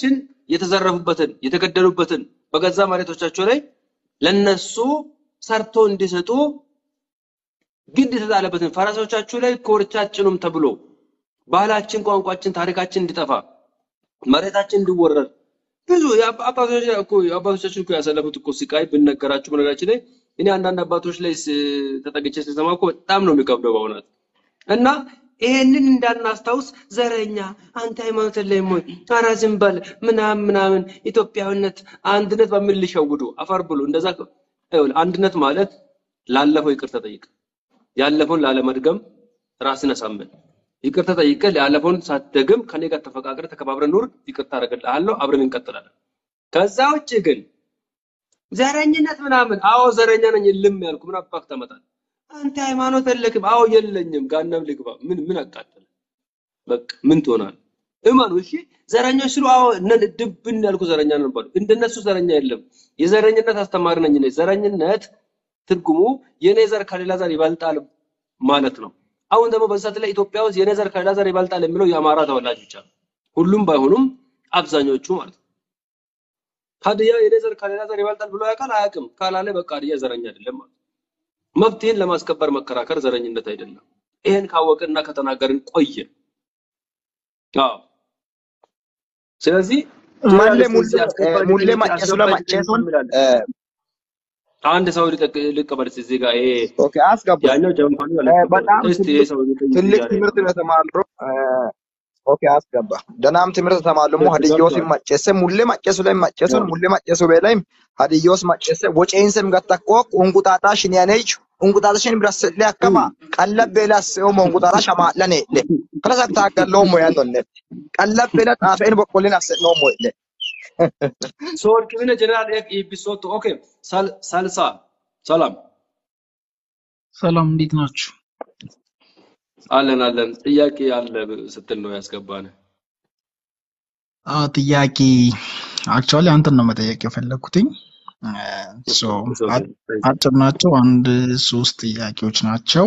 የተዘረፉበትን የተገደሉበትን በገዛ መሬቶቻቸው ላይ ለነሱ ሰርቶ እንዲሰጡ ግድ የተጣለበትን ፈረሶቻችሁ ላይ ኮርቻ ጭኑም ተብሎ ባህላችን፣ ቋንቋችን፣ ታሪካችን እንዲጠፋ መሬታችን እንዲወረር ብዙ የአባ- አባቶች እኮ አባቶቻችን እኮ ያሳለፉት እኮ ስቃይ ብነገራችሁ በነገራችን ላይ እኔ አንዳንድ አባቶች ላይ ስ- ተጠግቼ ስሰማ እኮ በጣም ነው የሚከብደው በእውነት እና ይሄንን እንዳናስታውስ ዘረኛ አንተ ሃይማኖት የለህም ወይ ኧረ ዝም በል ምናምን ምናምን ኢትዮጵያዊነት አንድነት በሚል ሊሸውዱ አፈር ብሎ እንደዛ ከ- ይኸውልህ አንድነት ማለት ላለፈው ይቅርታ ጠይቅ ያለፈውን ላለመድገም ራስን አሳምን ይቅርታ ጠይቀህ ያለፈውን ሳትደግም ከኔ ጋር ተፈቃቅረ ተከባብረን ኑር ይቅርታ አደርግልሃለሁ አብረን እንቀጥላለን ከዛ ውጭ ግን ዘረኝነት ምናምን አዎ ዘረኛ ነኝ ልም ያልኩ ምን አባክ ታመጣለህ አንተ ሃይማኖት የለክም አዎ የለኝም ጋናም ልግባ ምን ምን አቃጠለ በቃ ምን ትሆናለህ እመኑ እሺ ዘረኞች ስሉ አዎ ነን ድብን ያልኩ ዘረኛ ነን ባሉ እንደነሱ ዘረኛ የለም የዘረኝነት አስተማሪ ነኝ እኔ ዘረኝነት ትርጉሙ የኔ ዘር ከሌላ ዘር ይበልጣል ማለት ነው አሁን ደግሞ በዛት ላይ ኢትዮጵያ ውስጥ የኔ ዘር ከሌላ ዘር ይበልጣል የሚለው የአማራ ተወላጅ ብቻ ነው ሁሉም ባይሆኑም አብዛኞቹ ማለት ነው ሀዲያ የኔ ዘር ከሌላ ዘር ይበልጣል ብሎ ያውቃል አያውቅም ካላለ በቃ ሀዲያ ዘረኛ አይደለም ማለት ነው። መብትህን ለማስከበር መከራከር ዘረኝነት አይደለም ይሄን ካወቅንና ከተናገርን ቆየ አዎ ስለዚህ ማለ ጀነራል ሙሌ እስከዚህ አስገባኝ ሙሌ ልጠይቅ ማጨሱ አስገባኝ ልጠይቅ ለማጨሱን ይላል አንድ ሰው ሊጠቅ- ሊቀበል እስኪ እዚህ ጋር ይሄ ኦኬ አስገባ ያኛው ጀንፋኑ እ፣ አልቀበልም በጣም እስቲ ይሄ ትልቅ ሰው ሊጠይቅ ትልቅ እያለ ትምህርት ነው ነው የተማርነው። እ፣ ኦኬ አስገባ ደናም ትምህርት ተማለሙ ሀዲዮስ ገብቷል ማጨሰ ሙሌ ማጨሱ ላይ ማጨሱን አዎ። ሙሌ ማጨሱ በላይ ሀዲዮስ ማጨሰ ወጨይንሰም ገተቆ ኡንቁጣጣ ሽንያነች ኡንቁጣጣሽን ብራስለ አከማ ቀለብ ቤላስ ኦ ኡንቁጣጣ ሸማለኔ ለ ከለሳ ታገለው ሞ ያንዶነ ቀለብ ቤላ ጣፈን በቆልን አሰነው ሞ ለ ሶወርቅ ብነ ጀነራል ኤፍ ኢቢሶቶ ኦኬ ሳል- ሳልሳ ሰላም ሰላም እንዴት ናችሁ? አለን አለን ጥያቄ አለ ስትል ነው ያስገባን አዎ ጥያቄ አክቹዋሊ አንተን ነው መጠየቅ የፈለኩትኝ። ሶ አጭር ናቸው። አንድ ሶስት ጥያቄዎች ናቸው።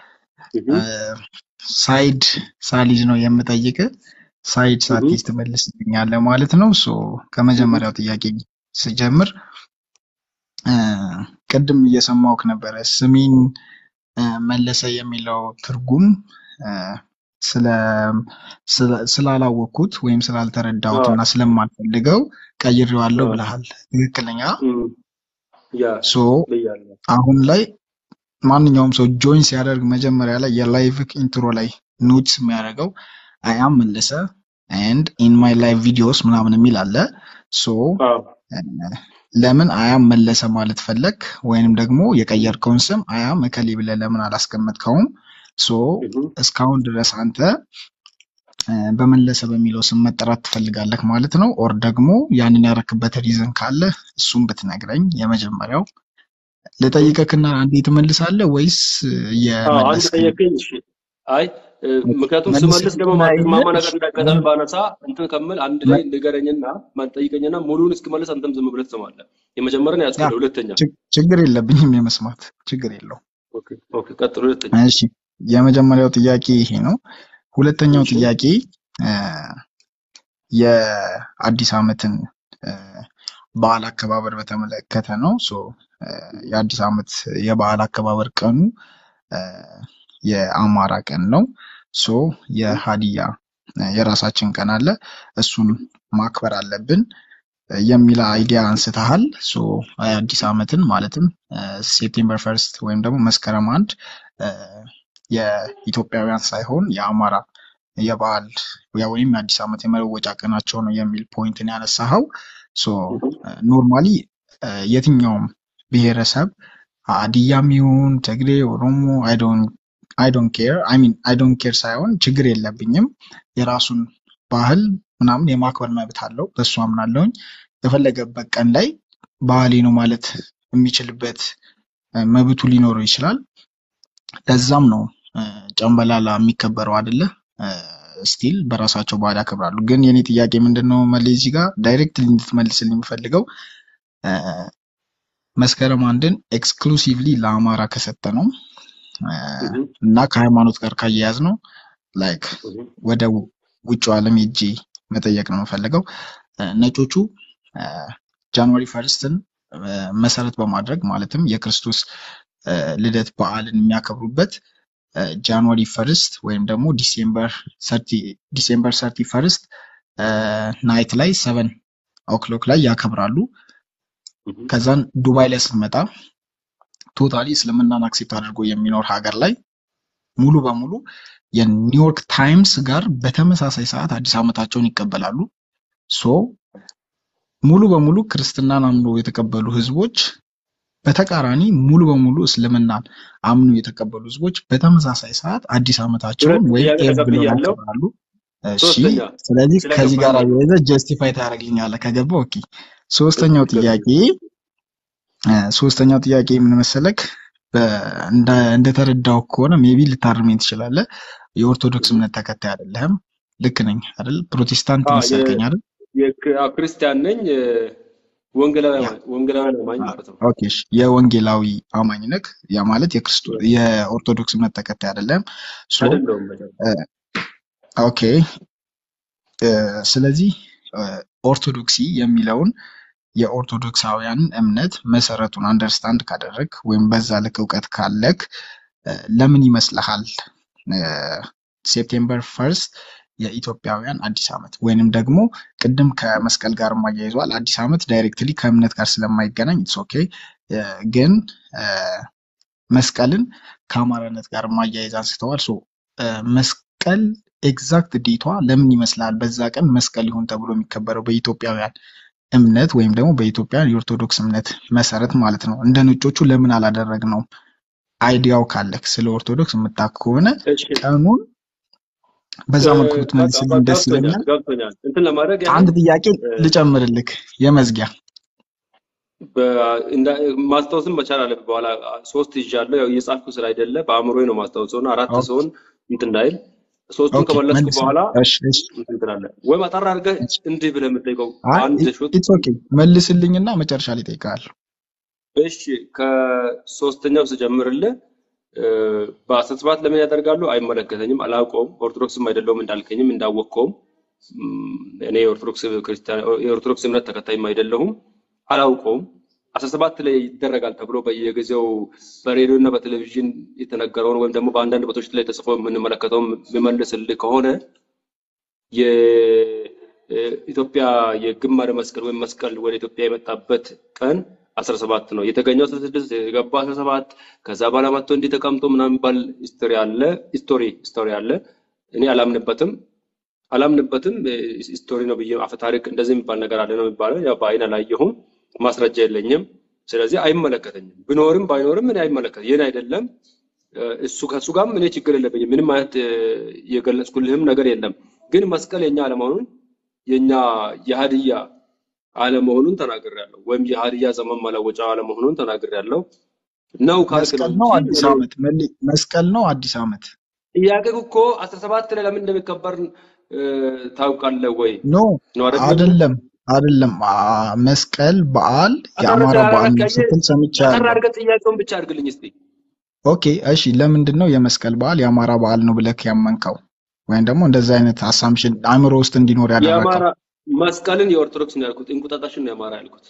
ሳይድ ሳሊዝ ነው የምጠይቅ። ሳይድ ሳትይዝ ትመልስልኛለህ ማለት ነው። ሶ ከመጀመሪያው ጥያቄ ስጀምር እ፣ ቅድም እየሰማሁህ ነበረ ስሜን እ፣ መለሰ የሚለው ትርጉም እ፣ ስለ ስለ- ስላላወቅኩት ወይም ስላልተረዳሁት እና ስለማልፈልገው ቀይሬዋለሁ ብለሃል። ትክክለኛ ያ ሶ ብያለሁ አሁን ላይ ማንኛውም ሰው ጆይን ሲያደርግ መጀመሪያ ላይ የላይቭ ኢንትሮ ላይ ኖትስ የሚያደርገው አይ አም መለሰ ኤንድ ኢን ማይ ላይቭ ቪዲዮስ ምናምን የሚል አለ። ሶ አዎ ለምን አያም መለሰ ማለት ፈለግ ወይንም ደግሞ የቀየርከውን ስም አያም እከሌ ብለህ ለምን አላስቀመጥከውም? ሶ እህ እስካሁን ድረስ አንተ እ፣ በመለሰ በሚለው ስም መጠራት ትፈልጋለህ ማለት ነው። ኦር ደግሞ ያንን ያረክበት ሪዝን ካለ እሱም ብትነግረኝ። የመጀመሪያው ልጠይቅህና አንዴ ትመልሳለህ ወይስ አዎ አንድ እየመለስክ ነው? ጠየቀኝ እሺ አይ እ፣ ምክንያቱም ስመልስ ደግሞ መልስልኝና ማትስማማ ይዘህ ነገር እንዳጋጣሚ ባነሳ እንትን ከምል አንድ ላይ ንገረኝና ማጠይቀኝና ሙሉውን እስክመልስ አንተም ዝም ብለህ ትሰማለህ የመጀመሪያን ያ ያዝኩልህ ሁለተኛ ችግ- ችግር የለብኝም የመስማት ችግር የለውም። ኦኬ ኦኬ ቀጥሎ ሁለተኛ እሺ የመጀመሪያው ጥያቄ ይሄ ነው። ሁለተኛው እሺ ጥያቄ እ፣ የአዲስ ዓመትን እ፣ በዓል አከባበር በተመለከተ ነው። ሶ እ፣ የአዲስ ዓመት የበዓል አከባበር ቀኑ እ፣ የአማራ ቀን ነው። ሶ የሀዲያ እ፣ የራሳችን ቀን አለ፣ እሱን ማክበር አለብን እ፣ የሚል አይዲያ አንስተሃል። ሶ የአዲስ ዓመትን ማለትም ሴፕቴምበር ፈርስት ወይም ደግሞ መስከረም አንድ እ፣ የኢትዮጵያውያን ሳይሆን የአማራ የበዓል ያ ወይም የአዲስ ዓመት የመለወጫ ቀናቸው ነው የሚል ፖይንትን ያነሳኸው። ሶ እህ ኖርማሊ የትኛውም ብሔረሰብ ሀዲያም ይሁን ትግሬ፣ ኦሮሞ አይ ዶንት ኬር አይ ሚን አይ ዶንት ኬር ሳይሆን ችግር የለብኝም የራሱን ባህል ምናምን የማክበር መብት አለው። በሱ አምናለሁኝ። የፈለገበት ቀን ላይ ባህሌ ነው ማለት የሚችልበት እ፣ መብቱ ሊኖረው ይችላል። ለዛም ነው እ፣ ጨምበላላ የሚከበረው አይደለ? ስቲል በራሳቸው ባህል ያከብራሉ። ግን የኔ ጥያቄ ምንድን ነው መለስ እዚህ ጋር ዳይሬክትሊ እንድትመልስልኝ የምፈልገው እ፣ መስከረም አንድን ኤክስክሉሲቭሊ ለአማራ ከሰጠ ነው እ፣ እህ እና ከሃይማኖት ጋር ካያያዝ ነው ላይክ እህ ወደ ውጭ ዓለም ሄጄ መጠየቅ ነው የምፈልገው። እ፣ ነጮቹ እ፣ ጃንዋሪ ፈርስትን መሰረት በማድረግ ማለትም የክርስቶስ እ፣ ልደት በዓልን የሚያከብሩበት እ፣ ጃንዋሪ ፈርስት ወይም ደግሞ ዲሴምበር ሰርቲ ዲሴምበር ሰርቲ ፈርስት ናይት ላይ ሰቨን ኦክሎክ ላይ ያከብራሉ። እህ፣ ከዛን ዱባይ ላይ ስንመጣ ቶታሊ እስልምናን አክሴፕት አድርጎ የሚኖር ሀገር ላይ ሙሉ በሙሉ የኒውዮርክ ታይምስ ጋር በተመሳሳይ ሰዓት አዲስ ዓመታቸውን ይቀበላሉ። ሶ ሙሉ በሙሉ ክርስትናን አምኖ የተቀበሉ ህዝቦች በተቃራኒ ሙሉ በሙሉ እስልምናን አምኖ የተቀበሉ ህዝቦች በተመሳሳይ ሰዓት አዲስ ዓመታቸውን ሁለት ወይም ጥያቄ ኤቭ ብለው ተቀብያለሁ። ያከብራሉ። እሺ ሶስተኛ ስለዚህ ከዚህ ጋር ስለገባኝ ነው። አያይዘህ ጀስቲፋይ ታደርግልኛለህ ከገባ ኦኬ። ሶስተኛው ችግር ጥያቄ የለም። እ፣ ሶስተኛው ጥያቄ ምን መሰለክ በ- እንደ- እንደተረዳው ከሆነ ሜቢ ልታርመኝ ትችላለህ። የኦርቶዶክስ እህ። እምነት ተከታይ አይደለህም። ልክ ነኝ አይደል? ፕሮቴስታንት አ መሰልከኝ አይደል? የ- አ፣ ክርስቲያን ነኝ። እ፣ ወንጌላዊ ያ አማኝ ወንጌላዊ አማኝ አ፣ ማለት ነው። ኦኬ እሺ። የወንጌላዊ አማኝ ነህ። ያ ማለት የክርስቶስ የኦርቶዶክስ እምነት ተከታይ አይደለህም። ሶ አይደለሁም በደንብ እ፣ ኦኬ እ፣ ስለዚህ እ፣ ኦርቶዶክሲ የሚለውን የኦርቶዶክሳውያንን እምነት መሰረቱን አንደርስታንድ ካደረግ ወይም በዛ ልክ እውቀት ካለክ እ፣ ለምን ይመስልሃል እ፣ ሴፕቴምበር ፈርስት የኢትዮጵያውያን አዲስ ዓመት ወይንም ደግሞ ቅድም ከመስቀል ጋር ማያይዘዋል። አዲስ ዓመት ዳይሬክትሊ ከእምነት ጋር ስለማይገናኝ ኢትስ ኦኬ ግን እ፣ መስቀልን ከአማራነት ጋር ማያይዝ አንስተዋል። ሶ እ፣ መስቀል ኤግዛክት ዴቷ ለምን ይመስላል በዛ ቀን መስቀል ይሁን ተብሎ የሚከበረው በኢትዮጵያውያን እምነት ወይም ደግሞ በኢትዮጵያን የኦርቶዶክስ እምነት መሰረት ማለት ነው። እንደ ነጮቹ ለምን አላደረግነውም? አይዲያው ካለክ ስለ ኦርቶዶክስ የምታውቅ ከሆነ እሺ ቀኑን በዛ እ፣ መልኩ በቃ ብትመልስልኝ በ- ደስ ገብቶኛል ይለኛል። ገብቶኛል። እንትን ለማድረግ አንድ ያህል ጥያቄ እ፣ ልጨምርልክ የመዝጊያ በ- እንዳ- ማስታወስም መቻል አለብህ። በኋላ ሶስት ይዣለሁ። ያው እየጻፍኩ ስለ አይደለ በአእምሮዬ ነው ማስታወሰው እና አራት ኦኬ ሲሆን እንትን እንዳይል ሶስቱን ኦኬ ከመለስኩ መልስ በኋላ እሺ እሺ እንትን ትላለህ ወይም አጠር አድርገህ እሺ። እንዲህ ብለህ የምጠይቀው አይ አንድ ሹት ኢትስ ኦኬ መልስልኝና መጨረሻ ላይ እጠይቅሃለሁ። እሺ ከሶስተኛው ስጀምርልህ እ፣ በአስራ ሰባት ለምን ያደርጋሉ? አይመለከተኝም፣ አላውቀውም። ኦርቶዶክስም አይደለሁም እንዳልከኝም እንዳወቅከውም እም፣ እኔ የኦርቶዶክስ ክርስቲያን የኦርቶዶክስ እምነት ተከታይም አይደለሁም፣ አላውቀውም። አስራ ሰባት ላይ ይደረጋል ተብሎ በየጊዜው በሬዲዮ እና በቴሌቪዥን የተነገረውን ወይም ደግሞ በአንዳንድ ቦታዎች ላይ ተጽፎ የምንመለከተውን የሚመልስልህ ከሆነ የኢትዮጵያ የግማደ መስቀል ወይም መስቀል ወደ ኢትዮጵያ የመጣበት ቀን 17 ነው። የተገኘው 16 የገባው 17 ከዛ በኋላ መጥቶ እንዲህ ተቀምጦ ምናምን የሚባል ሂስቶሪ አለ ሂስቶሪ ሂስቶሪ አለ። እኔ አላምንበትም አላምንበትም ሂስቶሪ ነው ብዬ አፈ ታሪክ እንደዚህ የሚባል ነገር አለ ነው የሚባለው። ያው በአይን አላየሁም፣ ማስረጃ የለኝም። ስለዚህ አይመለከተኝም። ብኖርም ባይኖርም እኔ አይመለከት የኔ አይደለም። እ፣ እሱ ከእሱ ጋርም እኔ ችግር የለብኝም። ምንም አይነት እ፣ የገለጽኩልህም ነገር የለም። ግን መስቀል የኛ አለመሆኑን የኛ የሀዲያ አለመሆኑን ተናግሬያለሁ። ወይም የሀዲያ ዘመን መለወጫ አለመሆኑን ተናግሬያለሁ። ነው ካልክ ነው መስቀል ነው እንጂ አዲስ እኔ ዓመት መል- መስቀል ነው አዲስ ዓመት ጥያቄው እኮ 17 ላይ ለምን እንደሚከበር እ፣ ታውቃለህ ወይ ኖ ነው አይደለም? አይደለም አይደለም አ- መስቀል በዓል አጠር የአማራ በዓል ነው አድርገህ ስትል አጠር ሰምቻለሁ። አድርገህ ጥያቄውን ብቻ አድርግልኝ እስቲ። ኦኬ እሺ ለምንድን ነው የመስቀል በዓል የአማራ በዓል ነው ብለህ ያመንከው ወይም ደግሞ እንደዚህ አይነት አሳምሽን አእምሮ ውስጥ እንዲኖር ያደረገው? የአማራ መስቀልን የኦርቶዶክስ ነው ያልኩት፣ እንቁጣጣሽን ነው የአማራ ያልኩት።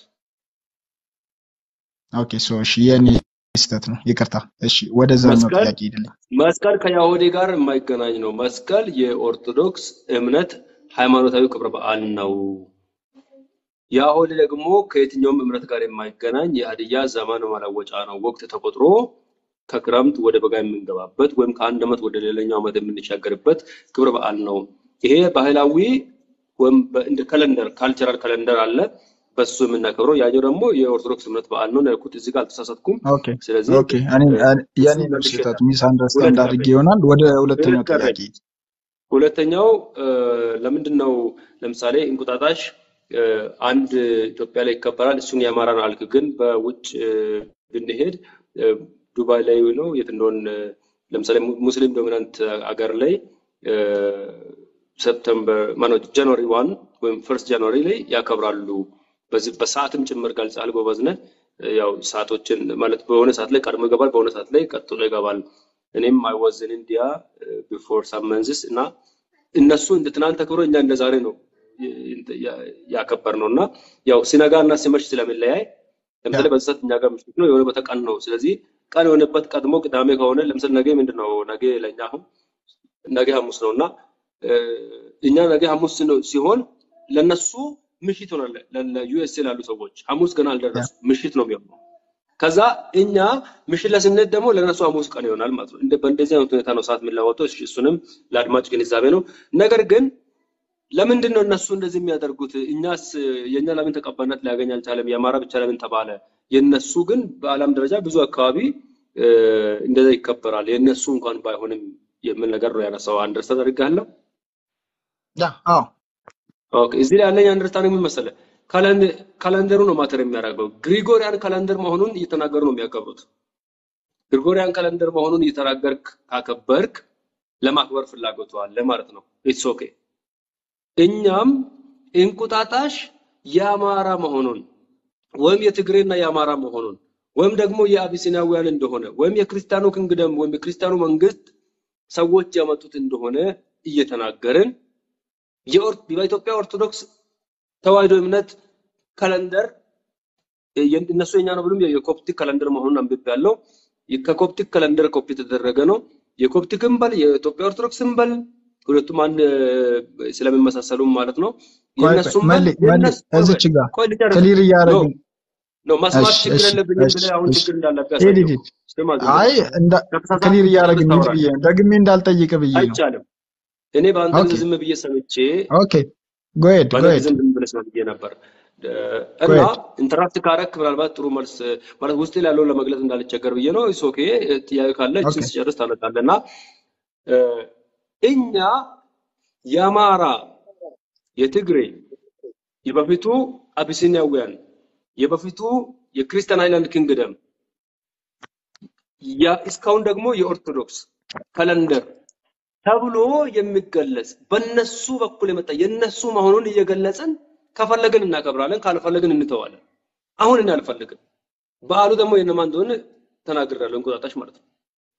ኦኬ ሶ እሺ የኔ ስህተት ነው ይቅርታ። እሺ ወደዛኛው መስቀል ጥያቄ ሄድልኝ። መስቀል ከያሁዲ ጋር የማይገናኝ ነው። መስቀል የኦርቶዶክስ እምነት ሃይማኖታዊ ክብረ በዓል ነው። ያሁዲ ደግሞ ከየትኛውም እምነት ጋር የማይገናኝ የሀዲያ ዘመን መለወጫ ነው። ወቅት ተቆጥሮ ከክረምት ወደ በጋ የምንገባበት ወይም ከአንድ ዓመት ወደ ሌላኛው ዓመት የምንሻገርበት ክብረ በዓል ነው። ይሄ ባህላዊ ወይም በ- እንደ ካለንደር ካልቸራል ካለንደር አለ፣ በሱ የምናከብረው። ያኛው ደግሞ የኦርቶዶክስ እምነት በዓል ነው ነው ያልኩት። እዚህ ጋር አልተሳሳትኩም። ኦኬ ስለዚህ ኦኬ እኔ እ፣ እኔ- የኔ እሱን ነው መልሼ ስህተቱ እላለሁ። ሚስ ሁለት አንደርስታንድ አድርጌ ቀረኝ ይሆናል። ወደ ሁለተኛው ሁለት ቀረኝ። ጥያቄ ሁለተኛው እ፣ ለምንድን ነው ለምሳሌ እንቁጣጣሽ እ፣ አንድ ኢትዮጵያ ላይ ይከበራል፣ እሱን የአማራን አልክ። ግን በውጭ እ፣ ብንሄድ እ፣ ዱባይ ላይ ነው የት እንደሆን እ፣ ለምሳሌ mu- ሙስሊም ዶሚናንት አገር ላይ እ፣ ሰፕተምበር ማነው ጃንዋሪ ዋን ወይም ፈርስት ጃንዋሪ ላይ ያከብራሉ። በዚህ በሰዓትም ጭምር ገልጸሃል። ጎበዝ ነህ። እ፣ ያው ሰዓቶችን ማለት በሆነ ሰዓት ላይ ቀድሞ ይገባል፣ በሆነ ሰዓት ላይ ቀጥሎ ይገባል። እኔም አይ ዋዝ ኢን ኢንዲያ ቢፎር ሳም መንዝስ እና እነሱ እንደ ትናንት ተከብሮ እኛ እንደ ዛሬ ነው ያከበር ነው እና ያው ሲነጋ እና ሲመሽ ስለሚለያይ ለምሳሌ በዚህ ሰዓት እኛ ጋር ምሽት ነው፣ የሆነ በተቀን ነው። ስለዚህ ቀን የሆነበት ቀድሞ ቅዳሜ ከሆነ ለምሳሌ ነገ ምንድን ነው ነገ ለእኛ አሁን ነገ ሐሙስ ነው እና እኛ ነገ ሐሙስ ነው ሲሆን ለነሱ ምሽት ይሆናል። ለዩኤስኤ ላሉ ሰዎች ሐሙስ ገና አልደረሱ ምሽት ነው የሚሆነው። ከዛ እኛ ምሽት ላይ ስንሄድ ደግሞ ለነሱ ሐሙስ ቀን ይሆናል ማለት ነው። እንደ በእንደዚህ አይነት ሁኔታ ነው ሰዓት የሚለወጠው። እሺ፣ እሱንም ለአድማጭ ግንዛቤ ነው። ነገር ግን ለምንድን ነው እነሱ እንደዚህ የሚያደርጉት? እኛስ የእኛ ለምን ተቀባይነት ሊያገኝ አልቻለም? የአማራ ብቻ ለምን ተባለ? የእነሱ ግን በዓለም ደረጃ ብዙ አካባቢ እንደዛ ይከበራል። የእነሱ እንኳን ባይሆንም የሚል ነገር ነው ያነሳው። አንደርስታንድ አድርጋለሁ። ያ አዎ ኦኬ እዚህ ላይ ያለኝ አንደርስታንድ ምን መሰለህ፣ ካላንደሩ ነው ማተር የሚያደርገው። ግሪጎሪያን ካላንደር መሆኑን እየተናገሩ ነው የሚያከብሩት። ግሪጎሪያን ካላንደር መሆኑን እየተናገርክ ካከበርክ ለማክበር ፍላጎቱ አለ ማለት ነው። ኢትስ ኦኬ። እኛም እንቁጣጣሽ የአማራ መሆኑን ወይም የትግሬና የአማራ መሆኑን ወይም ደግሞ የአቢሲናውያን እንደሆነ ወይም የክርስቲያኑ ክንግደም ወይም የክርስቲያኑ መንግስት ሰዎች ያመጡት እንደሆነ እየተናገርን በኢትዮጵያ ኦርቶዶክስ ተዋሕዶ እምነት ካለንደር እነሱ የኛ ነው ብሎም የኮፕቲክ ካለንደር መሆኑን አንብቤያለሁ። ከኮፕቲክ ካለንደር ኮፒ የተደረገ ነው። የኮፕቲክም በል የኢትዮጵያ ኦርቶዶክስም በል ሁለቱም አንድ ስለሚመሳሰሉም ማለት ነው። የእነሱም በል የእነሱ እዚች ጋር ቆይ ልጨርስ ክሊር እያደረግን ነው መስማት እሺ ችግር እሺ የለብኝም እሺ ብለህ አሁን እሺ ችግር እንዳለብህ ሂድ ያሳየው። ሂድ ስማ ዝም አይ ብለህ እንዳ ከተሳሳትኩ ክሊር ጨርስ እያደረግን ምን ታወራለህ። ብዬ ነው ደግሜ እንዳልጠይቅ ብዬ ነው። አይቻልም። እኔ በአንተ ኦኬ ጊዜ ዝም ብዬ ሰምቼ ኦኬ ጎሄድ በአንተ ጎሄድ ጊዜ ዝም ብለህ ሰማ ብዬ ነበር እ፣ እና ጎሄድ ኢንተራክት ካረክ ምናልባት ጥሩ መልስ ማለት ውስጥ ያለውን ለመግለጽ እንዳልቸገር ብዬ ነው። ኢስ ኦኬ ጥያቄ ካለ ኦኬ እችን ስጨርስ ታነሳለህ እና እ፣ እኛ የአማራ የትግሬ የበፊቱ አቢሲኒያውያን የበፊቱ የክርስቲያን ሃይላንድ ኪንግደም ያ እስካሁን ደግሞ የኦርቶዶክስ ካለንደር ተብሎ የሚገለጽ በነሱ በኩል የመጣ የነሱ መሆኑን እየገለጽን ከፈለግን እናከብራለን፣ ካልፈለግን እንተዋለን። አሁን እኔ አልፈልግም። በዓሉ ደግሞ የነማን እንደሆነ ተናግሬያለሁ። እንቁጣጣሽ ማለት ነው።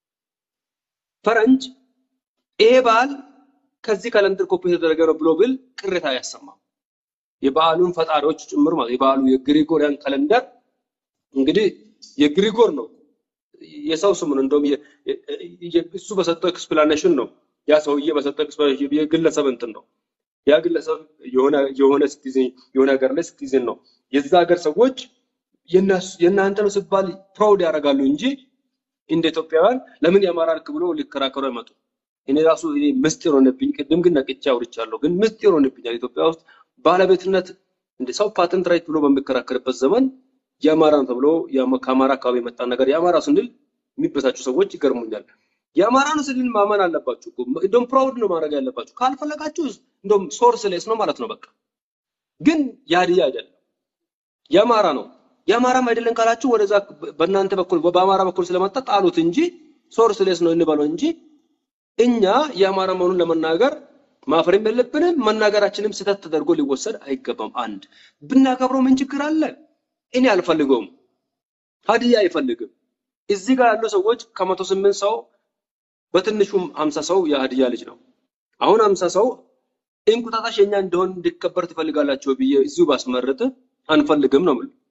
ፈረንጅ ይሄ በዓል ከዚህ ካለንደር ኮፒ የተደረገ ነው ብሎ ብል ቅሬታ አያሰማም። የበዓሉን ፈጣሪዎች ጭምር ማለት የበዓሉ የግሪጎሪያን ካለንደር እንግዲህ የግሪጎር ነው የሰው ስም ነው። እንደውም የ- የ- እሱ በሰጠው ኤክስፕላኔሽን ነው ያ ሰውዬ በሰጠው ኤክስፕላኔሽን የግለሰብ እንትን ነው ያ ግለሰብ የሆነ የሆነ ሲቲዝን የሆነ ሀገር ላይ ሲቲዝን ነው። የዛ ሀገር ሰዎች የእነሱ- የእናንተ ነው ሲባል ፕራውድ ያደርጋሉ እንጂ እንደ ኢትዮጵያውያን ለምን የአማራ ልክ ብሎ ሊከራከሩ አይመጡ። እኔ ራሱ እኔ ምስጢር ሆነብኝ። ቅድም ግን ነቅቼ አውርቻለሁ። ግን ምስጢር ሆነብኛል። ኢትዮጵያ ውስጥ ባለቤትነት እንደ ሰው ፓተንት ራይት ብሎ በሚከራከርበት ዘመን የአማራ ነው ተብሎ የአማ- ከአማራ አካባቢ የመጣ ነገር የአማራ ስንል የሚበሳጩ ሰዎች ይገርሙኛል። የአማራ ነው ስንል ማመን አለባችሁ እኮ። እንደውም ፕራውድ ነው ማድረግ ያለባችሁ። ካልፈለጋችሁ እንደውም ሶርስ ሌስ ነው ማለት ነው በቃ። ግን የሀዲያ አይደለም የአማራ ነው። የአማራም አይደለም ካላችሁ ወደዛ በእናንተ በኩል በአማራ በኩል ስለመጣ ጣሉት እንጂ ሶርስ ሌስ ነው እንበለው እንጂ እኛ የአማራ መሆኑን ለመናገር ማፈርም የለብንም። መናገራችንም ስህተት ተደርጎ ሊወሰድ አይገባም። አንድ ብናከብረው ምን ችግር አለ? እኔ አልፈልገውም፣ ሀዲያ አይፈልግም። እዚህ ጋር ያሉ ሰዎች ከመቶ ስምንት ሰው በትንሹም ሀምሳ ሰው የሀዲያ ልጅ ነው። አሁን ሀምሳ ሰው እንቁጣጣሽ የኛ እንደሆን እንዲከበር ትፈልጋላችሁ ብዬ እዚሁ ባስመርጥ አንፈልግም ነው የምልህ።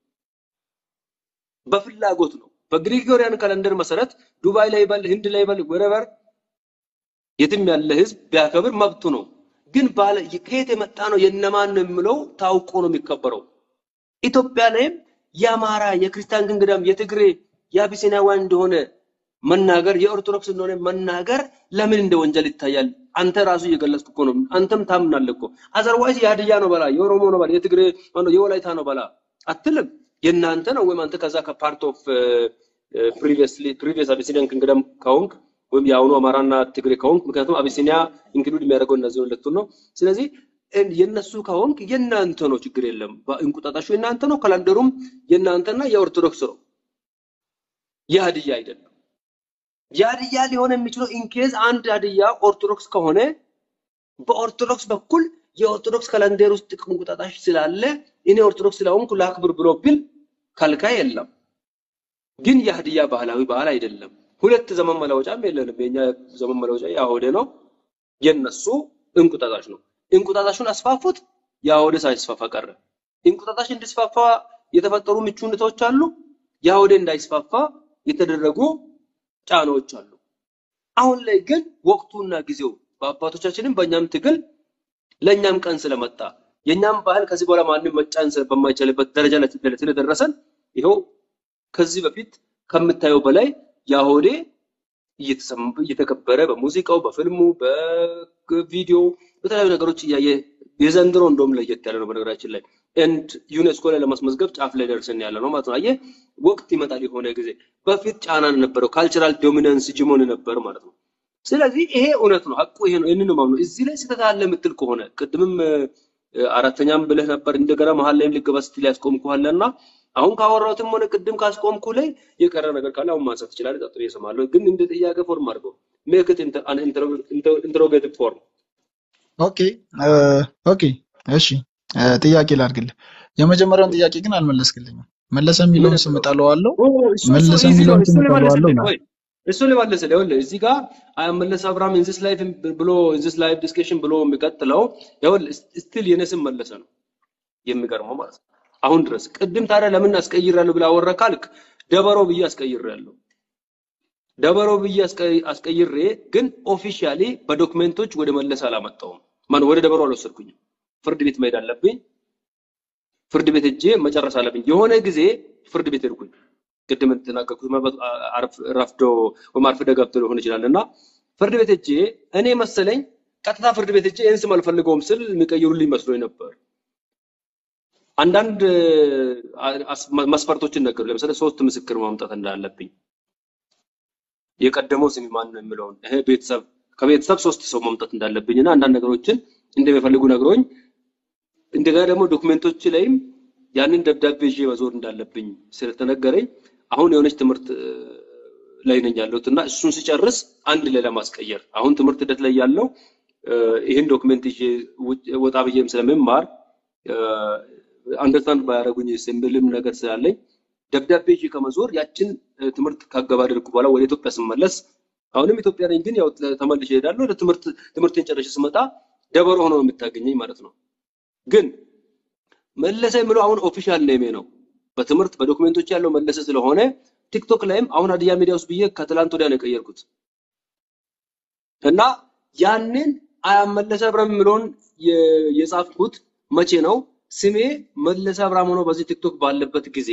በፍላጎት ነው። በግሪጎሪያን ካለንደር መሰረት ዱባይ ላይ ይበል፣ ህንድ ላይ ይበል፣ ወረቨር የትም ያለ ህዝብ ቢያከብር መብቱ ነው። ግን ባለ ከየት የመጣ ነው የነማን ነው የምለው ታውቆ ነው የሚከበረው። ኢትዮጵያ ላይም የአማራ የክርስቲያን ግንግዳም የትግሬ የአቢሲናውያን እንደሆነ መናገር የኦርቶዶክስ እንደሆነ መናገር ለምን እንደ ወንጀል ይታያል? አንተ ራሱ እየገለጽክ እኮ ነው። አንተም ታምናለህ እኮ። አዘርዋይስ የሀዲያ ነው በላ፣ የኦሮሞ ነው በላ፣ የትግሬ ማነው የወላይታ ነው በላ አትልም። የእናንተ ነው ወይም አንተ ከዛ ከፓርት ኦፍ ፕሪቪየስሊ ፕሪቪየስ አቢሲኒያን ኪንግደም ከሆንክ ወይም የአሁኑ አማራና ትግሬ ከሆንክ፣ ምክንያቱም አቢሲኒያ ኢንክሉድ የሚያደርገው እነዚህ ሁለቱን ነው። ስለዚህ እን- የእነሱ ከሆንክ የእናንተ ነው፣ ችግር የለም። እንቁጣጣሹ የእናንተ ነው፣ ካላንደሩም የእናንተና የኦርቶዶክስ ነው፣ የሀዲያ አይደለም። የሀዲያ ሊሆን የሚችለው ኢንኬዝ አንድ ሀዲያ ኦርቶዶክስ ከሆነ በኦርቶዶክስ በኩል የኦርቶዶክስ ካላንደር ውስጥ እንቁጣጣሽ ስላለ እኔ ኦርቶዶክስ ስለሆንኩ ላክብር ብሎ ቢል ከልካይ የለም። ግን የሀዲያ ባህላዊ በዓል አይደለም። ሁለት ዘመን መለወጫም የለንም። የኛ ዘመን መለወጫ ያሆደ ነው፣ የነሱ እንቁጣጣሽ ነው። እንቁጣጣሹን አስፋፉት፣ የአሁዴ ሳይስፋፋ ቀረ። እንቁጣጣሽ እንዲስፋፋ የተፈጠሩ ምቹ ሁኔታዎች አሉ። የአሁዴ እንዳይስፋፋ የተደረጉ ጫናዎች አሉ። አሁን ላይ ግን ወቅቱና ጊዜው በአባቶቻችንም በእኛም ትግል ለእኛም ቀን ስለመጣ የእኛም ባህል ከዚህ በኋላ ማንም መጫን ስለ- በማይችልበት ደረጃ ላይ ስለ- ስለደረሰን ይኸው ከዚህ በፊት ከምታየው በላይ የአሁዴ እየተሰማ- እየተከበረ በሙዚቃው፣ በፊልሙ፣ በቪዲዮ በተለያዩ ነገሮች እያየ የዘንድሮ እንደውም ለየት ያለ ነው። በነገራችን ላይ ኤንድ ዩኔስኮ ላይ ለማስመዝገብ ጫፍ ላይ ደርሰን ያለ ነው ማለት ነው። አየህ ወቅት ይመጣል የሆነ ጊዜ። በፊት ጫና ነበረው፣ ካልቸራል ዶሚናንስ ጅሞን ነበር ማለት ነው። ስለዚህ ይሄ እውነት ነው፣ ሀቁ ይሄ ነው። ይህንን ነው የማምነው። እዚህ ላይ ስህተት አለ የምትል ከሆነ ቅድምም እ፣ አራተኛም ብለህ ነበር እንደገና መሀል ላይም ልገባ ስትል ያስቆምኩህ እና አሁን ካወራሁትም ሆነ ቅድም ካስቆምኩ ላይ የቀረ ነገር ካለ አሁን ማንሳት ትችላለህ። ቀጥሎ እሰማለሁ። ግን እንደ ጥያቄ ፎርም አድርገው ሜክ ኢት አን ኢንተሮጌቲቭ ፎርም ኦኬ እ፣ ኦኬ እሺ እ፣ ጥያቄ ላድርግልህ። የመጀመሪያውን ጥያቄ ግን አልመለስክልኝም። መለሰ ምን የሚለውን ስም የምለው እጠለዋለሁ። ኦ እሱ እሱ መለሰ ኢዚ ነው። የሚለውን እሱ ስም እጠለዋለሁ ልመልስልህ ይላል። ቆይ እሱ ልመልስልህ። ይኸውልህ እዚህ ጋር አይ መለስ አብርሃም ኢን ዚስ ላይፍ ብሎ ኢን ዚስ ላይፍ ዲስከሽን ብሎ የሚቀጥለው ይኸውልህ ስቲል የኔ ስም መለሰ ነው የሚገርመው ማለት ነው። አሁን ድረስ ቅድም ታዲያ ለምን አስቀይራለሁ ብለህ አወራ ካልክ ደበሮ ብዬ አስቀይሬያለሁ። ደበሮ ብዬ አስቀይ- አስቀይሬ ግን ኦፊሻሊ በዶክመንቶች ወደ መለስ አላመጣውም። ማን ወደ ደበሮ አልወሰድኩኝም። ፍርድ ቤት መሄድ አለብኝ። ፍርድ ቤት ሄጄ መጨረስ አለብኝ። የሆነ ጊዜ ፍርድ ቤት ሄድኩኝ። ቅድም እንደተናገርኩት ምናልባት አርፍ- ረፍዶ ወይም አርፍዶ ገብቶ ሊሆን ይችላል እና ፍርድ ቤት ሄጄ እኔ መሰለኝ ቀጥታ ፍርድ ቤት ሄጄ ይህን ስም አልፈልገውም ስል የሚቀይሩልኝ መስሎኝ ነበር። አንዳንድ አ- አስ- መስፈርቶችን ነገሩ። ለምሳሌ ሶስት ምስክር ማምጣት እንዳለብኝ የቀደመው ስም ማን ነው የሚለውን ይሄ ቤተሰብ ከቤተሰብ ሶስት ሰው ማምጣት እንዳለብኝ እና አንዳንድ ነገሮችን እንደሚፈልጉ ነግሮኝ እንደገና ደግሞ ዶክመንቶች ላይም ያንን ደብዳቤ ይዤ መዞር እንዳለብኝ ስለተነገረኝ አሁን የሆነች ትምህርት እ፣ ላይ ነኝ ያለሁት እና እሱን ስጨርስ አንድ ላይ ለማስቀየር አሁን ትምህርት ሂደት ላይ ያለው እ፣ ይህን ዶክመንት ይዤ ውጭ- ወጣ ብዬም ስለምማር አንደርስታንድ ባያደረጉኝ ስምብልም ነገር ስላለኝ ደብዳቤ ይዤ ከመዞር ያችን እ፣ ትምህርት ካገባደድኩ በኋላ ወደ ኢትዮጵያ ስመለስ አሁንም ኢትዮጵያ ነኝ፣ ግን ያው ተ- ተመልሼ እሄዳለሁ። ወደ ትምህርት ትምህርቴን ጨርሼ ስመጣ ደበሮ ሆኖ ነው የምታገኘኝ ማለት ነው። ግን መለሰ የምለው አሁን ኦፊሻል ኔሜ ነው። በትምህርት በዶክሜንቶች ያለው መለሰ ስለሆነ ቲክቶክ ላይም አሁን ሀዲያ ሚዲያ ውስጥ ብዬ ከትላንት ወዲያ ነው የቀየርኩት እና ያንን አያመለሰ አብርሃም የምለውን የ- የጻፍኩት መቼ ነው? ስሜ መለሰ አብርሃም ሆኖ በዚህ ቲክቶክ ባለበት ጊዜ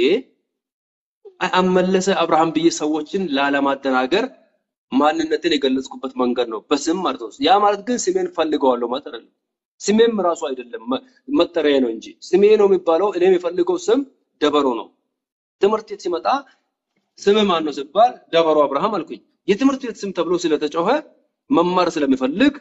አመለሰ አብርሃም ብዬ ሰዎችን ላለማደናገር ማንነትን የገለጽኩበት መንገድ ነው፣ በስም ማለት ነው። ያ ማለት ግን ስሜን ፈልገዋለሁ ማለት አይደለም። ስሜም ራሱ አይደለም መ- መጠሪያ ነው እንጂ ስሜ ነው የሚባለው። እኔ የምፈልገው ስም ደበሮ ነው። ትምህርት ቤት ሲመጣ ስም ማን ነው ሲባል ደበሮ አብርሃም አልኩኝ። የትምህርት ቤት ስም ተብሎ ስለተጮኸ መማር ስለሚፈልግ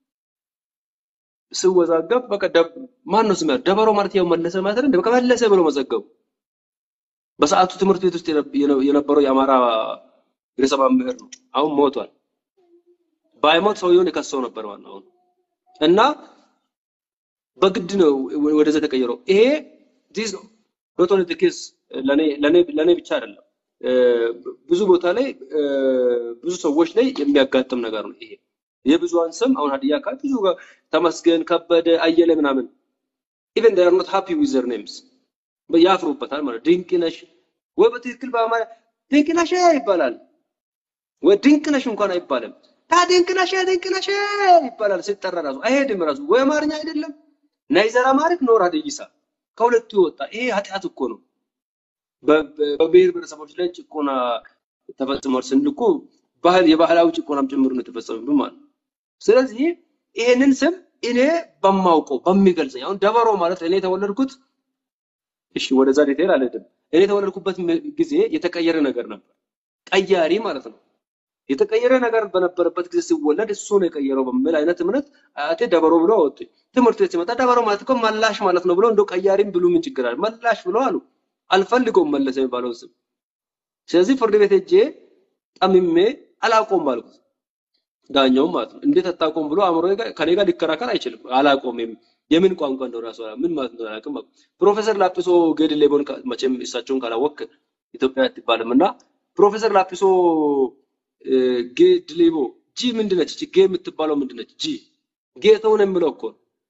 ስወዛገብ በቃ ደብ- ማን ነው ስም ያለው? ደበሮ ማለት ያው መለሰ ማለት አይደል? በቃ መለሰ ብሎ መዘገቡ። በሰዓቱ ትምህርት ቤት ውስጥ የነ- የነ- የነበረው የአማራ ርዕሰ መምህር ነው። አሁን ሞቷል። ባይሞት ሰውየውን የከሰው ነበር ማለት ነው አሁን እና በግድ ነው ወደዛ የተቀየረው። ይሄ ዲስ ኖት ኦንሊ ኬስ ለኔ ለኔ ለኔ ብቻ አይደለም እ፣ ብዙ ቦታ ላይ እ፣ ብዙ ሰዎች ላይ የሚያጋጥም ነገር ነው። ይሄ የብዙሃን ስም አሁን ሀዲያ አካባቢ ብዙ ጋር ተመስገን፣ ከበደ፣ አየለ ምናምን ኢቨን they are not happy with their names ያፍሩበታል ማለት ድንቅነሽ ወይ በትክክል በአማርኛ ድንቅነሽ ይባላል ወይ ድንቅነሽ እንኳን አይባልም። ታ ድንቅነሽ ድንቅነሽ ይባላል ሲጠራ ራሱ አይሄድም ራሱ ወይ አማርኛ አይደለም ናይዘር አማሪክ ኖር ሀዲይሳ ከሁለቱ የወጣ ይሄ ኃጢአት እኮ ነው። በ- በ- በብሔር ብሔረሰቦች ላይ ጭቆና ተፈጽሟል ስንል እኮ ባህል የባህላዊ ጭቆናም ጭምር ነው የተፈጸመብን ማለት ነው። ስለዚህ ይሄንን ስም እኔ በማውቀው በሚገልጸኝ አሁን ደበሮ ማለት እኔ የተወለድኩት እሺ ወደዛ ዲቴል አልሄድም። እኔ የተወለድኩበት ም- ጊዜ የተቀየረ ነገር ነበር። ቀያሪ ማለት ነው። የተቀየረ ነገር በነበረበት ጊዜ ሲወለድ እሱ ነው የቀየረው በሚል አይነት እምነት አያቴ ደበሮ ብሎ አወጡኝ። ትምህርት ቤት ሲመጣ ደበሮ ማለት እኮ መላሽ ማለት ነው ብሎ እንደው ቀያሪም ብሉ ምን ችግር አለ? መላሽ ብሎ አሉ። አልፈልገውም መለሰ የሚባለውን ስም። ስለዚህ ፍርድ ቤት ሄጄ ጠምሜ አላቆም አልኩት። ዳኛውም ማለት ነው እንዴት አታቆም ብሎ አእምሮ ከኔ ጋር ሊከራከር አይችልም። አላቆምም የምን ቋንቋ እንደሆነ ራሱ አላ- ምን ማለት እንደሆነ አላውቅም። አልኩት። ፕሮፌሰር ላጲሶ ጌድሌቦን ካ- መቼም እሳቸውን ካላወቅ ኢትዮጵያ አትባልም እና ፕሮፌሰር ላጲሶ እ፣ ጌድሌቦ ጂ ምንድነች? እቺ ጌ የምትባለው ምንድነች? ጂ ጌታውን የምለው እኮ ነው።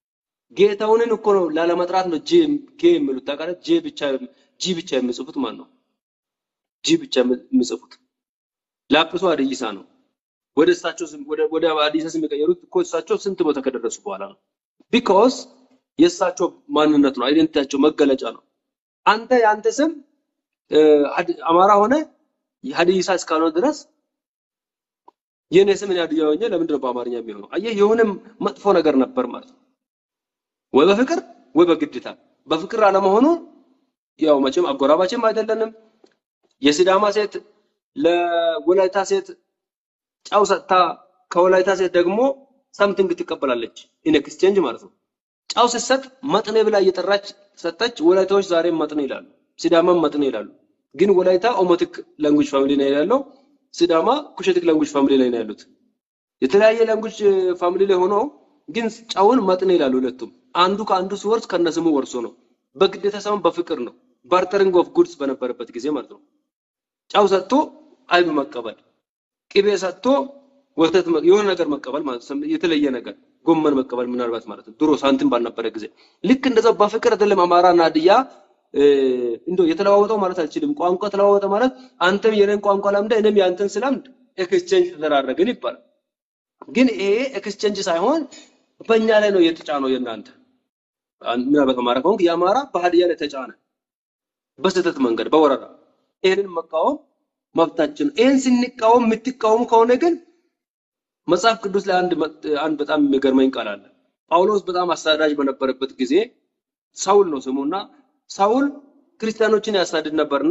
ጌታውንን እኮ ነው ላለመጥራት ነው ጄ ጌ የሚሉት ታውቃለህ። ጄ ብቻ ጂ ብቻ የሚጽፉት ማን ነው? ጂ ብቻ የሚጽፉት ላጲሱ ሀዲይሳ ነው። ወደ እሳቸው ስም ወደ ወደ ሀዲይሳ ስም የቀየሩት እኮ እሳቸው ስንት ቦታ ከደረሱ በኋላ ነው። ቢኮዝ የእሳቸው ማንነት ነው፣ አይደንቲቲያቸው መገለጫ ነው። አንተ የአንተ ስም እ፣ ሀዲ- አማራ ሆነ ሀዲይሳ እስካልሆነ ድረስ የኔ ስም እኔ ሀዲያ ሆኜ ለምንድን ነው በአማርኛ የሚሆነው? አየህ፣ የሆነ መጥፎ ነገር ነበር ማለት ነው። ወይ በፍቅር ወይ በግድታ። በፍቅር አለመሆኑ ያው መቼም አጎራባችም አይደለንም። የሲዳማ ሴት ለወላይታ ሴት ጨው ሰጥታ ከወላይታ ሴት ደግሞ ሳምቲንግ ትቀበላለች። ኢን ኤክስቼንጅ ማለት ነው። ጨው ስትሰጥ መጥኔ ብላ እየጠራች ሰጠች። ወላይታዎች ዛሬም መጥኔ ይላሉ፣ ሲዳማም መጥኔ ይላሉ። ግን ወላይታ ኦሞቲክ ላንጉጅ ፋሚሊ ነው ያለው፣ ሲዳማ ኩሸቲክ ላንጉጅ ፋሚሊ ላይ ነው ያሉት። የተለያየ ላንጉጅ ፋሚሊ ላይ ሆነው ግን ጨውን መጥኔ ይላሉ ሁለቱም። አንዱ ከአንዱ ሲወርስ ከነስሙ ወርሶ ነው። በግዴታ ሳይሆን በፍቅር ነው። ባርተሪንግ ኦፍ ጉድስ በነበረበት ጊዜ ማለት ነው። ጨው ሰጥቶ አይብ መቀበል፣ ቅቤ ሰጥቶ ወተት መ- የሆነ ነገር መቀበል ማለት ነው። የተለየ ነገር ጎመን መቀበል ምናልባት ማለት ነው። ድሮ ሳንቲም ባልነበረ ጊዜ ልክ እንደዛው በፍቅር አይደለም አማራና ሀዲያ እ፣ እንደው የተለዋወጠው ማለት አልችልም። ቋንቋ ተለዋወጠ ማለት አንተም የኔን ቋንቋ ለምደ እኔም ያንተን ስለምድ ኤክስቼንጅ ተደራረግን ይባላል። ግን ይሄ ኤክስቼንጅ ሳይሆን በእኛ ላይ ነው የተጫነው የእናንተ አን- ምናልባት አማራ ከሆንክ የአማራ በሀዲያ ላይ ተጫነ በስህተት መንገድ በወረራ ይህንን መቃወም መብታችን ነው። ይህን ስንቃወም የምትቃወሙ ከሆነ ግን መጽሐፍ ቅዱስ ላይ አንድ መ- አንድ በጣም የሚገርመኝ ቃል አለ። ጳውሎስ በጣም አሳዳጅ በነበረበት ጊዜ ሳውል ነው ስሙና ሳውል ክርስቲያኖችን ያሳድድ ነበርና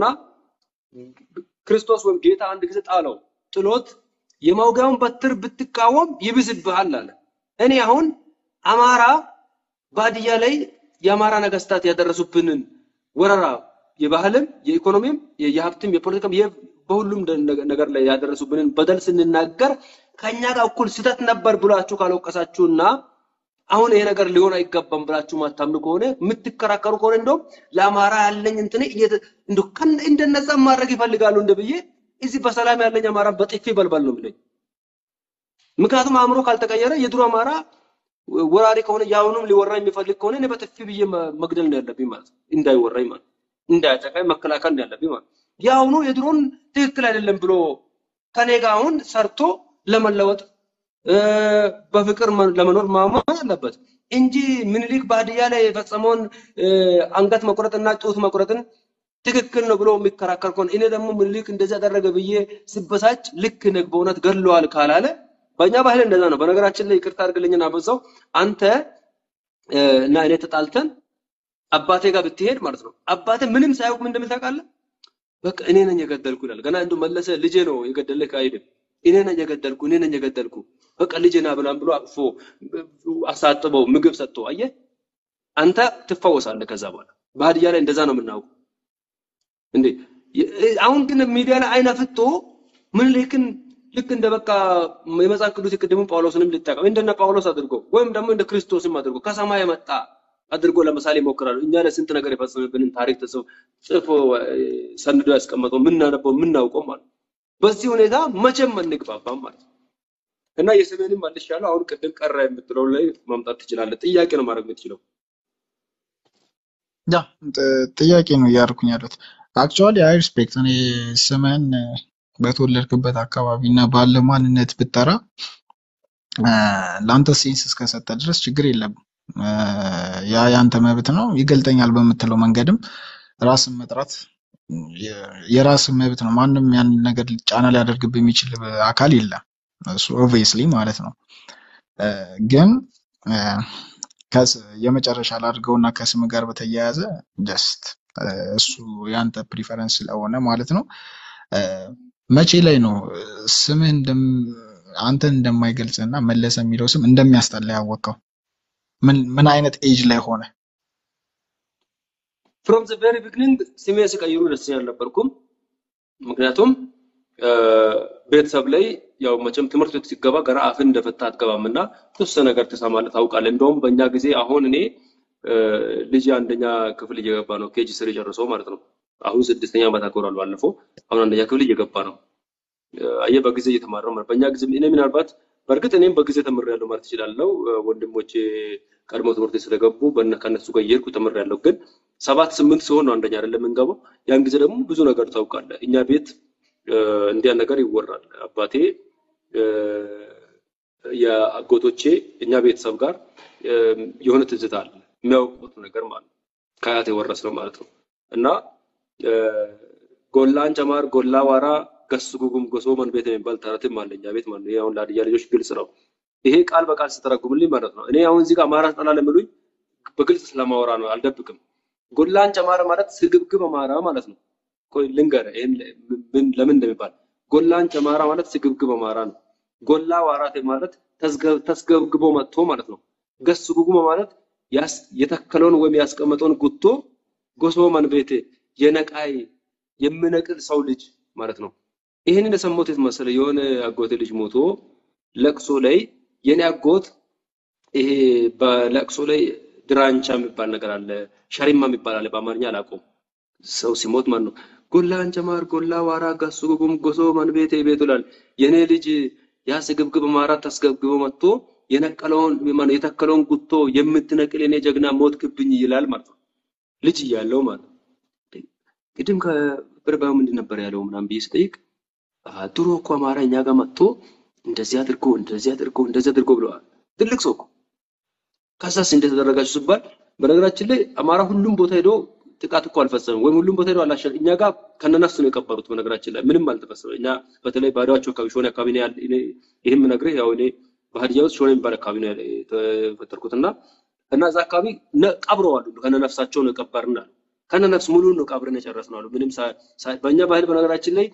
ክርስቶስ ወይም ጌታ አንድ ጊዜ ጣለው። ጥሎት የመውጊያውን በትር ብትቃወም ይብስብሃል አለ። እኔ አሁን አማራ በሀዲያ ላይ የአማራ ነገስታት ያደረሱብንን ወረራ የባህልም የኢኮኖሚም የ- የሀብትም የፖለቲካም የ- በሁሉም ደ- ነገር ላይ ያደረሱብንን በደል ስንናገር ከኛ ጋር እኩል ስህተት ነበር ብላችሁ ካልወቀሳችሁና አሁን ይሄ ነገር ሊሆን አይገባም ብላችሁ ማታምኑ ከሆነ የምትከራከሩ ከሆነ እንደውም ለአማራ ያለኝ እንትን እየተ- እንደው ከነ- እንደነዛ ማድረግ ይፈልጋሉ እንደ ብዬ እዚህ በሰላም ያለኝ አማራ በጥፊ በልበል ነው የሚለኝ። ምክንያቱም አእምሮ ካልተቀየረ የድሮ አማራ ወራሪ ከሆነ የአሁኑም ሊወራ የሚፈልግ ከሆነ እኔ በጥፊ ብዬ መ- መግደል ነው ያለብኝ ማለት ነው። እንዳይወራኝ ማለት ነው። እንዳያጠቃኝ መከላከል ነው ያለብኝ ማለት ነው። የአሁኑ የድሮን ትክክል አይደለም ብሎ ከኔ ጋር አሁን ሰርቶ ለመለወጥ እ፣ በፍቅር መ- ለመኖር ማመን አለበት እንጂ ምኒልክ በሀዲያ ላይ የፈጸመውን እ፣ አንገት መቁረጥና ጡት መቁረጥን ትክክል ነው ብሎ የሚከራከር ከሆነ እኔ ደግሞ ምኒልክ እንደዚህ ያደረገ ብዬ ስበሳጭ ልክ ነህ በእውነት ገድለዋል ካላለ በእኛ ባህል እንደዛ ነው። በነገራችን ላይ ይቅርታ አድርግልኝና በዛው አንተ እ፣ እና እኔ ተጣልተን አባቴ ጋር ብትሄድ ማለት ነው አባቴ ምንም ሳያውቅ ምን እንደሚል ታውቃለህ? በቃ እኔ ነኝ የገደልኩ ይላል። ገና እንደው መለሰ ልጄ ነው የገደልክ አይልም። እኔ ነኝ የገደልኩ እኔ ነኝ የገደልኩ በቃ ልጄ ና ብላም ብሎ አቅፎ አሳጥበው ምግብ ሰጥቶ አየህ፣ አንተ ትፈወሳለህ ከዛ በኋላ። በሀዲያ ላይ እንደዛ ነው የምናውቀው እንዴ። የ- አሁን ግን ሚዲያ ላይ አይነ ፍቶ ምኒልክን ልክ እንደ በቃ የመጽሐፍ ቅዱስ የቅድሙ ጳውሎስንም ሊጠቀም እንደነ ጳውሎስ አድርጎ ወይም ደግሞ እንደ ክርስቶስም አድርጎ ከሰማይ የመጣ አድርጎ ለምሳሌ ይሞክራሉ። እኛ ላይ ስንት ነገር የፈጸመብንን ታሪክ ተጽፎ ጽፎ እ፣ ሰንዶ ያስቀመጠው የምናነበው የምናውቀው ማለት ነው። በዚህ ሁኔታ መቼም አንግባባም ማለት ነው። እና የስሜንም መልሻለሁ። አሁን ቅድም ቀረ የምትለው ላይ ማምጣት ትችላለህ። ጥያቄ ነው ማድረግ የምትችለው። ያ ጥ- ጥያቄ ነው እያደረኩኝ ያሉት። አክቹዋሊ አይ ሪስፔክት እኔ ስምህን እ፣ በተወለድክበት አካባቢ እና ባለ ማንነት ብጠራ እ፣ ለአንተ ሴንስ እስከሰጠ ድረስ ችግር የለም። እ፣ ያ ያንተ መብት ነው። ይገልጠኛል በምትለው መንገድም ራስን መጥራት የ- የራስን መብት ነው። ማንም ያንን ነገር ጫና ሊያደርግብህ የሚችል አካል የለም። እሱ ኦብቪየስሊ ማለት ነው። እ፣ ግን እ፣ ከስ- የመጨረሻ ላድርገውና ከስም ጋር በተያያዘ ጀስት እሱ ያንተ ፕሪፈረንስ ስለሆነ ማለት ነው። እ፣ መቼ ላይ ነው እ፣ ስምህ እንደም አንተን እንደማይገልጽ እና መለሰ የሚለው ስም እንደሚያስጠላ ያወቀው? ምን ምን አይነት ኤጅ ላይ ሆነ? ፍሮም ዘ ቬሪ ቢግኒንግ ስሜ ሲቀይሩ ደስተኛ አልነበርኩም። ምክንያቱም እ፣ ቤተሰብ ላይ ያው መቼም ትምህርት ቤት ሲገባ ገና አፍን እንደፈታ አትገባም እና የተወሰነ ነገር ትሰማለህ፣ ታውቃለህ። እንደውም በእኛ ጊዜ አሁን እኔ እ፣ ልጅ አንደኛ ክፍል እየገባ ነው፣ ኬጂ ስር ጨርሶ ማለት ነው። አሁን ስድስተኛ ዓመት አክብሯል ባለፈው። አሁን አንደኛ ክፍል እየገባ ነው። እ፣ አየህ በጊዜ እየተማረ ነው ማለት በእኛ ጊዜ እኔ ምናልባት በእርግጥ እኔም በጊዜ ተምሬያለሁ ማለት እችላለሁ። እ፣ ወንድሞቼ ቀድሞ ትምህርት ቤት ስለገቡ በእነ ከእነሱ ጋር እየሄድኩ ተምሬያለሁ። ግን ሰባት ስምንት ሲሆን ነው አንደኛ አይደለም የምንገባው። ያን ጊዜ ደግሞ ብዙ ነገር ታውቃለህ። እኛ ቤት እ፣ እንዲያ ነገር ይወራል። አባቴ እ፣ የአጎቶቼ እኛ ቤተሰብ ጋር እ፣ የሆነ ትዝታ አለ የሚያውቁት ነገር ማለት ነው። ከአያት የወረስነው ማለት ነው እና እ፣ ጎላን ጨማር ጎላ ዋራ ገስ ጉጉም ጎሶ መን ቤት የሚባል ተረትም አለ እኛ ቤት ማለት ነው። ይሄ አሁን ለሀዲያ ልጆች ግልጽ ነው። ይሄ ቃል በቃል ስተረጉምልኝ ማለት ነው። እኔ አሁን እዚህ ጋር አማራ ጠላ ለምሉኝ በግልጽ ስለማወራ ነው፣ አልደብቅም። ጎላን ጨማረ ማለት ስግብግብ አማራ ማለት ነው። ቆይ ልንገርህ፣ ይሄን ለ- ምን- ለምን እንደሚባል ጎላን ጨማራ ማለት ስግብግብ አማራ ነው። ጎላ ዋራቴ ማለት ተስገ- ተስገብግቦ መጥቶ ማለት ነው። ገስ ጉጉመ ማለት ያስ- የተከለውን ወይም ያስቀመጠውን ጉቶ ጎሶ መንቤቴ የነቃይ የምነቅል ሰው ልጅ ማለት ነው። ይህንን የሰማሁት የት መሰለህ? የሆነ አጎቴ ልጅ ሞቶ ለቅሶ ላይ የኔ አጎት ይሄ በለቅሶ ላይ ድራንቻ የሚባል ነገር አለ፣ ሸሪማ የሚባል አለ። በአማርኛ አላውቀውም። ሰው ሲሞት ማለት ነው። ጎላ አንጨማር ጎላ ዋራ ጋሱ ጉጉም ጎሶ መንቤቴ ቤቱ ይላል። የኔ ልጅ ያ ስግብግብ አማራ ተስገብግቦ መጥቶ የነቀለውን ማነው የተከለውን ጉቶ የምትነቅል የኔ ጀግና ሞት ክብኝ ይላል ማለት ነው። ልጅ እያለው ማለት ነው። ቅድም ከብርባው ምንድን ነበር ያለው ምናምን ብዬ ስጠይቅ "አ፣ ድሮ እኮ አማራ እኛ ጋር መጥቶ እንደዚህ አድርጎ እንደዚህ አድርጎ እንደዚህ አድርጎ ብለዋል። ትልቅ ሰው እኮ ከዛስ እንደተደረጋችሁ ሲባል በነገራችን ላይ አማራ ሁሉም ቦታ ሄዶ ጥቃት እኮ አልፈጸምም፣ ወይም ሁሉም ቦታ ሄዶ አላሸ እኛ ጋር ከነነፍስ ነው የቀበሩት። በነገራችን ላይ ምንም አልተፈጸመም። እኛ በተለይ ባዶዋቸው አካባቢ ሾኔ አካባቢ ነው ያለ እኔ ይህም ነግሬህ ያው እኔ በሀዲያ ውስጥ ሾኔ የሚባል አካባቢ ነው ያለ- የተፈጠርኩት እና እና እዛ አካባቢ ነ- ቀብረዋል ሁሉ ከነነፍሳቸው ነው የቀበርን አሉ። ከነነፍስ ሙሉን ነው ቀብረን የጨረስነው አሉ። ምንም ሳ- ሳ- በእኛ ባህል በነገራችን ላይ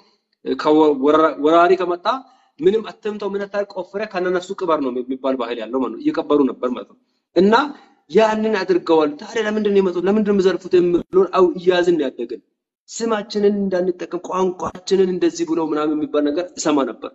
ከወራ- ወራሪ ከመጣ ምንም አትምተው ምን አታርግ ቆፍረህ ከነነፍሱ ቅበር ነው የሚባል ባህል ያለው ማለት ነው። እየቀበሩ ነበር ማለት ነው። እና ያንን አድርገዋል። ታዲያ ለምንድን ነው የመጡት? ለምንድን ነው የሚዘርፉት? የሚለውን አው እያዝን ነው ያደግን። ስማችንን እንዳንጠቀም ቋንቋችንን እንደዚህ ብለው ምናምን የሚባል ነገር እሰማ ነበር።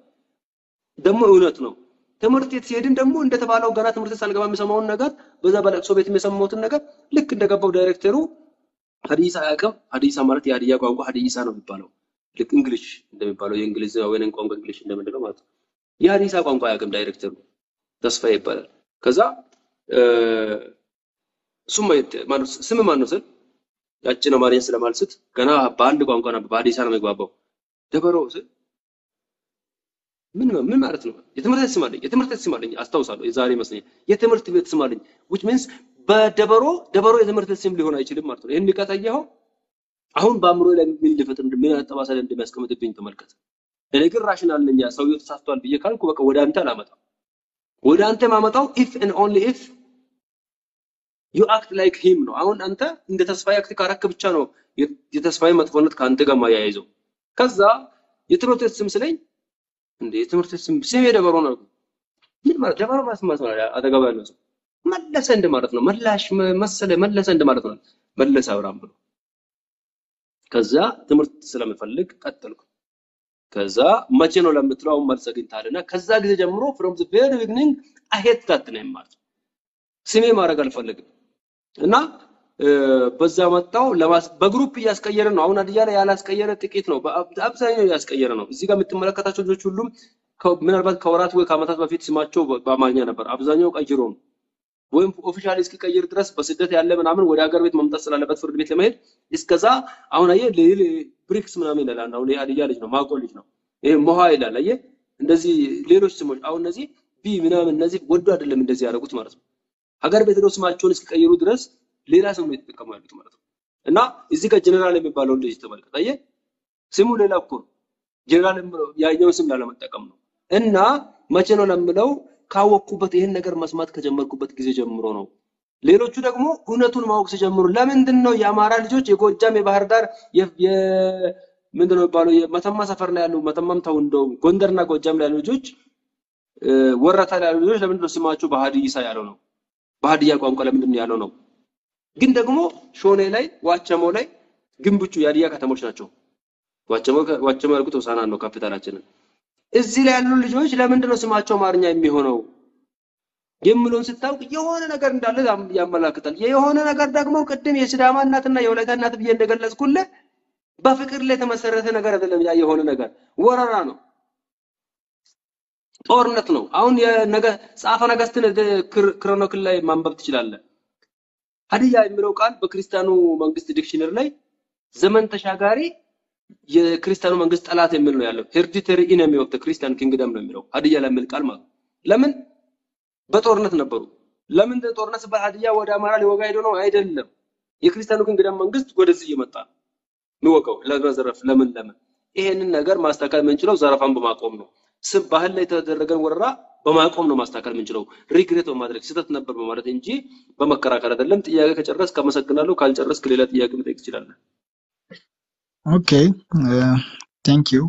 ደግሞ እውነት ነው። ትምህርት ቤት ሲሄድን ደግሞ እንደተባለው ገና ትምህርት ቤት ሳልገባ የሚሰማውን ነገር በዛ በለቅሶ ቤት የሰማሁትን ነገር ልክ እንደገባው ዳይሬክተሩ ሀዲሳ አያውቅም። ሀዲሳ ማለት የሀዲያ ቋንቋ ሀዲሳ ነው የሚባለው። ልክ እንግሊሽ እንደሚባለው የእንግሊዝ ወይንም ቋንቋ እንግሊሽ እንደምንለው ማለት ነው። የሀዲሳ ቋንቋ አያውቅም ዳይሬክተሩ ተስፋዬ ይባላል። ከዛ እ፣ እሱም ማየት- ማነው ስም ማን ነው ስል ያችን አማርኛ ስለማልስት ገና በአንድ ቋንቋ ነበር በሀዲሳ ነው የሚግባባው። ደበሮ ስል ምን ምን ማለት ነው? የትምህርት ቤት ስም አለኝ። የትምህርት ቤት ስም አለኝ አስታውሳለሁ። የዛሬ ይመስለኛል የትምህርት ቤት ስም አለኝ which means በደበሮ ደበሮ የትምህርት ቤት ስም ሊሆን አይችልም ማለት ነው። ይህን ቀጠየኸው አሁን በአእምሮ ላይ ምን ሊፈጥር እንደ- ምን አይነት ጠባሳ ላይ እንደሚያስቀምጥብኝ ተመልከት። እኔ ግን ራሽናል ነኝ። ያ ሰውየው ተሳስቷል ብዬ ካልኩ በቃ ወደ አንተ አላመጣም። ወደ አንተ ማመጣው if and only if you act like him ነው። አሁን አንተ እንደ ተስፋዬ አክት ካረክ ብቻ ነው የ- የተስፋዬ መጥፎነት ከአንተ ጋር ማያይዘው። ከዛ የትምህርት ቤት ስም ስለኝ እንደ የትምህርት ቤት ስም ስሜ ደበሮ ነው። ምን ማለት ደበሮ ማለት ምን ማለት ነው? አጠገቡ ያለው ሰው መለሰ እንደማለት ነው። መላሽ መ- መሰለ መለሰ እንደማለት ነው። መለሰ አብርሃም ብሎ ከዛ ትምህርት ስለምፈልግ ቀጠልኩ። ከዛ መቼ ነው ለምትለው አሁን መልስ አግኝተሃልና ከዛ ጊዜ ጀምሮ from the very beginning I hate that name ማለት ነው። ስሜ ማድረግ አልፈልግም እና እ፣ በዛ መጣው ለማስ- በግሩፕ እያስቀየረ ነው። አሁን ሀዲያ ላይ ያላስቀየረ ጥቂት ነው። በአብ- አብዛኛው እያስቀየረ ነው። እዚህ ጋር የምትመለከታቸው ልጆች ሁሉም ከ- ምናልባት ከወራት ወይ ከዓመታት በፊት ስማቸው በ- በአማርኛ ነበር። አብዛኛው ቀይሮ ነው ወይም ኦፊሻሊ እስኪቀይር ድረስ በስደት ያለ ምናምን ወደ ሀገር ቤት መምጣት ስላለበት ፍርድ ቤት ለመሄድ እስከዛ አሁን አየህ ሌል ብሪክስ ምናምን ይላል። አንድ አሁን የሀዲያ ልጅ ነው ማቆ ልጅ ነው ይሄ ሞሃ ይላል። አየህ እንደዚህ ሌሎች ስሞች አሁን እነዚህ ቢ ምናምን እነዚህ ወዶ አይደለም እንደዚህ ያደረጉት ማለት ነው። ሀገር ቤት ሄደው ስማቸውን እስኪቀይሩ ድረስ ሌላ ስም ነው የተጠቀሙ ያሉት ማለት ነው። እና እዚህ ጋር ጀነራል የሚባለውን ልጅ ተመልከት። አየህ ስሙ ሌላ እኮ ነው። ጀነራል የምለው ያኛውን ስም ላለመጠቀም ነው። እና መቼ ነው ለምለው ካወቅኩበት ይህን ነገር መስማት ከጀመርኩበት ጊዜ ጀምሮ ነው። ሌሎቹ ደግሞ እውነቱን ማወቅ ሲጀምሩ ለምንድን ነው የአማራ ልጆች የጎጃም የባህር ዳር የ- የ- ምንድን ነው የሚባለው የመተማ ሰፈር ላይ ያሉ መተማም ተው እንደው ጎንደርና ጎጃም ላይ ያሉ ልጆች እ፣ ወረታ ላይ ያሉ ልጆች ለምንድን ነው ስማቸው በሀዲይሳ ያለው ነው? በሀዲያ ቋንቋ ለምንድን ነው ያለው ነው? ግን ደግሞ ሾኔ ላይ ዋቸሞ ላይ ግንብቹ የሀዲያ ከተሞች ናቸው። ዋቸሞ ዋቸሞ ያልኩት ሆሳዕና ነው ካፒታላችንን። እዚህ ላይ ያሉ ልጆች ለምንድን ነው ስማቸው አማርኛ የሚሆነው የሚለውን ስታውቅ የሆነ ነገር እንዳለ ያም- ያመላክታል። የሆነ ነገር ደግሞ ቅድም የሲዳማ እናትና የወላይታ እናት ብዬ እንደገለጽኩልህ በፍቅር ላይ የተመሰረተ ነገር አይደለም። ያ የሆነ ነገር ወረራ ነው። ጦርነት ነው። አሁን የነገ ጸሐፈ ነገሥትን ክር- ክሮኒክል ላይ ማንበብ ትችላለህ። ሀዲያ የሚለው ቃል በክርስቲያኑ መንግስት ዲክሽነሪ ላይ ዘመን ተሻጋሪ የክርስቲያኑ መንግስት ጠላት የሚል ነው ያለው። ሄሪዲተሪ ኢነሚ ኦፍ ክርስቲያን ኪንግደም ነው የሚለው ሀዲያ ላይ የሚል ቃል ማለት ነው። ለምን በጦርነት ነበሩ። ለምን ጦርነት ሲባል ሀዲያ ወደ አማራ ሊወጋ ሄዶ ነው አይደለም። የክርስቲያኑ ኪንግደም መንግስት ወደዚህ እየመጣ ነው የሚወጋው ለመዘረፍ። ለምን ለምን ይሄንን ነገር ማስተካከል የምንችለው ዘረፋን በማቆም ነው። ስም ባህል ላይ የተደረገን ወረራ በማቆም ነው ማስተካከል የምንችለው፣ ሪግሬት በማድረግ ስህተት ነበር በማለት እንጂ በመከራከር አይደለም። ጥያቄ ከጨረስክ አመሰግናለሁ። ካልጨረስክ ሌላ ጥያቄ መጠየቅ ትችላለህ። ኦኬ ቴንክ ዩ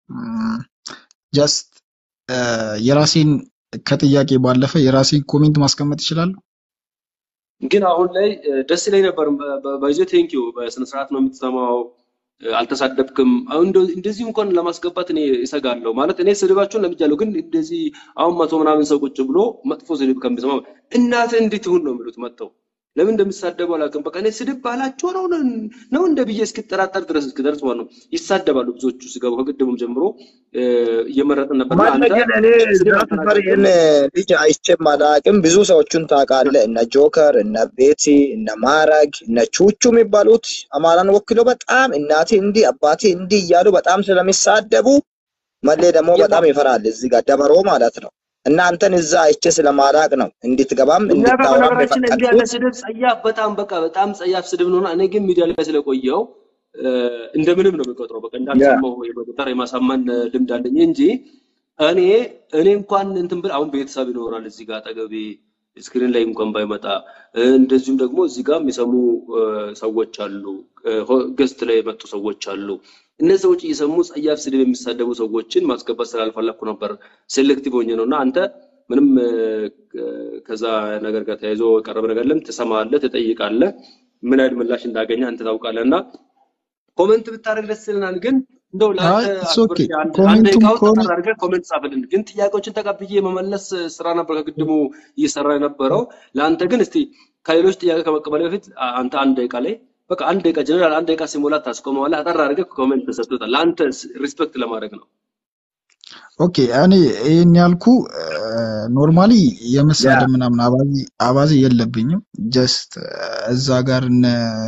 ጀስት የራሴን ከጥያቄ ባለፈ የራሴን ኮሜንት ማስቀመጥ ይችላሉ። ግን አሁን ላይ እ፣ ደስ ይለኝ ነበር። በይዞ ቴንኪዩ በስነ ስርዓት ነው የምትሰማው፣ እ፣ አልተሳደብክም። አሁን እንደ- እንደዚህ እንኳን ለማስገባት እኔ እሰጋለሁ። ማለት እኔ ስድባቸውን ለምጃለሁ፣ ግን እንደዚህ አሁን መቶ ምናምን ሰው ቁጭ ብሎ መጥፎ ስድብ ከሚሰማ እናትህ እንዴት ይሁን ነው የሚሉት መጥተው ለምን እንደሚሳደቡ አላውቅም። በቃ እኔ ስድብ ባህላቸው ነው ነው እንደ ብዬ እስክጠራጠር ድረስ እስክደርስ ማለት ነው። ይሳደባሉ ብዙዎቹ ሲገቡ ከቅድሙም ጀምሮ እ፣ እየመረጥን ነበር እና ማለት አንተ ግን እኔ ስድብ ዛፍ አልተናገርክም። ፈሪን ልጅ አይቼም አላቅም። ብዙ ሰዎቹን ታውቃለህ፣ እነ ጆከር፣ እነ ቤቲ፣ እነ ማረግ፣ እነ ቹቹ የሚባሉት አማራን ወክለው በጣም እናቴ እንዲህ አባቴ እንዲህ እያሉ በጣም ስለሚሳደቡ መሌ ደግሞ የማ በጣም ይፈራል። እዚህ ጋር ደበሮ ማለት ነው። እና አንተን እዛ አይቼ ስለማላቅ ነው እንድትገባም እኛ ጋር እንድታወራም በነገራችን ላይ እንዲህ ያለ የፈቀድኩት። ስድብ ጸያፍ በጣም በቃ በጣም ጸያፍ ስድብ ነውና እኔ ግን ሚዲያ ላይ ስለቆየው እ፣ እንደምንም ነው የሚቆጥረው። በቃ ያ እንዳልሰማው የመቆጠር የማሳመን እ፣ ልምድ አለኝ እንጂ እኔ እኔ እንኳን እንትን ብል አሁን ቤተሰብ ይኖራል እዚህ ጋር አጠገቤ ስክሪን ላይ እንኳን ባይመጣ እ፣ እንደዚሁም ደግሞ እዚህ ጋር የሚሰሙ እ፣ ሰዎች አሉ፣ ገስት ላይ የመጡ ሰዎች አሉ። እነዚህ ሰዎች እየሰሙ ጸያፍ ስድብ የሚሳደቡ ሰዎችን ማስገባት ስላልፈለኩ ነበር ሴሌክቲቭ ሆኜ ነው እና አንተ ምንም እ፣ ከዛ ነገር ጋር ተያይዞ የቀረበ ነገር የለም። ትሰማለህ፣ ትጠይቃለህ፣ ምን አይነት ምላሽ እንዳገኘ አንተ ታውቃለህ። እና ኮመንት ብታደርግ ደስ ይለናል። ግን እንደው አይ ለአንተ ኢትስ ኦኬ አክብሬ አንድ አንድ ኮሜንቱም ደቂቃውን ከሆነ ጠጠር አድርገህ ኮመንት ጻፍልን። ግን ጥያቄዎችን ተቀብዬ የመመለስ ስራ ነበር ከቅድሙ እየሰራ የነበረው። ለአንተ ግን እስቲ ከሌሎች ጥያቄ ከመቀበል በፊት አ- አንተ አንድ ደቂቃ ላይ በቃ አንድ ደቂቃ ጀነራል አንድ ደቂቃ ሲሞላ ታስቆመዋለህ። አጠር አድርገህ ኮሜንት ተሰጥቶታል። ለአንተ ሪስፔክት ለማድረግ ነው። ኦኬ እኔ ይህን ያልኩ ኖርማሊ ያ የመሳደብ ምናምን አባዜ አባዜ የለብኝም። ጀስት እዛ ጋር እነ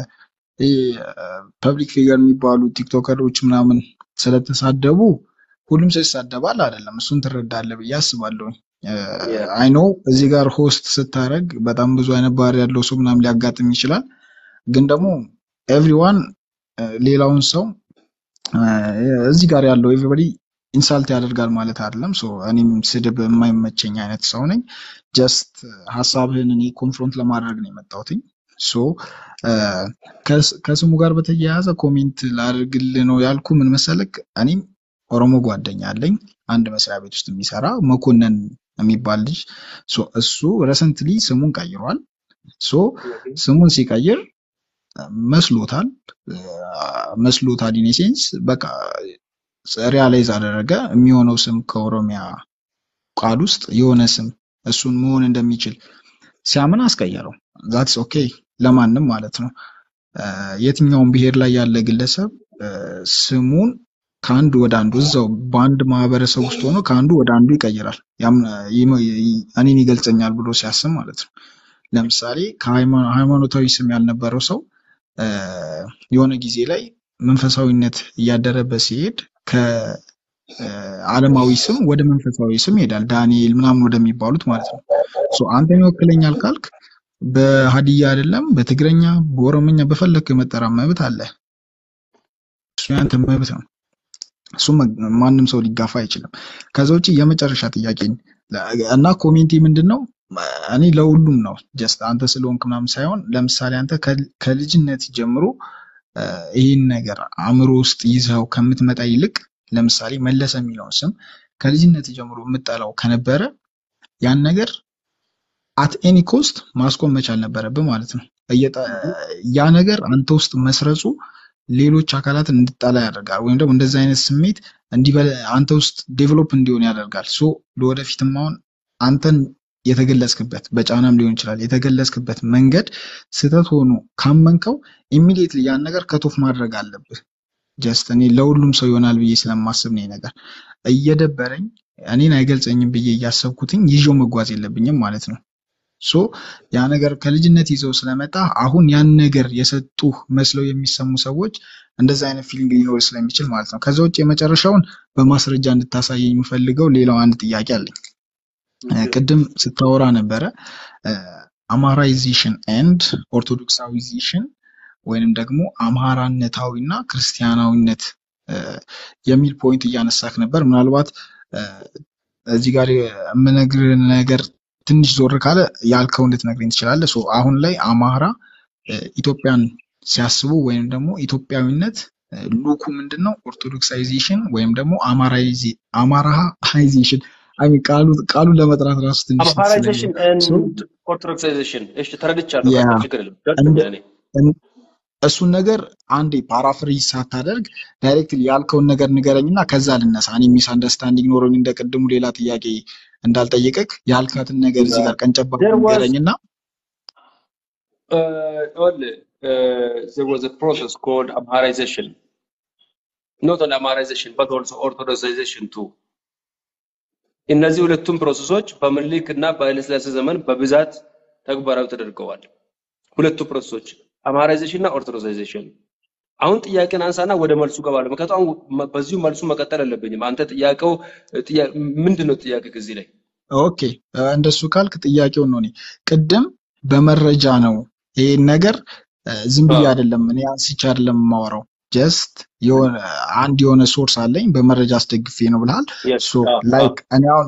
ፐብሊክ ፊገር የሚባሉ ቲክቶከሮች ምናምን ስለተሳደቡ ሁሉም ሰው ይሳደባል አይደለም። እሱን ትረዳለህ ብዬ አስባለሁ። ያ አይ ኖ እዚህ ጋር ሆስት ስታደርግ በጣም ብዙ አይነት ባህሪ ያለው ሰው ምናምን ሊያጋጥም ይችላል። ግን ደግሞ ኤቭሪዋን ሌላውን ሰው እ፣ እዚህ ጋር ያለው ኤቭሪበዲ ኢንሳልት ያደርጋል ማለት አይደለም። ሶ እኔም ስድብ የማይመቸኝ አይነት ሰው ነኝ። ጀስት ሀሳብህን እኔ ኮንፍሮንት ለማድረግ ነው የመጣሁትኝ። ሶ እ፣ ከስ- ከስሙ ጋር በተያያዘ ኮሜንት ላድርግልህ ነው ያልኩ። ምን መሰለክ፣ እኔም ኦሮሞ ጓደኛ አለኝ አንድ መስሪያ ቤት ውስጥ የሚሰራ መኮንን የሚባል ልጅ። ሶ እሱ ረሰንትሊ ስሙን ቀይሯል። ሶ ኦኬ ስሙን ሲቀይር መስሎታል እ፣ መስሎታል ኢን ሴንስ በቃ ሪያላይዝ አደረገ የሚሆነው ስም ከኦሮሚያ ቃል ውስጥ የሆነ ስም እሱን መሆን እንደሚችል ሲያምን አስቀየረው። ዛትስ ኦኬ ለማንም ማለት ነው። እ፣ የትኛውም ብሔር ላይ ያለ ግለሰብ እ፣ ስሙን ከአንድ ወደ አንዱ እዛው በአንድ ማህበረሰብ ውስጥ ሆኖ ከአንዱ ወደ አንዱ ይቀይራል። ያም ይመ- ይ- እኔን ይገልጸኛል ብሎ ሲያስብ ማለት ነው። ለምሳሌ ከሃይማ- ሃይማኖታዊ ስም ያልነበረው ሰው እ፣ የሆነ ጊዜ ላይ መንፈሳዊነት እያደረበት ሲሄድ ከዓለማዊ ስም ወደ መንፈሳዊ ስም ይሄዳል። ዳንኤል ምናምን ወደሚባሉት ማለት ነው። ሶ አንተን ይወክለኛል ካልክ በሀዲያ አይደለም፣ በትግረኛ፣ በኦሮምኛ በፈለክ የመጠራት መብት አለ። እሱ ያንተ መብት ነው። እሱ ማንም ሰው ሊጋፋ አይችልም። ከዛ ውጭ የመጨረሻ ጥያቄ እና ኮሜንቴ ምንድን ነው? እኔ ለሁሉም ነው ጀስት አንተ ስለሆንክ ምናምን ሳይሆን ለምሳሌ አንተ ከል- ከልጅነት ጀምሮ እ፣ ይህን ነገር አእምሮ ውስጥ ይዘው ከምትመጣ ይልቅ ለምሳሌ መለሰ የሚለውን ስም ከልጅነት ጀምሮ የምጠላው ከነበረ ያን ነገር አት ኤኒ ኮስት ማስቆም መቻል ነበረብህ ማለት ነው። እየጠ- ያ ነገር አንተ ውስጥ መስረጹ ሌሎች አካላትን እንድጠላ ያደርጋል፣ ወይም ደግሞ እንደዚህ አይነት ስሜት እንዲበለ አንተ ውስጥ ዴቨሎፕ እንዲሆን ያደርጋል። ሶ ለወደፊትም አሁን አንተን የተገለጽክበት በጫናም ሊሆን ይችላል የተገለጽክበት መንገድ ስህተት ሆኖ ካመንከው ኢሚዲየትሊ ያን ነገር ከቶፍ ማድረግ አለብህ። ጀስት እኔ ለሁሉም ሰው ይሆናል ብዬ ስለማስብ ነው ይሄ ነገር እየደበረኝ እኔን አይገልጸኝም ብዬ እያሰብኩትኝ ይዤው መጓዝ የለብኝም ማለት ነው። ሶ ያ ነገር ከልጅነት ይዘው ስለመጣ አሁን ያን ነገር የሰጡ መስለው የሚሰሙ ሰዎች እንደዛ አይነት ፊሊንግ ሊኖር ስለሚችል ማለት ነው። ከዛ ውጭ የመጨረሻውን በማስረጃ እንድታሳየኝ የምፈልገው ሌላው አንድ ጥያቄ አለኝ። እ፣ ቅድም ስታወራ ነበረ አማራይዜሽን ኤንድ ኦርቶዶክሳዊዜሽን ወይንም ደግሞ አምሃራነታዊ እና ክርስቲያናዊነት እ፣ የሚል ፖይንት እያነሳክ ነበር። ምናልባት እ፣ እዚህ ጋር የምነግርህ ነገር ትንሽ ዞር ካለ ያልከውን ልትነግረኝ ትችላለህ። ሶ አሁን ላይ አማራ እ፣ ኢትዮጵያን ሲያስቡ ወይም ደግሞ ኢትዮጵያዊነት እ፣ ሉኩ ምንድን ነው? ኦርቶዶክሳይዜሽን ወይም ደግሞ አማራይዜ- አማራሃይዜሽን አይ ሚን ቃሉ ቃሉን ለመጥራት ራሱ ትንሽ እንትን አምሃራይዜሽን ስለሚል ሶ ኤንድ ኦርቶዶክሳይዜሽን እሺ ተረድቻለሁ ያ በቃ ችግር የለም እንደ ገብቶኛል እኔ እን- እሱን ነገር አንዴ ፓራፍሪዝ ሳታደርግ ዳይሬክትሊ ያልከውን ነገር ንገረኝ እና ከዛ ልነሳ። እኔ ሚስ አንደርስታንዲንግ ኖሮኝ እንደ ቅድሙ ሌላ ጥያቄ እንዳልጠይቅክ ያልካትን ነገር እዚህ ጋር ቀንጨባ there was ንገረኝ እና uh, only uh, there was a process called amharization not only amharization but also orthodoxization too እነዚህ ሁለቱም ፕሮሰሶች በምኒልክ እና በኃይለሥላሴ ዘመን በብዛት ተግባራዊ ተደርገዋል። ሁለቱ ፕሮሰሶች አምሃራይዜሽን እና ኦርቶዶክሳይዜሽን። አሁን ጥያቄን አንሳና ወደ መልሱ ገባለሁ። ምክንያቱም አሁን መ- በዚሁ መልሱ መቀጠል አለብኝም። አንተ ጥያቄው ጥያ- ምንድን ነው ጥያቄ እዚህ ላይ ኦኬ እ፣ እንደሱ ካልክ ጥያቄውን ነው እኔ ቅድም በመረጃ ነው ይሄን ነገር እ፣ ዝም ብዬ አዎ አይደለም እኔ አንስቼ አይደለም የማወራው ጀስት የሆነ አንድ የሆነ ሶርስ አለኝ በመረጃ አስደግፌ ነው ብልሃል yes ሶ አዎ አዎ ላይክ እኔ አሁን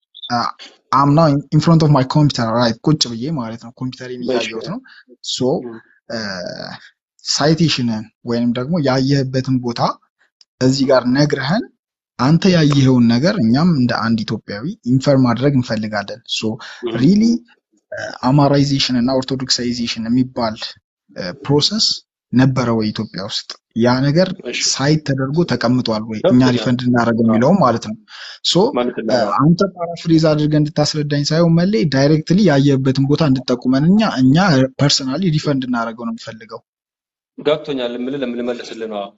አምና ኢን ፍሮንት ኦፍ ማይ ኮምፒውተር ራይት ቁጭ ብዬ ማለት ነው ኮምፒውተሬን እሺ እያየሁት ነው ሶ እም፣ ሳይቴሽንን ወይም ደግሞ ያየህበትን ቦታ እዚህ ጋር ነግረህን አንተ ያየኸውን ነገር እኛም እንደ አንድ ኢትዮጵያዊ ኢንፈር ማድረግ እንፈልጋለን ሶ እም፣ ሪሊ አማራይዜሽን እና ኦርቶዶክሳይዜሽን የሚባል ፕሮሰስ ነበረ ወይ ኢትዮጵያ ውስጥ? ያ ነገር እሺ ሳይት ተደርጎ ተቀምጧል ወይ? እኛ ገብቶኛል ሪፈንድ እናደርገው አዎ የሚለውም ማለት ነው። ሶ ማለት ነው አዎ አንተ ፓራፍሬዝ አድርገህ እንድታስረዳኝ ሳይሆን መሌ ዳይሬክትሊ ያየህበትን ቦታ እንድጠቁመን እኛ እኛ ፐርሰናሊ ሪፈንድ እናደርገው ነው የምፈልገው። ገብቶኛል የምልህ ለምን ልመልስልህ ነው አዎ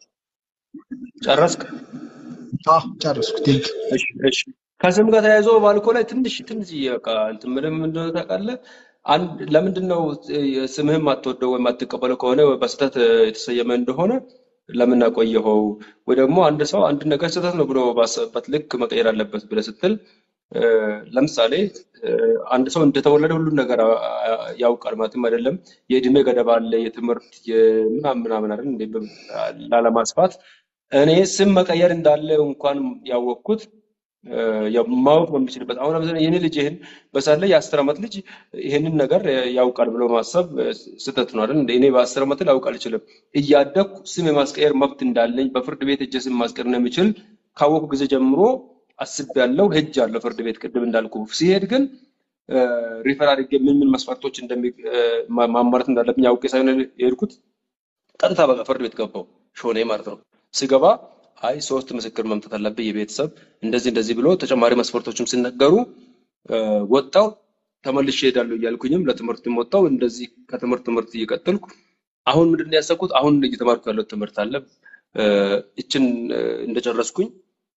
ጨረስክ አዎ ጨረስኩ። ቴንክ እሺ እሺ ከስም ጋር ተያይዞ ባልኮ ላይ ትንሽ ትንሽ በቃ እንትን ምንም እንደሆነ ታውቃለህ። አንድ ለምንድን ነው ስምህን ማትወደው ወይም ማትቀበለው ከሆነ በስህተት የተሰየመ እንደሆነ ለምን አቆየኸው? ወይ ደግሞ አንድ ሰው አንድ ነገር ስህተት ነው ብሎ ባሰበበት ልክ መቀየር አለበት ብለህ ስትል እ፣ ለምሳሌ እ፣ አንድ ሰው እንደተወለደ ሁሉን ነገር አ- አ- ያውቃል ማለትም አይደለም። የእድሜ ገደብ አለ፣ የትምህርት የምናምን ምናምን አይደል እንዴ? በ- ላለማስፋት እኔ ስም መቀየር እንዳለ እንኳን ያወቅኩት እ፣ ያው ማወቅ በሚችልበት አሁን ለምሳሌ የኔ ልጅ ይህን በሳለ የአስር ዓመት ልጅ ይህንን ነገር እ፣ ያውቃል ብሎ ማሰብ እ፣ ስህተት ነው አይደል? እንደ እኔ በአስር ዓመት ላውቅ አልችልም። እያደግኩ ስም የማስቀየር መብት እንዳለኝ በፍርድ ቤት እጄ ስም ማስቀየር እንደሚችል ካወቅኩ ጊዜ ጀምሮ አስቤያለሁ፣ ሄጃለሁ ፍርድ ቤት ቅድም እንዳልኩ። ሲሄድ ግን ሪፈር አድርጌ ምን ምን መስፈርቶች እንደሚ እ፣ ማ- ማሟላት እንዳለብኝ አውቄ ሳይሆን የሄድኩት ቀጥታ በቃ ፍርድ ቤት ገባው ሾኔ ማለት ነው። ስገባ አይ ሶስት ምስክር መምጣት አለብህ የቤተሰብ እንደዚህ እንደዚህ ብሎ ተጨማሪ መስፈርቶችም ሲነገሩ እ፣ ወጣው ተመልሼ እሄዳለሁ እያልኩኝም ለትምህርትም ወጣው እንደዚህ ከትምህርት ትምህርት እየቀጠልኩ አሁን ምንድን ነው ያሰብኩት አሁን እየተማርኩ ያለው ትምህርት አለ እ፣ እችን እ፣ እንደጨረስኩኝ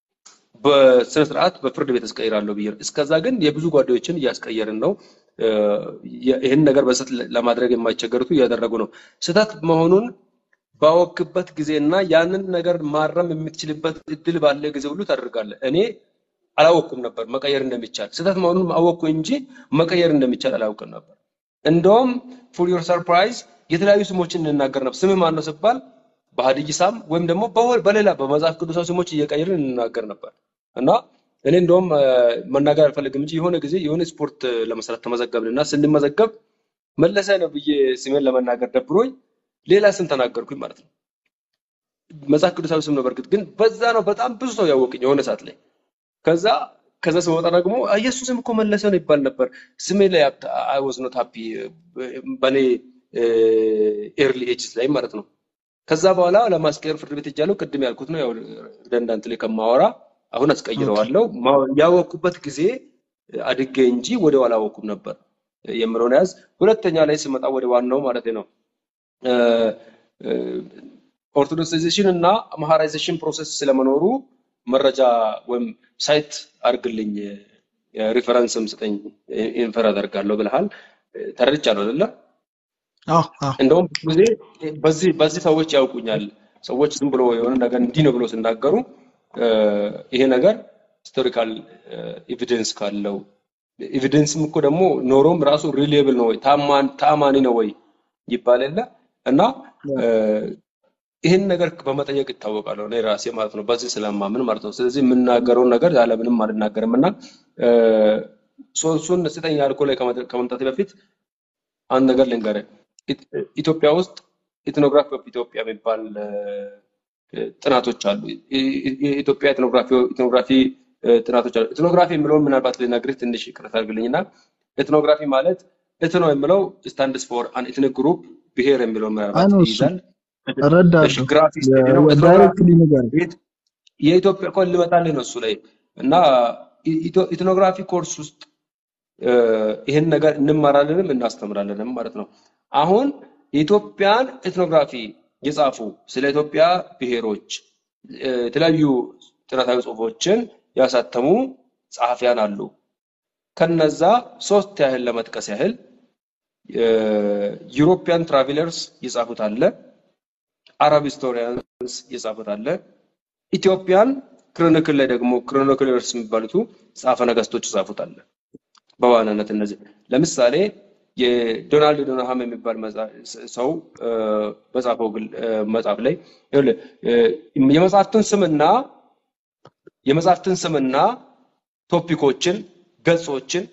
በስነ ስርዓት በፍርድ ቤት አስቀይራለሁ ብዬ ነው። እስከዛ ግን የብዙ ጓደኞችን እያስቀየርን ነው። እ፣ የ- ይህን ነገር በስህተት ለማድረግ የማይቸገሩት እያደረጉ ነው። ስህተት መሆኑን ባወክበት ጊዜና ያንን ነገር ማረም የምትችልበት እድል ባለ ጊዜ ሁሉ ታደርጋለህ። እኔ አላወቅኩም ነበር መቀየር እንደሚቻል። ስህተት መሆኑን አወቅኩ እንጂ መቀየር እንደሚቻል አላውቅም ነበር። እንደውም ፎር ዮር ሰርፕራይዝ የተለያዩ ስሞችን እንናገር ነበር። ስምህ ማን ነው ስባል በሀዲይሳም ወይም ደግሞ በወ- በሌላ በመጽሐፍ ቅዱሳዊ ስሞች እየቀየርን እንናገር ነበር እና እኔ እንደውም እ፣ መናገር አልፈልግም እንጂ የሆነ ጊዜ የሆነ ስፖርት ለመስራት ተመዘገብን እና ስንመዘገብ መለሰ ነው ብዬ ስሜን ለመናገር ደብሮኝ ሌላ ስም ተናገርኩኝ ማለት ነው። መጽሐፍ ቅዱሳዊ ስም ነው በእርግጥ ግን በዛ ነው በጣም ብዙ ሰው ያወቅኝ የሆነ ሰዓት ላይ። ከዛ ከዛ ስመጣ ደግሞ "አ፣ የእሱ ስም እኮ መለሰ ነው ይባል ነበር። ስሜ ላይ አይ ዋዝ ኖት ሃፒ በእኔ ኤርሊ ኤጅስ ላይ ማለት ነው። ከዛ በኋላ ለማስቀየር ፍርድ ቤት ሄጃለሁ። ቅድም ያልኩት ነው ያው ሪደንዳንት ላይ ከማወራ አሁን ኦኬ አስቀይረዋለሁ። ማ- ያወቅኩበት ጊዜ አድጌ እንጂ ወዲያው አላወቅኩም ነበር የምለውን ያዝ። ሁለተኛ ላይ ስመጣ ወደ ዋናው ማለት ነው ኦርቶዶክሳይዜሽን እና አምሃራይዜሽን ፕሮሰስ ስለመኖሩ መረጃ ወይም ሳይት አድርግልኝ ሪፈረንስም ስጠኝ ኢንፈር አደርጋለሁ ብለሃል። ተረድቻለሁ አይደለ? አዎ አዎ እንደውም ብዙ ጊዜ በዚህ በዚህ ሰዎች ያውቁኛል። ሰዎች ዝም ብሎ የሆነ ነገር እንዲህ ነው ብሎ ሲናገሩ እ፣ ይሄ ነገር ሂስቶሪካል ኤቪደንስ ካለው ኤቪደንስም እኮ ደግሞ ኖሮም ራሱ ሪሊየብል ነው ወይ ታማን ታማኒ ነው ወይ ይባል የለ እና እ፣ ይህን ነገር በመጠየቅ ይታወቃለሁ እኔ ራሴ ማለት ነው። በዚህ ስለማምን ማለት ነው። ስለዚህ የምናገረውን ነገር ያለምንም አልናገርም እና እ፣ ሶርሱን ስጠኝ ያልኩህ ላይ ከመጥ- ከመምጣቴ በፊት አንድ ነገር ልንገርህ። ኢት- ኢትዮጵያ ውስጥ ኢትኖግራፊ ኦፍ ኢትዮጵያ የሚባል እ፣ ጥናቶች አሉ። ኢ- ኢ- የኢትዮጵያ ኢትኖግራፊ ኢትኖግራፊ እ፣ ጥናቶች አሉ። ኢትኖግራፊ የሚለውን ምናልባት ልነግርህ ትንሽ ይቅርታ አድርግልኝና ኢትኖግራፊ ማለት ኢትኖ የሚለው ስታንድስ ፎር አን ኢትኒክ ግሩፕ ብሔር የሚለውን አይ ምናልባት ነው እሱ ይይዛል። እሺ፣ እረዳለሁ። ግራፊ ስቴዲ ነው። ኢትኖግራፊ ዳይሬክትሊ ንገረኝ። የኢት- የኢትዮጵያ ኮል ልመጣልህ ነው እሱ ላይ እና ኢ- ኢትዮ- ኢትኖግራፊ ኮርስ ውስጥ እ፣ ይህን ነገር እንማራለንም እናስተምራለንም ማለት ነው። አሁን የኢትዮጵያን ኤትኖግራፊ የጻፉ ስለ ኢትዮጵያ ብሔሮች እ፣ የተለያዩ ጥናታዊ ጽሑፎችን ያሳተሙ ጸሐፊያን አሉ። ከነዛ ሶስት ያህል ለመጥቀስ ያህል ዩሮፒያን ትራቬለርስ የጻፉት አለ፣ አረብ ሂስቶሪያንስ የጻፉት አለ፣ ኢትዮጵያን ክሮኒክል ላይ ደግሞ ክሮኒክለርስ የሚባሉት ጸሐፌ ነገስቶች የጻፉት አለ። በዋናነት እነዚህ ለምሳሌ የዶናልድ ዶናሃም የሚባል መጽ- ሰው እ፣ በጻፈው ግል- እ፣ መጽሐፍ ላይ ይኸውልህ፣ እ፣ የመጽሐፍትን ስምና የመጽሐፍትን ስምና ቶፒኮችን ገጾችን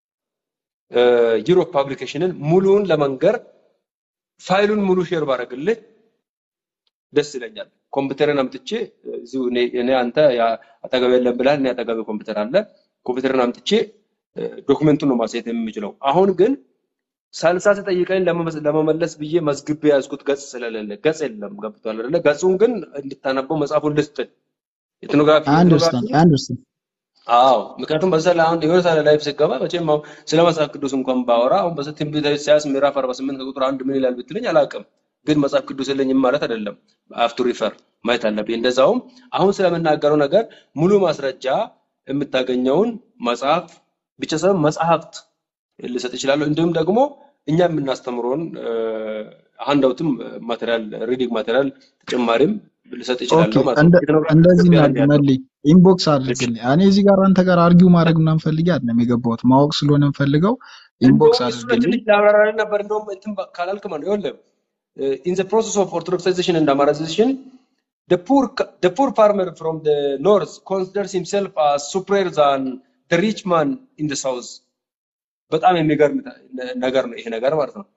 ዩሮፕ ፓብሊኬሽንን ሙሉውን ለመንገር ፋይሉን ሙሉ ሼር ባደርግልህ ደስ ይለኛል። ኮምፒውተርን አምጥቼ እዚሁ እኔ እኔ አንተ ያ- አጠገብ የለም ብላል። እኔ አጠገብ ኮምፒውተር አለ። ኮምፒውተርን አምጥቼ እ፣ ዶክመንቱን ነው ማሳየት የምችለው። አሁን ግን ሳልሳ ስጠይቀኝ ለመመስ- ለመመለስ ብዬ መዝግቤ የያዝኩት ገጽ ስለሌለ ገጽ የለም። ገብቶሃል አይደለ? ገጹን ግን እንድታነበው መጽሐፉን ልስጥህ። ኢትኖግራፊ አይ ኢትኖግራፊ አንደርስታንድ አይ አንደርስታንድ አዎ ምክንያቱም በዛ ላይ አሁን የሆነ ሳለ ላይፍ ስገባ መቼም አሁን ስለ መጽሐፍ ቅዱስ እንኳን ባወራ አሁን በዚህ ትንቢተ ኢሳይያስ ምዕራፍ 48 ከቁጥር አንድ ምን ይላል ብትለኝ አላውቅም። ግን መጽሐፍ ቅዱስ የለኝም ማለት አይደለም። አፍቱ ሪፈር ማየት አለብኝ። እንደዛውም አሁን ስለምናገረው ነገር ሙሉ ማስረጃ የምታገኘውን መጽሐፍ ብቻ ሳይሆን መጽሐፍት ልሰጥ እችላለሁ። እንዲሁም ደግሞ እኛ የምናስተምረውን ሃንዳውትም ማቴሪያል ሪዲንግ ማቴሪያል ተጨማሪም ልሰጥ ኦኬ እችላለሁ ማለት ነው። እንደ ኢትኖግራፊ እንደዚህ ኢትዮጵያ ላይ እናድርግ ያለው መልኝ ኢንቦክስ እሺ አድርግልኝ። እኔ እዚህ ጋር አንተ ጋር አርጊው ማድረግ ምናምን ፈልጌ አይደለም የገባሁት ማወቅ ስለሆነ የምፈልገው ኢንቦክስ እንደውም እሱ ላይ አድርግልኝ። ትንሽ ላብራራልህ ነበር። እንደውም እንትን ባ- ካላልክ ማለት ነው ይኸውልህ in the process of orthodoxization and Amarazation, the poor the poor farmer from the north considers himself as superior than the rich man in the south። በጣም የሚገርም ተ- ነገር ነው ይሄ ነገር ማለት ነው።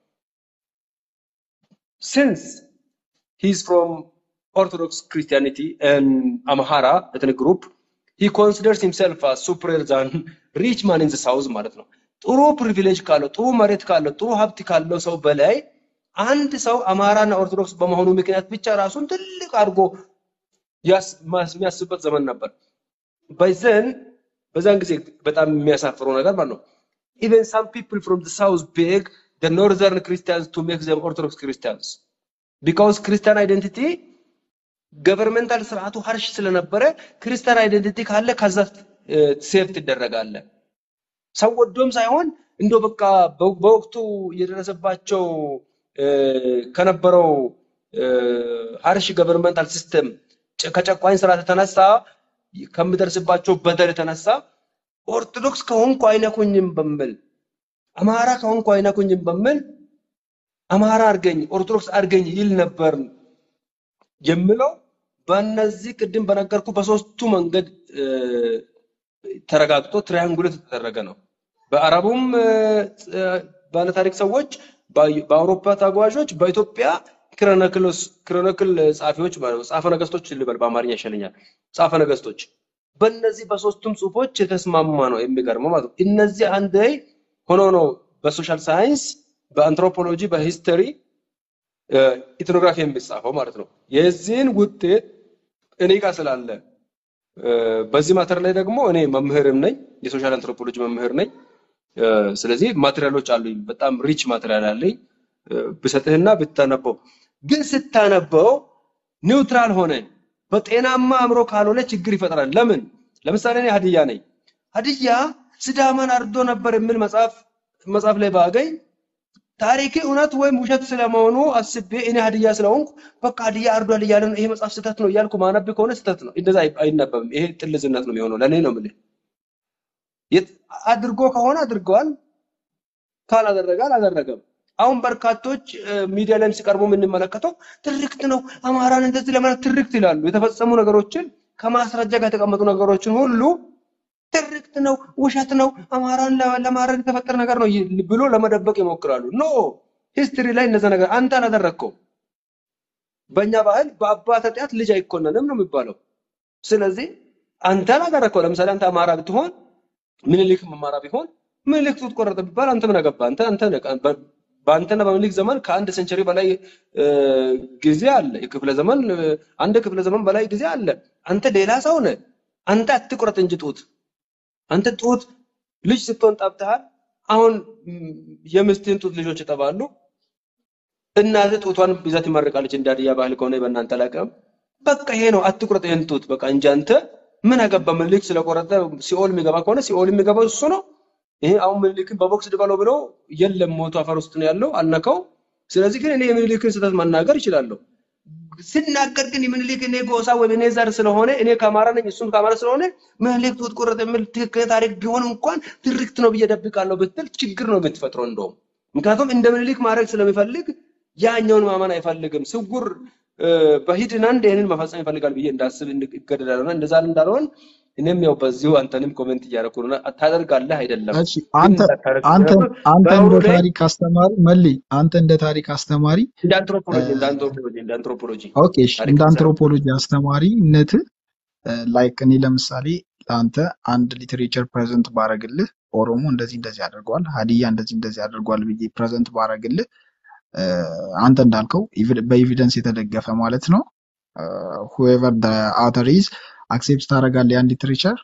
Since he's from Orthodox Christianity and Amhara ethnic group, he considers himself as superior than rich man in the south ማለት ነው። ጥሩ ፕሪቪሌጅ ካለው ጥሩ መሬት ካለው ጥሩ ሀብት ካለው ሰው በላይ አንድ ሰው አማራና ኦርቶዶክስ በመሆኑ ምክንያት ብቻ ራሱን ትልቅ አድርጎ ያስ- ማስ- የሚያስብበት ዘመን ነበር። በዘን በዛን ጊዜ በጣም የሚያሳፍረው ነገር ማለት ነው ኢቨን ሳም ፒፕል ፍሮም ዘ ሳውዝ ቤግ the northern Christians to make them Orthodox Christians because Christian identity ገቨርንመንታል ስርዓቱ ሀርሽ ስለነበረ ክርስቲያን አይደንቲቲ ካለ ከዛ ሴፍ ትደረጋለ። ሰው ወዶም ሳይሆን እንደው በቃ በ- በወቅቱ የደረሰባቸው እ፣ ከነበረው ሀርሽ ገቨርንመንታል ሲስተም ከጨቋኝ ስርዓት የተነሳ ከሚደርስባቸው በደል የተነሳ ኦርቶዶክስ ከሆንኩ አይነኩኝም በሚል አማራ ከሆንኩ አይነኩኝም በሚል አማራ አድርገኝ ኦርቶዶክስ አድርገኝ ይል ነበር የምለው በእነዚህ ቅድም በነገርኩ በሶስቱ መንገድ እ፣ ተረጋግጦ ትሪያንጉሌት የተደረገ ነው። በአረቡም እ፣ እ፣ ባለታሪክ ሰዎች፣ በ- በአውሮፓ ተጓዦች፣ በኢትዮጵያ ክሮኒክልስ ክሮኒክል ጸሐፊዎች ማለት ነው። ጸሐፌ ነገስቶች ልበል በአማርኛ ይሻለኛል። ጸሐፌ ነገስቶች በእነዚህ በሶስቱም ጽሁፎች የተስማማ ነው። የሚገርመው ማለት ነው። እነዚህ አንድ ላይ ሆኖ ነው በሶሻል ሳይንስ፣ በአንትሮፖሎጂ፣ በሂስትሪ ኢትኖግራፊ የሚጻፈው ማለት ነው። የዚህን ውጤት እኔ ጋር ስላለ እ፣ በዚህ ማተር ላይ ደግሞ እኔ መምህርም ነኝ፣ የሶሻል አንትሮፖሎጂ መምህር ነኝ። እ፣ ስለዚህ ማቴሪያሎች አሉኝ፣ በጣም ሪች ማቴሪያል አለኝ እ፣ ብሰጥህና ብታነበው። ግን ስታነበው ኒውትራል ሆነ በጤናማ አእምሮ ካልሆነ ችግር ይፈጥራል። ለምን? ለምሳሌ እኔ ሀዲያ ነኝ። ሀዲያ ስዳማን አርዶ ነበር የሚል መጽሐፍ መጽሐፍ ላይ ባገኝ ታሪክ እውነት ወይም ውሸት ስለመሆኑ አስቤ እኔ ሀዲያ ስለሆንኩ በቃ ሀዲያ አርዷል እያለ ነው ይሄ መጽሐፍ ስህተት ነው እያልኩ ማነብ ከሆነ ስህተት ነው። እንደዛ አይ- አይነበብም። ይሄ ጥልዝነት ነው የሚሆነው። ለእኔ ነው የምልህ። የት- አድርጎ ከሆነ አድርገዋል፣ ካላደረገ አላደረገም። አሁን በርካቶች እ፣ ሚዲያ ላይም ሲቀርቡ የምንመለከተው ትርክት ነው፣ አማራን እንደዚህ ለማለት ትርክት ይላሉ። የተፈጸሙ ነገሮችን ከማስረጃ ጋር የተቀመጡ ነገሮችን ሁሉ ትርክት ነው፣ ውሸት ነው፣ አማራን ለ- ለማረድ የተፈጠረ ነገር ነው ይ- ብሎ ለመደበቅ ይሞክራሉ። ኖ ሂስትሪ ላይ እነዛ ነገር አንተ አላደረግከውም። በእኛ ባህል በአባት ኃጢአት ልጅ አይኮነንም ነው የሚባለው። ስለዚህ አንተ አላደረግከው። ለምሳሌ አንተ አማራ ብትሆን ምኒልክም አማራ ቢሆን ምኒልክ ጡት ቆረጠ ቢባል አንተ ምን አገባህ? አንተ አንተ ነህ። በ- በአንተና በምኒልክ ዘመን ከአንድ ሴንቸሪ በላይ እ፣ ጊዜ አለ። የክፍለ ዘመን እ፣ አንድ ክፍለ ዘመን በላይ ጊዜ አለ። አንተ ሌላ ሰው ነህ። አንተ አትቁረጥ እንጂ ጡት አንተ ጡት ልጅ ስትሆን ጠብተሃል። አሁን ም፣ የሚስትህን ጡት ልጆች ይጠባሉ። እናትህ ጡቷን ይዛ ትመርቃለች። እንደ ሀዲያ ባህል ከሆነ በእናንተ አላውቅም። በቃ ይሄ ነው። አትቁረጥ ይሄን ጡት በቃ እንጂ አንተ ምን አገባ? ምኒልክ ስለቆረጠ ሲኦል የሚገባ ከሆነ ሲኦል የሚገባው እሱ ነው። ይሄ አሁን ምኒልክን በቦክስ ድበለው ብለው የለም ሞቶ አፈር ውስጥ ነው ያለው አልነካው። ስለዚህ ግን እኔ የምኒልክን ስህተት መናገር እችላለሁ። ስናገር ግን የምኒልክ እኔ ጎሳ ወይም እኔ ዘር ስለሆነ እኔ ከአማራ ነኝ እሱም ከአማራ ስለሆነ ምኒልክ ጡት ቆረጠ የሚል ትክክል ታሪክ ቢሆን እንኳን ትርክት ነው ብዬ ደብቃለሁ ብትል ችግር ነው የምትፈጥረው እንደውም ምክንያቱም እንደ ምኒልክ ማድረግ ስለሚፈልግ ያኛውን ማመን አይፈልግም። ስውር እ፣ በሂድና እንደ ይህንን መፈጸም ይፈልጋል ብዬ እንዳስብ ይገደዳል። እና እንደዛ እንዳልሆን እኔም ያው በዚሁ አንተንም ኮሜንት እያደረኩ ነው። እና ታደርጋለህ አይደለም እሺ ግን አንተ እንዳታደርግ አንተ ምክንያቱም አንተ እንደ በአውሩ ላይ ታሪክ አስተማሪ መሊ አንተ እንደ ታሪክ አስተማሪ እንደ እ፣ አንትሮፖሎጂ እንደ አንትሮፖሎጂ እንደ አንትሮፖሎጂ ኦኬ እሺ ታሪክ እንደ መሰረት አንትሮፖሎጂ አስተማሪነት ላይክ እኔ ለምሳሌ ለአንተ አንድ ሊትሬቸር ፕሬዘንት ባረግልህ ኦሮሞ እንደዚህ እንደዚህ አድርጓል፣ ሀዲያ እንደዚህ እንደዚህ አድርጓል ብዬ ፕሬዘንት ባረግልህ እ፣ አንተ እንዳልከው ኢቪድ- በኤቪደንስ የተደገፈ ማለት ነው ሁኤቨር አውተር ኢዝ አክሴፕት ታደርጋለህ ያን ሊትሬቸር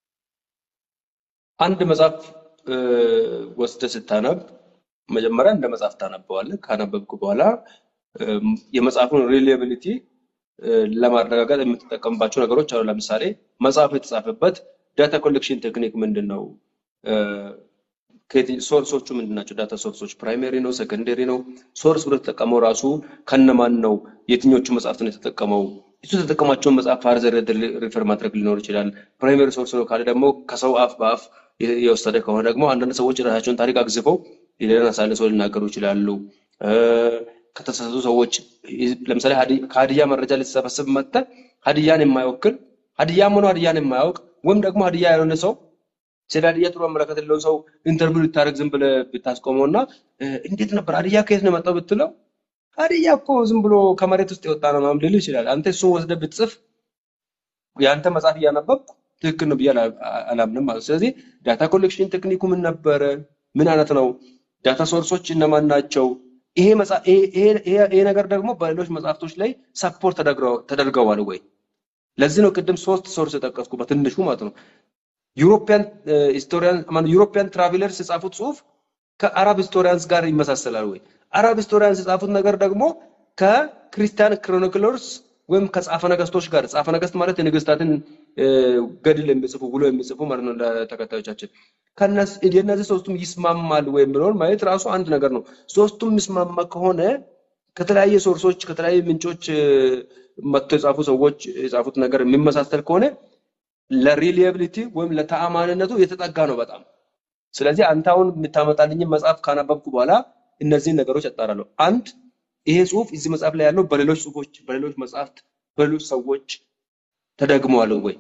አንድ መጽሐፍ እ፣ ወስደህ ስታነብ መጀመሪያ እንደ መጽሐፍ ታነበዋለህ። ካነበብክ በኋላ እም፣ የመጽሐፉን ሪሊያቢሊቲ ለማረጋገጥ የምትጠቀምባቸው ነገሮች አሉ። ለምሳሌ መጽሐፉ የተጻፈበት ዳታ ኮሌክሽን ቴክኒክ ምንድን ነው? እ፣ ከየትኝ- ሶርሶቹ ምንድን ናቸው? ዳታ ሶርሶች ፕራይመሪ ነው፣ ሰከንደሪ ነው። ሶርስ ብሎ የተጠቀመው ራሱ ከነማን ነው? የትኞቹ መጽሐፍት ነው የተጠቀመው? እሱ የተጠቀማቸውን መጽሐፍ ፋርዘር ሪፈር ማድረግ ሊኖር ይችላል። ፕራይመሪ ሶርስ ነው ካለ ደግሞ ከሰው አፍ በአፍ የ- የወሰደ ከሆነ ደግሞ አንዳንድ ሰዎች የራሳቸውን ታሪክ አግዝፈው የሌላን አሳልሰው ሊናገሩ ይችላሉ። እ፣ ከተሳሳቱ ሰዎች ይ- ለምሳሌ ሀዲ- ከሀዲያ መረጃ ልትሰበስብ መጥተህ ሀዲያን የማይወክል ሀዲያም ሆኖ ሀዲያን የማያውቅ ወይም ደግሞ ሀዲያ ያልሆነ ሰው ስለ ሀዲያ ጥሩ አመለካከት የሌለውን ሰው ኢንተርቪው ልታደርግ ዝም ብለህ ብታስቆመው እና እ፣ እንዴት ነበር ሀዲያ ከየት ነው የመጣው ብትለው ሀዲያ እኮ ዝም ብሎ ከመሬት ውስጥ የወጣ ነው ምናምን ሊልህ ይችላል። አንተ እሱን ወስደህ ብትጽፍ የአንተ መጽሐፍ እያነበብኩ ትክክል ነው ብዬ አላ- አላምንም ማለት ነው። ስለዚህ ዳታ ኮሌክሽን ቴክኒኩ ምን ነበረ? ምን አይነት ነው? ዳታ ሶርሶች እነማን ናቸው? ይሄ መጽሐ- ይሄ ይሄ- ይሄ- ይሄ ነገር ደግሞ በሌሎች መጽሐፍቶች ላይ ሰፖርት ተደርገዋል ወይ? ለዚህ ነው ቅድም ሶስት ሶርስ የጠቀስኩ በትንሹ ማለት ነው። ዩሮፒያን ሂስቶሪያን ማነው ዩሮፒያን ትራቬለርስ የጻፉት ጽሁፍ ከአረብ ሂስቶሪያንስ ጋር ይመሳሰላል ወይ? አረብ ሂስቶሪያንስ የጻፉት ነገር ደግሞ ከክርስቲያን ክሮኒክለርስ ወይም ከጻፈ ነገስቶች ጋር ጻፈ ነገስት ማለት የነገስታትን እ፣ ገድል የሚጽፉ ውሎ የሚጽፉ ማለት ነው ለተከታዮቻችን ከነስ- የእነዚህ ሶስቱም ይስማማል ወይ የሚለውን ማየት ራሱ አንድ ነገር ነው። ሶስቱም የሚስማማ ከሆነ ከተለያየ ሶርሶች ከተለያየ ምንጮች እ፣ መጥተው የጻፉ ሰዎች የጻፉት ነገር የሚመሳሰል ከሆነ ለሪሊያቢሊቲ ወይም ለተአማንነቱ የተጠጋ ነው በጣም። ስለዚህ አንተ አሁን የምታመጣልኝን መጽሐፍ ካነበብኩ በኋላ እነዚህን ነገሮች አጣራለሁ። አንድ ይሄ ጽሁፍ እዚህ መጽሐፍ ላይ ያለው በሌሎች ጽሁፎች፣ በሌሎች መጽሐፍት፣ በሌሎች ሰዎች ተደግመዋል ወይ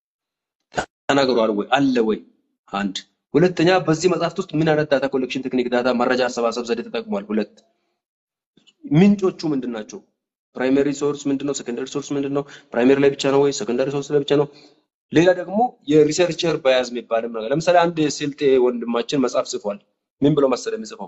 ተናግረዋል ወይ አለ ወይ? አንድ ሁለተኛ፣ በዚህ መጽሐፍት ውስጥ ምን አይነት ዳታ ኮሌክሽን ቴክኒክ፣ ዳታ መረጃ አሰባሰብ ዘዴ ተጠቅሟል? ሁለት ምንጮቹ ምንድን ናቸው? ፕራይመሪ ሶርስ ምንድን ነው? ሰከንደሪ ሶርስ ምንድን ነው? ፕራይመሪ ላይ ብቻ ነው ወይ ሰከንደሪ ሶርስ ላይ ብቻ ነው? ሌላ ደግሞ የሪሰርቸር ባያዝ የሚባልም ነገር ለምሳሌ አንድ ስልጤ ወንድማችን መጽሐፍ ጽፏል። ምን ብሎ መሰለህ የሚጽፈው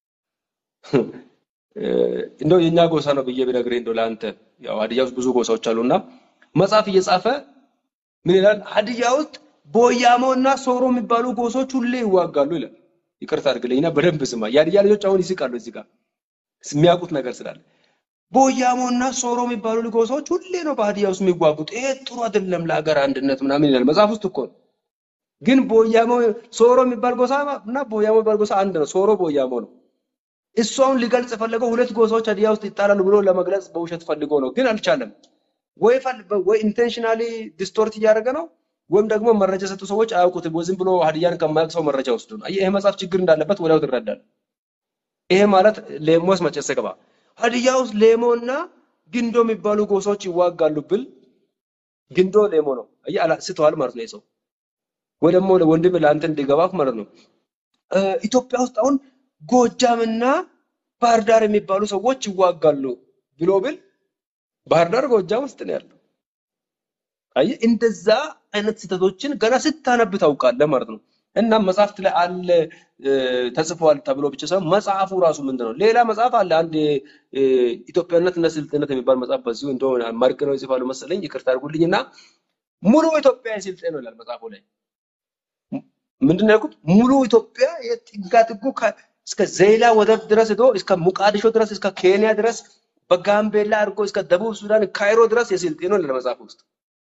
እ፣ እንደው የኛ ጎሳ ነው ብዬ ብነግርህ እንደው ለአንተ ያው ሀዲያ ውስጥ ብዙ ጎሳዎች አሉና መጽሐፍ እየጻፈ ምን ይላል? ሀዲያ ውስጥ ቦያሞ እና ሶሮ የሚባሉ ጎሶች ሁሌ ይዋጋሉ ይላል። ይቅርታ አድርግልኝና በደንብ ስማ። የሀዲያ ልጆች አሁን ይስቃሉ እዚህ ጋር የሚያውቁት ነገር ስላለ ቦያሞ እና ሶሮ የሚባሉ ጎሳዎች ሁሌ ነው በሀዲያ ውስጥ የሚዋጉት። ይሄ ጥሩ አይደለም ለሀገር አንድነት ምናምን ይላል መጽሐፍ ውስጥ እኮ ነው። ግን ቦያሞ ሶሮ የሚባል ጎሳ እና ቦያሞ የሚባል ጎሳ አንድ ነው። ሶሮ ቦያሞ ነው። እሱ አሁን ሊገልጽ የፈለገው ሁለት ጎሳዎች ሀዲያ ውስጥ ይጣላሉ ብሎ ለመግለጽ በውሸት ፈልጎ ነው፣ ግን አልቻለም። ወይ ፈል- ወይ ኢንቴንሽናሊ ዲስቶርት እያደረገ ነው ወይም ደግሞ መረጃ የሰጡ ሰዎች አያውቁትም። ወይ ዝም ብሎ ሀዲያን ከማያውቅ ሰው መረጃ ወስዶ ነው። አየህ፣ ይሄ መጽሐፍ ችግር እንዳለበት ወዲያው ትረዳል። ይሄ ማለት ሌሞስ መጨሰ ገባ ሀዲያ ውስጥ ሌሞ እና ግንዶ የሚባሉ ጎሳዎች ይዋጋሉ ብል ግንዶ ሌሞ ነው። አየህ፣ አላ- ስተዋል ማለት ነው ይህ ሰው ወይ ደግሞ ወንድም ለአንተ እንዲገባክ ማለት ነው። እ፣ ኢትዮጵያ ውስጥ አሁን ጎጃምና ባህር ዳር የሚባሉ ሰዎች ይዋጋሉ ብሎ ብል ባህር ዳር ጎጃም ውስጥ ነው ያለው። አየህ እንደዛ አይነት ስህተቶችን ገና ስታነብ ታውቃለህ ማለት ነው። እና መጽሐፍት ላይ አለ እ፣ ተጽፏል ተብሎ ብቻ ሳይሆን መጽሐፉ ራሱ ምንድን ነው? ሌላ መጽሐፍ አለ አንድ እ፣ ኢትዮጵያነት እና ስልጤነት የሚባል መጽሐፍ በዚሁ እንደሆነ መርቅ ነው ይጽፋሉ መሰለኝ፣ ይቅርታ አድርጉልኝ እና ሙሉ ኢትዮጵያ የስልጤ ነው ይላል መጽሐፉ ላይ። ምንድን ነው ያልኩት? ሙሉ ኢትዮጵያ የጥጋ ጥጉ ከ- እስከ ዘይላ ወደብ ድረስ ሄዶ እስከ ሙቃዲሾ ድረስ እስከ ኬንያ ድረስ በጋምቤላ አድርጎ እስከ ደቡብ ሱዳን ካይሮ ድረስ የስልጤ ነው ይላል መጽሐፍ ውስጥ።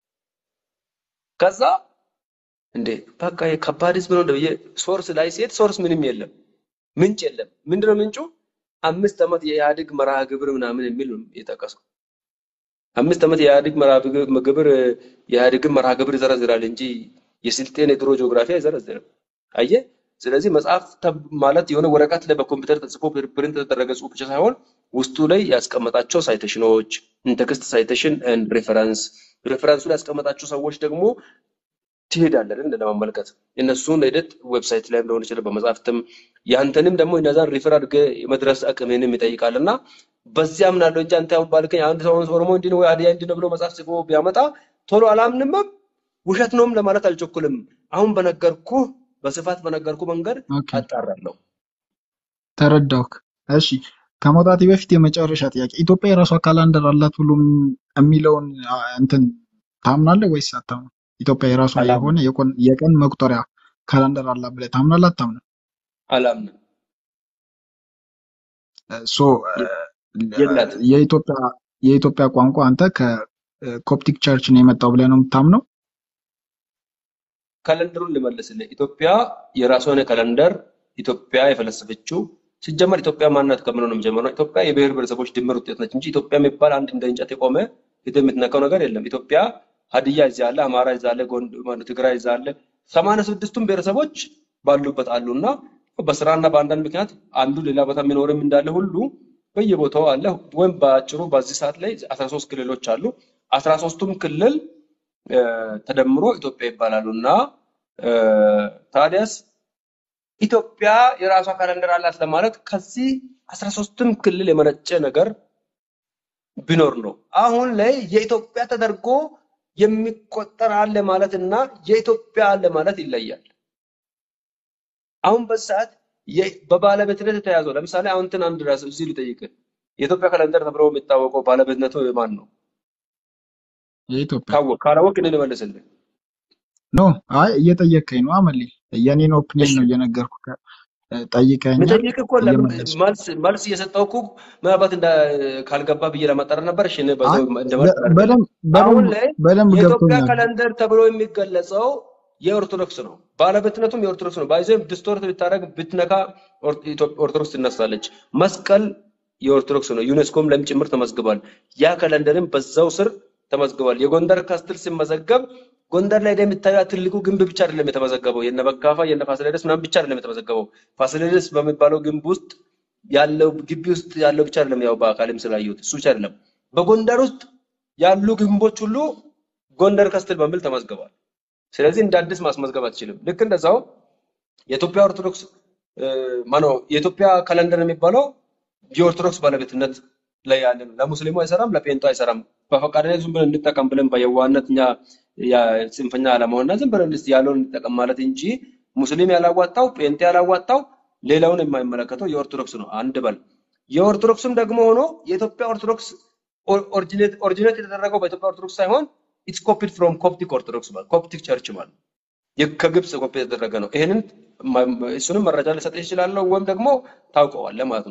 ከዛ እንዴ በቃ የከባድ ህዝብ ነው ብዬ ሶርስ ላይ ሲሄድ ሶርስ ምንም የለም፣ ምንጭ የለም። ምንድነው ምንጩ? አምስት ዓመት የኢህአዴግ መርሃ ግብር ምናምን የሚል ነው የጠቀሰው። አምስት ዓመት የኢህአዴግ መርሃ ግብ- ግብር የኢህአዴግን መርሃ ግብር ይዘረዝራል እንጂ የስልጤን የድሮ ጂኦግራፊ አይዘረዝርም። አየህ፣ ስለዚህ መጽሐፍ ተብ- ማለት የሆነ ወረቀት ላይ በኮምፒውተር ተጽፎ ፕሪንት የተደረገ ጽሑፍ ብቻ ሳይሆን ውስጡ ላይ ያስቀመጣቸው ሳይቴሽኖች፣ ኢንቴክስት ሳይቴሽን ኤንድ ሬፈረንስ፣ ሬፈረንሱ ላይ ያስቀመጣቸው ሰዎች ደግሞ ትሄዳለህ እንደ ለመመልከት የእነሱን ሂደት ዌብሳይት ላይም ሊሆን ይችላል በመጽሐፍትም ያንተንም ደግሞ እነዛን ሪፈር አድርገህ የመድረስ አቅምህንም ይጠይቃል እና በዚያ አምናለሁ እንጂ አንተ አሁን ባልከኝ አንድ ሰው ኦሮሞ እንዲህ ነው ወይ ሀዲያ እንዲህ ነው ብሎ መጽሐፍ ጽፎ ቢያመጣ ቶሎ አላምንምም ውሸት ነውም ለማለት አልቸኩልም። አሁን በነገርኩ በስፋት በነገርኩ መንገድ ኦኬ አጣራለሁ። ተረዳውክ። እሺ ከመውጣቴ በፊት የመጨረሻ ጥያቄ ኢትዮጵያ የራሷ ካላንደር አላት ብሎ ም- የሚለውን አ፣ እንትን ታምናለህ ወይስ አታምንም? ኢትዮጵያ የራሷ አላምንም የሆነ የቆን- የቀን መቁጠሪያ ካላንደር አላት ብለህ ታምናለህ አታምንም? አላምንም። ሶ የ- የላትም። የኢትዮጵያ የኢትዮጵያ ቋንቋ አንተ ከኮፕቲክ ቸርች ነው የመጣው ብለህ ነው የምታምነው? ካለንደሩን ልመልስልህ። ኢትዮጵያ የራሷ የሆነ ካለንደር ኢትዮጵያ የፈለሰፈችው ሲጀመር ኢትዮጵያ ማንነት ከምነው ነው የሚጀምረው? ኢትዮጵያ የብሔር ብሔረሰቦች ድምር ውጤት ነች እንጂ ኢትዮጵያ የሚባል አንድ እንደ እንጨት የቆመ ፊት የምትነካው ነገር የለም። ኢትዮጵያ ሀዲያ እዚያ አለ፣ አማራ እዚያ አለ፣ ጎንድ ማነው ትግራይ እዚያ አለ። ሰማንያ ስድስቱም ብሔረሰቦች ባሉበት አሉ እና በስራና በአንዳንድ ምክንያት አንዱ ሌላ ቦታ የሚኖርም እንዳለ ሁሉ በየቦታው አለ። ወይም በአጭሩ በዚህ ሰዓት ላይ አስራ ሶስት ክልሎች አሉ። አስራ ሶስቱም ክልል እ፣ ተደምሮ ኢትዮጵያ ይባላሉ እና እ፣ ታዲያስ ኢትዮጵያ የራሷ ካለንደር አላት ለማለት ከዚህ አስራ ሶስትም ክልል የመነጨ ነገር ቢኖር ነው። አሁን ላይ የኢትዮጵያ ተደርጎ የሚቆጠር አለ ማለት እና የኢትዮጵያ አለ ማለት ይለያል። አሁን በዚህ ሰዓት የ- በባለቤትነት የተያዘው ለምሳሌ አሁን እንትን አንድ ራስ እዚህ ልጠይቅህ፣ የኢትዮጵያ ካለንደር ተብሎ የሚታወቀው ባለቤትነቱ ማን ነው? የኢትዮጵያ ካወቅ ካላወቅ እኔ ልመልስልህ። ኖ አይ እየጠየቀኝ ነው አመሌ የኔን ኦፒኒየን እሺ ነው እየነገርኩ ጠይቀኛል ምጠይቅ እኮ ለምን እየመለስኩ መልስ መልስ እየሰጠው እኮ ምናልባት እንደ ካልገባ ብዬ ለማጣራት ነበር። እሺ እኔ አይ በዛው እንደ መልስ በ- አድርገን በደንብ አሁን በደንብ ላይ በደንብ የኢትዮጵያ ገብቶኛል ካለንደር ተብሎ የሚገለጸው የኦርቶዶክስ ነው። ባለቤትነቱም የኦርቶዶክስ ነው። ባይዘም ዲስቶርት ብታደርግ ብትነካ ኦር- ኢትዮ- ኦርቶዶክስ ትነሳለች። መስቀል የኦርቶዶክስ ነው። ዩኔስኮም ላይም ጭምር ተመዝግቧል። ያ ካለንደርም በዛው ስር ተመዝግቧል። የጎንደር ካስትል ሲመዘገብ ጎንደር ላይ የምታዩት ትልቁ ግንብ ብቻ አይደለም የተመዘገበው፣ የነ በካፋ የነ ፋሲለደስ ምናምን ብቻ አይደለም የተመዘገበው። ፋሲለደስ በሚባለው ግንብ ውስጥ ያለው ግቢ ውስጥ ያለው ብቻ አይደለም፣ ያው በአካልም ስላየሁት እሱ ብቻ አይደለም። በጎንደር ውስጥ ያሉ ግንቦች ሁሉ ጎንደር ካስትል በሚል ተመዝግበዋል። ስለዚህ እንደ አዲስ ማስመዝገብ አትችልም። ልክ እንደዛው የኢትዮጵያ ኦርቶዶክስ እ፣ ማነው የኢትዮጵያ ካለንደር የሚባለው የኦርቶዶክስ ባለቤትነት ላይ ያለ ነው። ለሙስሊሙ አይሰራም፣ ለጴንጡ አይሰራም። በፈቃደኝነት ዝም ብለን እንጠቀም ብለን በየዋህነት እኛ ያ- ጽንፈኛ አለመሆንና ዝም ብለን እስቲ ያለውን እንጠቀም ማለት እንጂ ሙስሊም ያላዋጣው ጴንጤ ያላዋጣው ሌላውን የማይመለከተው የኦርቶዶክስ ነው። አንድ በል የኦርቶዶክስም ደግሞ ሆኖ የኢትዮጵያ ኦርቶዶክስ ኦሪጂኔት ኦሪጂኔት የተደረገው በኢትዮጵያ ኦርቶዶክስ ሳይሆን ኢትስ ኮፒድ ፍሮም ኮፕቲክ ኦርቶዶክስ ማለት ኮፕቲክ ቸርች ማለት የ- ከግብፅ ኮፒ የተደረገ ነው። ይሄንን ማ- እሱንም መረጃ ልሰጥ ይችላለሁ ወይም ደግሞ ታውቀዋለህ ማለት ነው።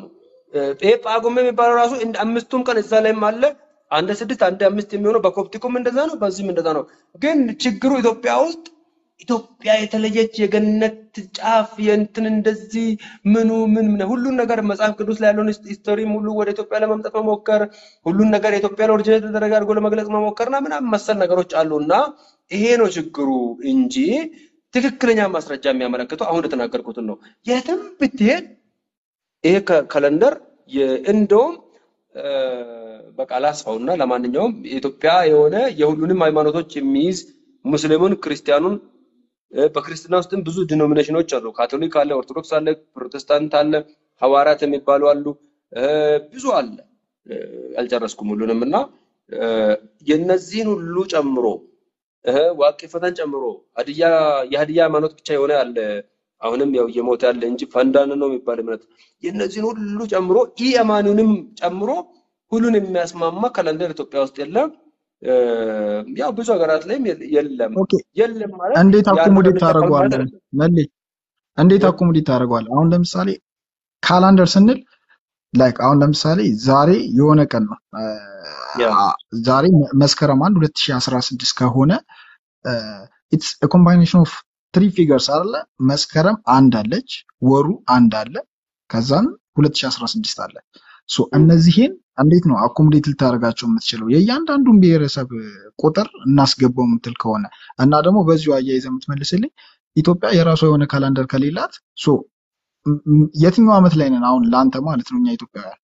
ይሄ ጳጉሜ የሚባለው ራሱ እንደ አምስቱም ቀን እዛ ላይም አለ። አንድ ስድስት አንድ አምስት የሚሆነው በኮፕቲኩም እንደዛ ነው፣ በዚህም እንደዛ ነው። ግን ችግሩ ኢትዮጵያ ውስጥ ኢትዮጵያ የተለየች የገነት ጫፍ የእንትን እንደዚህ ምኑ ምን ምን ሁሉን ነገር መጽሐፍ ቅዱስ ላይ ያለውን ሂስቶሪም ሁሉ ወደ ኢትዮጵያ ለማምጣት መሞከር ሁሉን ነገር የኢትዮጵያን ኦሪጂናል ተደረገ አድርጎ ለመግለጽ መሞከርና ምናምን መሰል ነገሮች አሉና ይሄ ነው ችግሩ እንጂ ትክክለኛ ማስረጃ የሚያመለክተው አሁን የተናገርኩትን ነው። የትም ብትሄድ ይሄ ካለንደር እንደውም በቃ ላስፋውና ለማንኛውም የኢትዮጵያ የሆነ የሁሉንም ሃይማኖቶች የሚይዝ ሙስሊሙን፣ ክርስቲያኑን በክርስትና ውስጥም ብዙ ዲኖሚኔሽኖች አሉ። ካቶሊክ አለ፣ ኦርቶዶክስ አለ፣ ፕሮቴስታንት አለ፣ ሐዋርያት የሚባሉ አሉ፣ ብዙ አለ። አልጨረስኩም ሁሉንም እና የነዚህን ሁሉ ጨምሮ ዋቂ ፈተን ጨምሮ ሀዲያ የሀዲያ ሃይማኖት ብቻ የሆነ አለ። አሁንም ያው እየሞተ ያለ እንጂ ፈንዳን ነው የሚባል እምነት የነዚህን ሁሉ ጨምሮ ኢ አማኑንም ጨምሮ ሁሉን የሚያስማማ ካለንደር ኢትዮጵያ ውስጥ የለም። ያው ብዙ ሀገራት ላይም የለም። ኦኬ የለም ማለት እንዴት ያንን አኮሞዴት አንቀበል ማለት ታደርገዋለህ? አይደለም። መሌ እንዴት አኮሞዴት ታደርገዋለህ? አሁን ለምሳሌ ካላንደር ስንል ላይክ አሁን ለምሳሌ ዛሬ የሆነ ቀን ነው አ፣ ያ ዛሬ መስከረም አንድ 2016 ከሆነ ኢትስ ኮምባይኔሽን ኦፍ ትሪ ፊገርስ አለ። መስከረም አንድ አለች፣ ወሩ አንድ አለ፣ ከዛም 2016 አለ። ሶ እነዚህን እንዴት ነው አኮሞዴት ልታደርጋቸው የምትችለው? የእያንዳንዱን ብሔረሰብ ቁጥር እናስገባው የምትል ከሆነ እና ደግሞ በዚሁ አያይዘህ የምትመልስልኝ ኢትዮጵያ የራሷ የሆነ ካላንደር ከሌላት ሶ ም- ም- የትኛው ዓመት ላይ ነን አሁን ለአንተ ማለት ነው እኛ ኢትዮጵያውያን?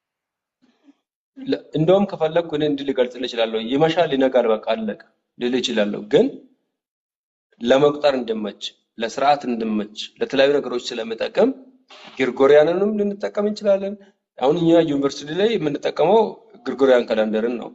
ለ- እንደውም ከፈለግኩ እኔ እንዲህ ልገልጽልህ እችላለሁ። ይመሻል፣ ይነጋል፣ በቃ አለቀ ልል እችላለሁ። ግን ለመቁጠር እንድመች፣ ለስርዓት እንድመች፣ ለተለያዩ ነገሮች ስለምጠቅም ግሪጎሪያንንም ልንጠቀም እንችላለን። አሁን እኛ ዩኒቨርሲቲ ላይ የምንጠቀመው ግሪጎሪያን ካላንደርን ነው፣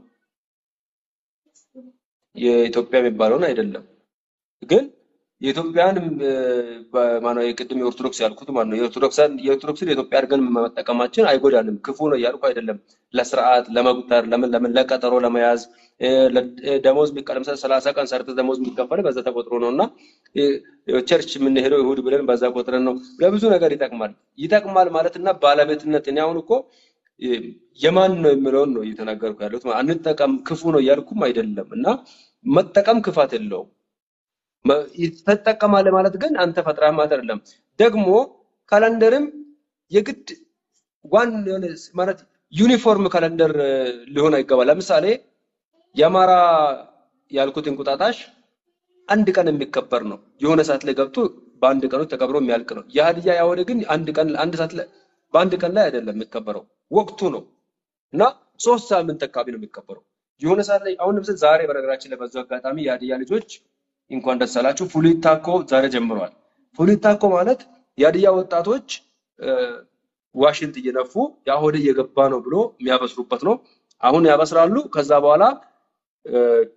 የኢትዮጵያ የሚባለውን አይደለም። ግን የኢትዮጵያን ማነው የቅድም የኦርቶዶክስ ያልኩት ማለት ነው። የኦርቶዶክሳን የኦርቶዶክስን የኢትዮጵያ አድርገን መጠቀማችን አይጎዳንም፣ ክፉ ነው እያልኩ አይደለም። ለስርዓት ለመቁጠር፣ ለምን ለምን ለቀጠሮ ለመያዝ እ፣ ለ- እ፣ ደሞዝ የሚቀ- ለምሳሌ ሰላሳ ቀን ሰርተህ ደሞዝ የሚከፈል በዛ ተቆጥሮ ነው እና እ፣ ቸርች የምንሄደው እሑድ ብለን በዛ ቆጥረን ነው። ለብዙ ነገር ይጠቅማል። ይጠቅማል ማለት እና ባለቤትነት እኔ አሁን እኮ እ፣ የማን ነው የሚለውን ነው እየተናገርኩ ያለሁት። አንጠቀም ክፉ ነው እያልኩም አይደለም እና መጠቀም ክፋት የለውም። መ- ትጠቀማለህ ማለት ግን አንተ ፈጥረህ ማለት አይደለም። ደግሞ ካላንደርም የግድ ዋን የሆነ ማለት ዩኒፎርም ካላንደር እ፣ ሊሆን አይገባል። ለምሳሌ የአማራ ያልኩት እንቁጣጣሽ አንድ ቀን የሚከበር ነው። የሆነ ሰዓት ላይ ገብቶ በአንድ ቀኑ ተከብሮ የሚያልቅ ነው። የሀዲያ ያወደ ግን አንድ ቀን አንድ ሰዓት ላይ በአንድ ቀን ላይ አይደለም የሚከበረው፣ ወቅቱ ነው እና ሶስት ሳምንት አካባቢ ነው የሚከበረው። የሆነ ሰዓት ላይ አሁን ለምሳሌ ዛሬ በነገራችን ላይ በዛው አጋጣሚ የሀዲያ ልጆች እንኳን ደስ አላችሁ ፉሊት ታኮ ዛሬ ጀምሯል። ፉሊት ታኮ ማለት የሀዲያ ወጣቶች እ፣ ዋሽንት እየነፉ የአሆደ እየገባ ነው ብሎ የሚያበስሩበት ነው። አሁን ያበስራሉ። ከዛ በኋላ እ፣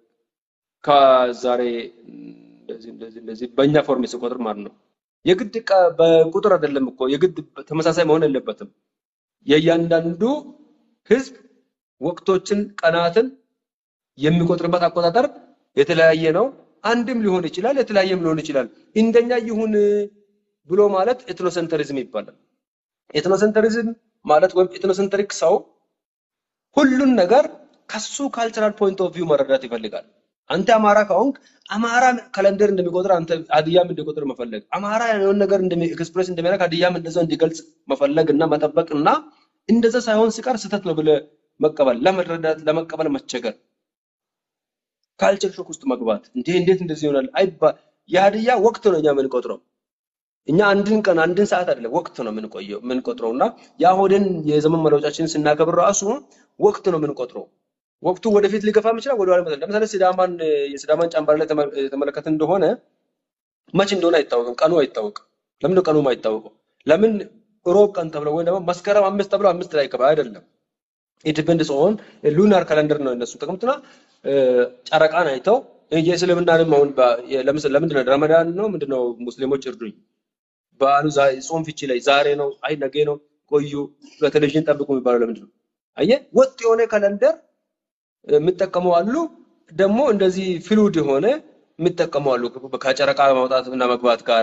ከዛሬ እንደዚህ እንደዚህ እንደዚህ በእኛ ፎርም ስቆጥር ማለት ነው። የግድ ቀ- በቁጥር አይደለም እኮ የግድ ተመሳሳይ መሆን የለበትም። የእያንዳንዱ ህዝብ ወቅቶችን፣ ቀናትን የሚቆጥርበት አቆጣጠር የተለያየ ነው። አንድም ሊሆን ይችላል፣ የተለያየም ሊሆን ይችላል። እንደኛ ይሁን ብሎ ማለት ኤትኖሴንተሪዝም ይባላል። ኤትኖሴንተሪዝም ማለት ወይም ኤትኖሴንተሪክ ሰው ሁሉን ነገር ከሱ ካልቸራል ፖይንት ኦፍ ቪው መረዳት ይፈልጋል። አንተ አማራ ከሆንክ አማራ ካለንደር እንደሚቆጥር አንተ ሀዲያም እንዲቆጥር መፈለግ፣ አማራ የሆነ ነገር ኤክስፕሬስ እንደሚያደርግ ሀዲያም እንደዛ እንዲገልጽ መፈለግ እና መጠበቅ እና እንደዛ ሳይሆን ሲቀር ስህተት ነው ብለህ መቀበል፣ ለመረዳት ለመቀበል መቸገር፣ ካልቸር ሾክ ውስጥ መግባት እንዴ እንዴት እንደዚህ ይሆናል አይባ የሀዲያ ወቅት ነው እኛ የምንቆጥረው እኛ አንድን ቀን አንድን ሰዓት አይደለም ወቅት ነው የምንቆየው የምንቆጥረው እና የአሁንን የዘመን መለወጫችንን ስናከብር ራሱ ወቅት ነው የምንቆጥረው። ወቅቱ ወደፊት ሊገፋም ይችላል፣ ወደኋላ ይመጣል። ለምሳሌ ሲዳማን የሲዳማን ጫምባር ላይ ተመ- የተመለከትን እንደሆነ መቼ እንደሆነ አይታወቅም፣ ቀኑ አይታወቅም። ለምን ነው ቀኑ አይታወቀው? ለምን ሮብ ቀን ተብሎ ወይም ደግሞ መስከረም አምስት ተብሎ አምስት ላይ ይከብራል አይደለም። ኢንዲፔንደንስ ኦን ሉናር ካለንደር ነው እነሱ ጥቅምትና ጨረቃን አይተው የእስልምናንም አሁን በ- የ- ለምሳሌ ለምንድን ነው ረመዳን ነው ምንድን ነው ሙስሊሞች እርዱኝ በዓሉ ዛ- ጾም ፍቺ ላይ ዛሬ ነው አይ ነገ ነው ቆዩ በቴሌቪዥን ጠብቁ የሚባለው ለምንድን ነው? አየህ ወጥ የሆነ ካለንደር የሚጠቀሙ አሉ። ደግሞ እንደዚህ ፍሉድ የሆነ የሚጠቀሙ አሉ። ከጨረቃ ማውጣት እና መግባት ጋር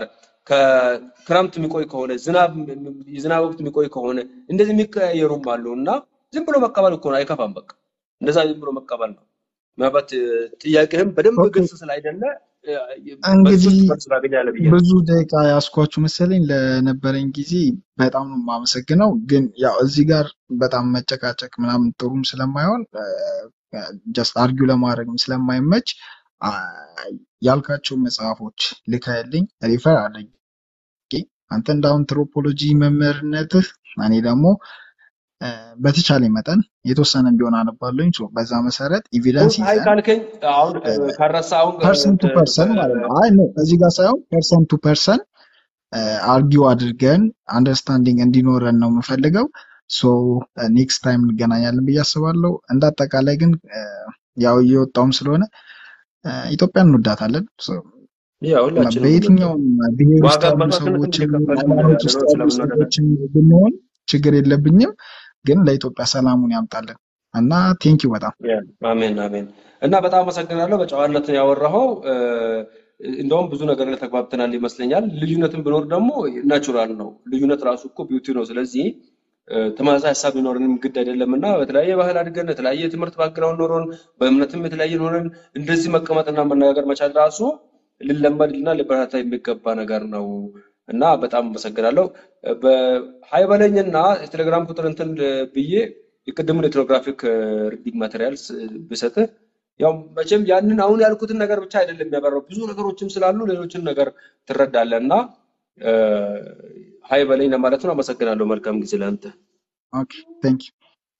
ከክረምት የሚቆይ ከሆነ ዝናብ የዝናብ ወቅት የሚቆይ ከሆነ እንደዚህ የሚቀያየሩም አሉ እና ዝም ብሎ መቀበል እኮ ነው፣ አይከፋም። በቃ እንደዛ ዝም ብሎ መቀበል ነው። ምናልባት እ፣ ጥያቄህም በደንብ ኦኬ ግልጽ ስላይደለ እ፣ በዚህ እንግዲህ ውስጥ መልስ ታገኛለህ ብዬ ነው። ብዙ ደቂቃ ያስኳችሁ መሰለኝ። ለነበረኝ ጊዜ በጣም ነው የማመሰግነው። ግን ያው እዚህ ጋር በጣም መጨቃጨቅ ምናምን ጥሩም ስለማይሆን ጀስት አርጊው ለማድረግም ስለማይመች አ፣ ያልካቸው መጽሐፎች ልከህልኝ ሪፈር አድርጌ አንተ እንደ አንትሮፖሎጂ መምህርነትህ እኔ ደግሞ እ፣ በተቻለ መጠን የተወሰነ ቢሆን አነባለሁኝ። ሶ በዛ መሰረት ኤቪደንስ አይ ይዘን ካልከኝ አሁን እ፣ ካረሳ አሁን እ፣ ፐርሰን ቱ እ፣ ፐርሰን ማለት ነው። አይ ነው እዚህ ጋር ሳይሆን ፐርሰን ቱ ፐርሰን አርጊው አድርገን አንደርስታንዲንግ እንዲኖረን ነው የምፈልገው። ሶ ኔክስት ታይም እንገናኛለን ብዬ አስባለሁ። እንደ አጠቃላይ ግን እ፣ ያው እየወጣውም ስለሆነ እ፣ ኢትዮጵያን እንወዳታለን። ሶ ያ ሁላችንም እንወዳለን። በየትኛውም ብሔር ውስጥ ዋጋ ያሉ መስዋዕትነትም ሰዎች እየከፈልን ሃይማኖት ውስጥ ያለነው ያሉ ስለምንወደድ ሰዎች ብንሆን ችግር የለብኝም። ግን ለኢትዮጵያ ሰላሙን ያምጣልን እና ቴንኪው በጣም ያ፣ አሜን አሜን። እና በጣም አመሰግናለሁ። በጨዋነት ነው ያወራኸው። እ፣ እንደውም ብዙ ነገር ላይ ተግባብተናል ይመስለኛል። ልዩነትን ቢኖር ደግሞ ናቹራል ነው። ልዩነት ራሱ እኮ ቢዩቲ ነው። ስለዚህ እ፣ ተመሳሳይ ሀሳብ ሊኖረንም ግድ አይደለም እና በተለያየ ባህል አድገን የተለያየ የትምህርት ባክግራውንድ ኖሮን በእምነትም የተለያየ ኖረን እንደዚህ መቀመጥና መነጋገር መቻል ራሱ ሊለመድና ሊበረታታ የሚገባ ነገር ነው እና በጣም አመሰግናለሁ። በሀይ በለኝና የቴሌግራም ቁጥር እንትን ብዬ የቅድሙን የኤትኖግራፊክ ሪዲንግ ማቴሪያልስ ብሰጥህ ያው መቼም ያንን አሁን ያልኩትን ነገር ብቻ አይደለም የሚያበራው ብዙ ነገሮችም ስላሉ ሌሎችን ነገር ትረዳለህ እና እ፣ ሀይ በለኝ ለማለት ነው። አመሰግናለሁ። መልካም ጊዜ ለአንተ። ኦኬ ቴንኪው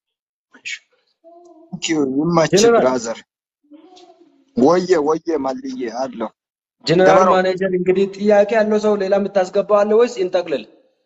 ቴንኪው ይመች ጀነራል ብራዘር። ወየ ወየ ማልዬ አለው ጀነራል ገበረው ማኔጀር እንግዲህ ጥያቄ ያለው ሰው ሌላ የምታስገባው አለ ወይስ እንጠቅልል?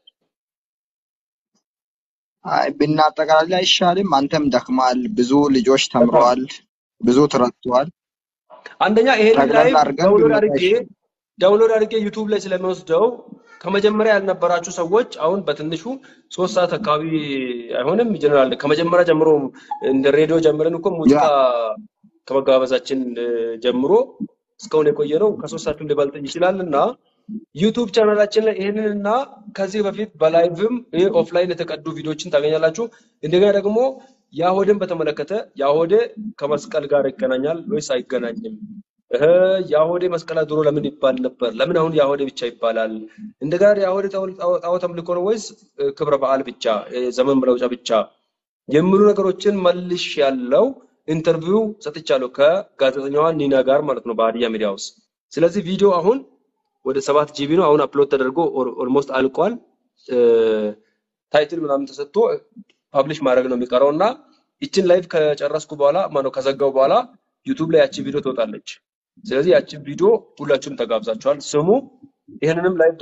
አይ ብናጠቃልል አይሻልም? አንተም ደክመሃል፣ ብዙ ልጆች በጣም ተምረዋል፣ ብዙ ተረድተዋል። አንደኛ ይሄንን ጠቅለል ላይቭ አድርገን ዳውንሎድ ብንመጣ አድርጌ አይሻልም? ዳውንሎድ አድርጌ ዩቱብ ላይ ስለሚወስደው ከመጀመሪያ ያልነበራችሁ ሰዎች አሁን በትንሹ ሶስት ሰዓት አካባቢ አይሆንም ጀነራል ከመጀመሪያ ጀምሮ እንደ ሬዲዮ ጀምረን እኮ ያ ሙዚቃ ከመጋበዛችን እ፣ ጀምሮ እስካሁን የቆየ ነው። ከሶስት ሰዓትም ሊበልጥ ይችላል እና ዩቱብ ቻናላችን ላይ ይህንን እና ከዚህ በፊት በላይቭም ይህ ኦፍላይን የተቀዱ ቪዲዮችን ታገኛላችሁ። እንደገና ደግሞ የአሆድን በተመለከተ የአሆዴ ከመስቀል ጋር ይገናኛል ወይስ አይገናኝም? እህ የአሆዴ መስቀል ድሮ ለምን ይባል ነበር? ለምን አሁን የአሆዴ ብቻ ይባላል? እንደገና የአሆዴ ጣዖ- ጣዖ- ጣዖት አምልኮ ነው ወይስ እ፣ ክብረ በዓል ብቻ እ፣ ዘመን መለውጫ ብቻ የሚሉ ነገሮችን መልሽ ያለው ኢንተርቪው ሰጥቻለሁ ከጋዜጠኛዋ ኒና ጋር ማለት ነው በሀዲያ ሚዲያ ውስጥ። ስለዚህ ቪዲዮ አሁን ወደ ሰባት ጂቢ ነው አሁን አፕሎድ ተደርጎ ኦልሞስት አልቋል። እ፣ ታይትል ምናምን ተሰጥቶ ፐብሊሽ ማድረግ ነው የሚቀረው እና ይችን ላይቭ ከጨረስኩ በኋላ ማነው ከዘጋው በኋላ ዩቱብ ላይ ያቺ ቪዲዮ ትወጣለች። ስለዚህ ያቺ ቪዲዮ ሁላችሁም ተጋብዛችኋል። ስሙ። ይህንንም ላይቭ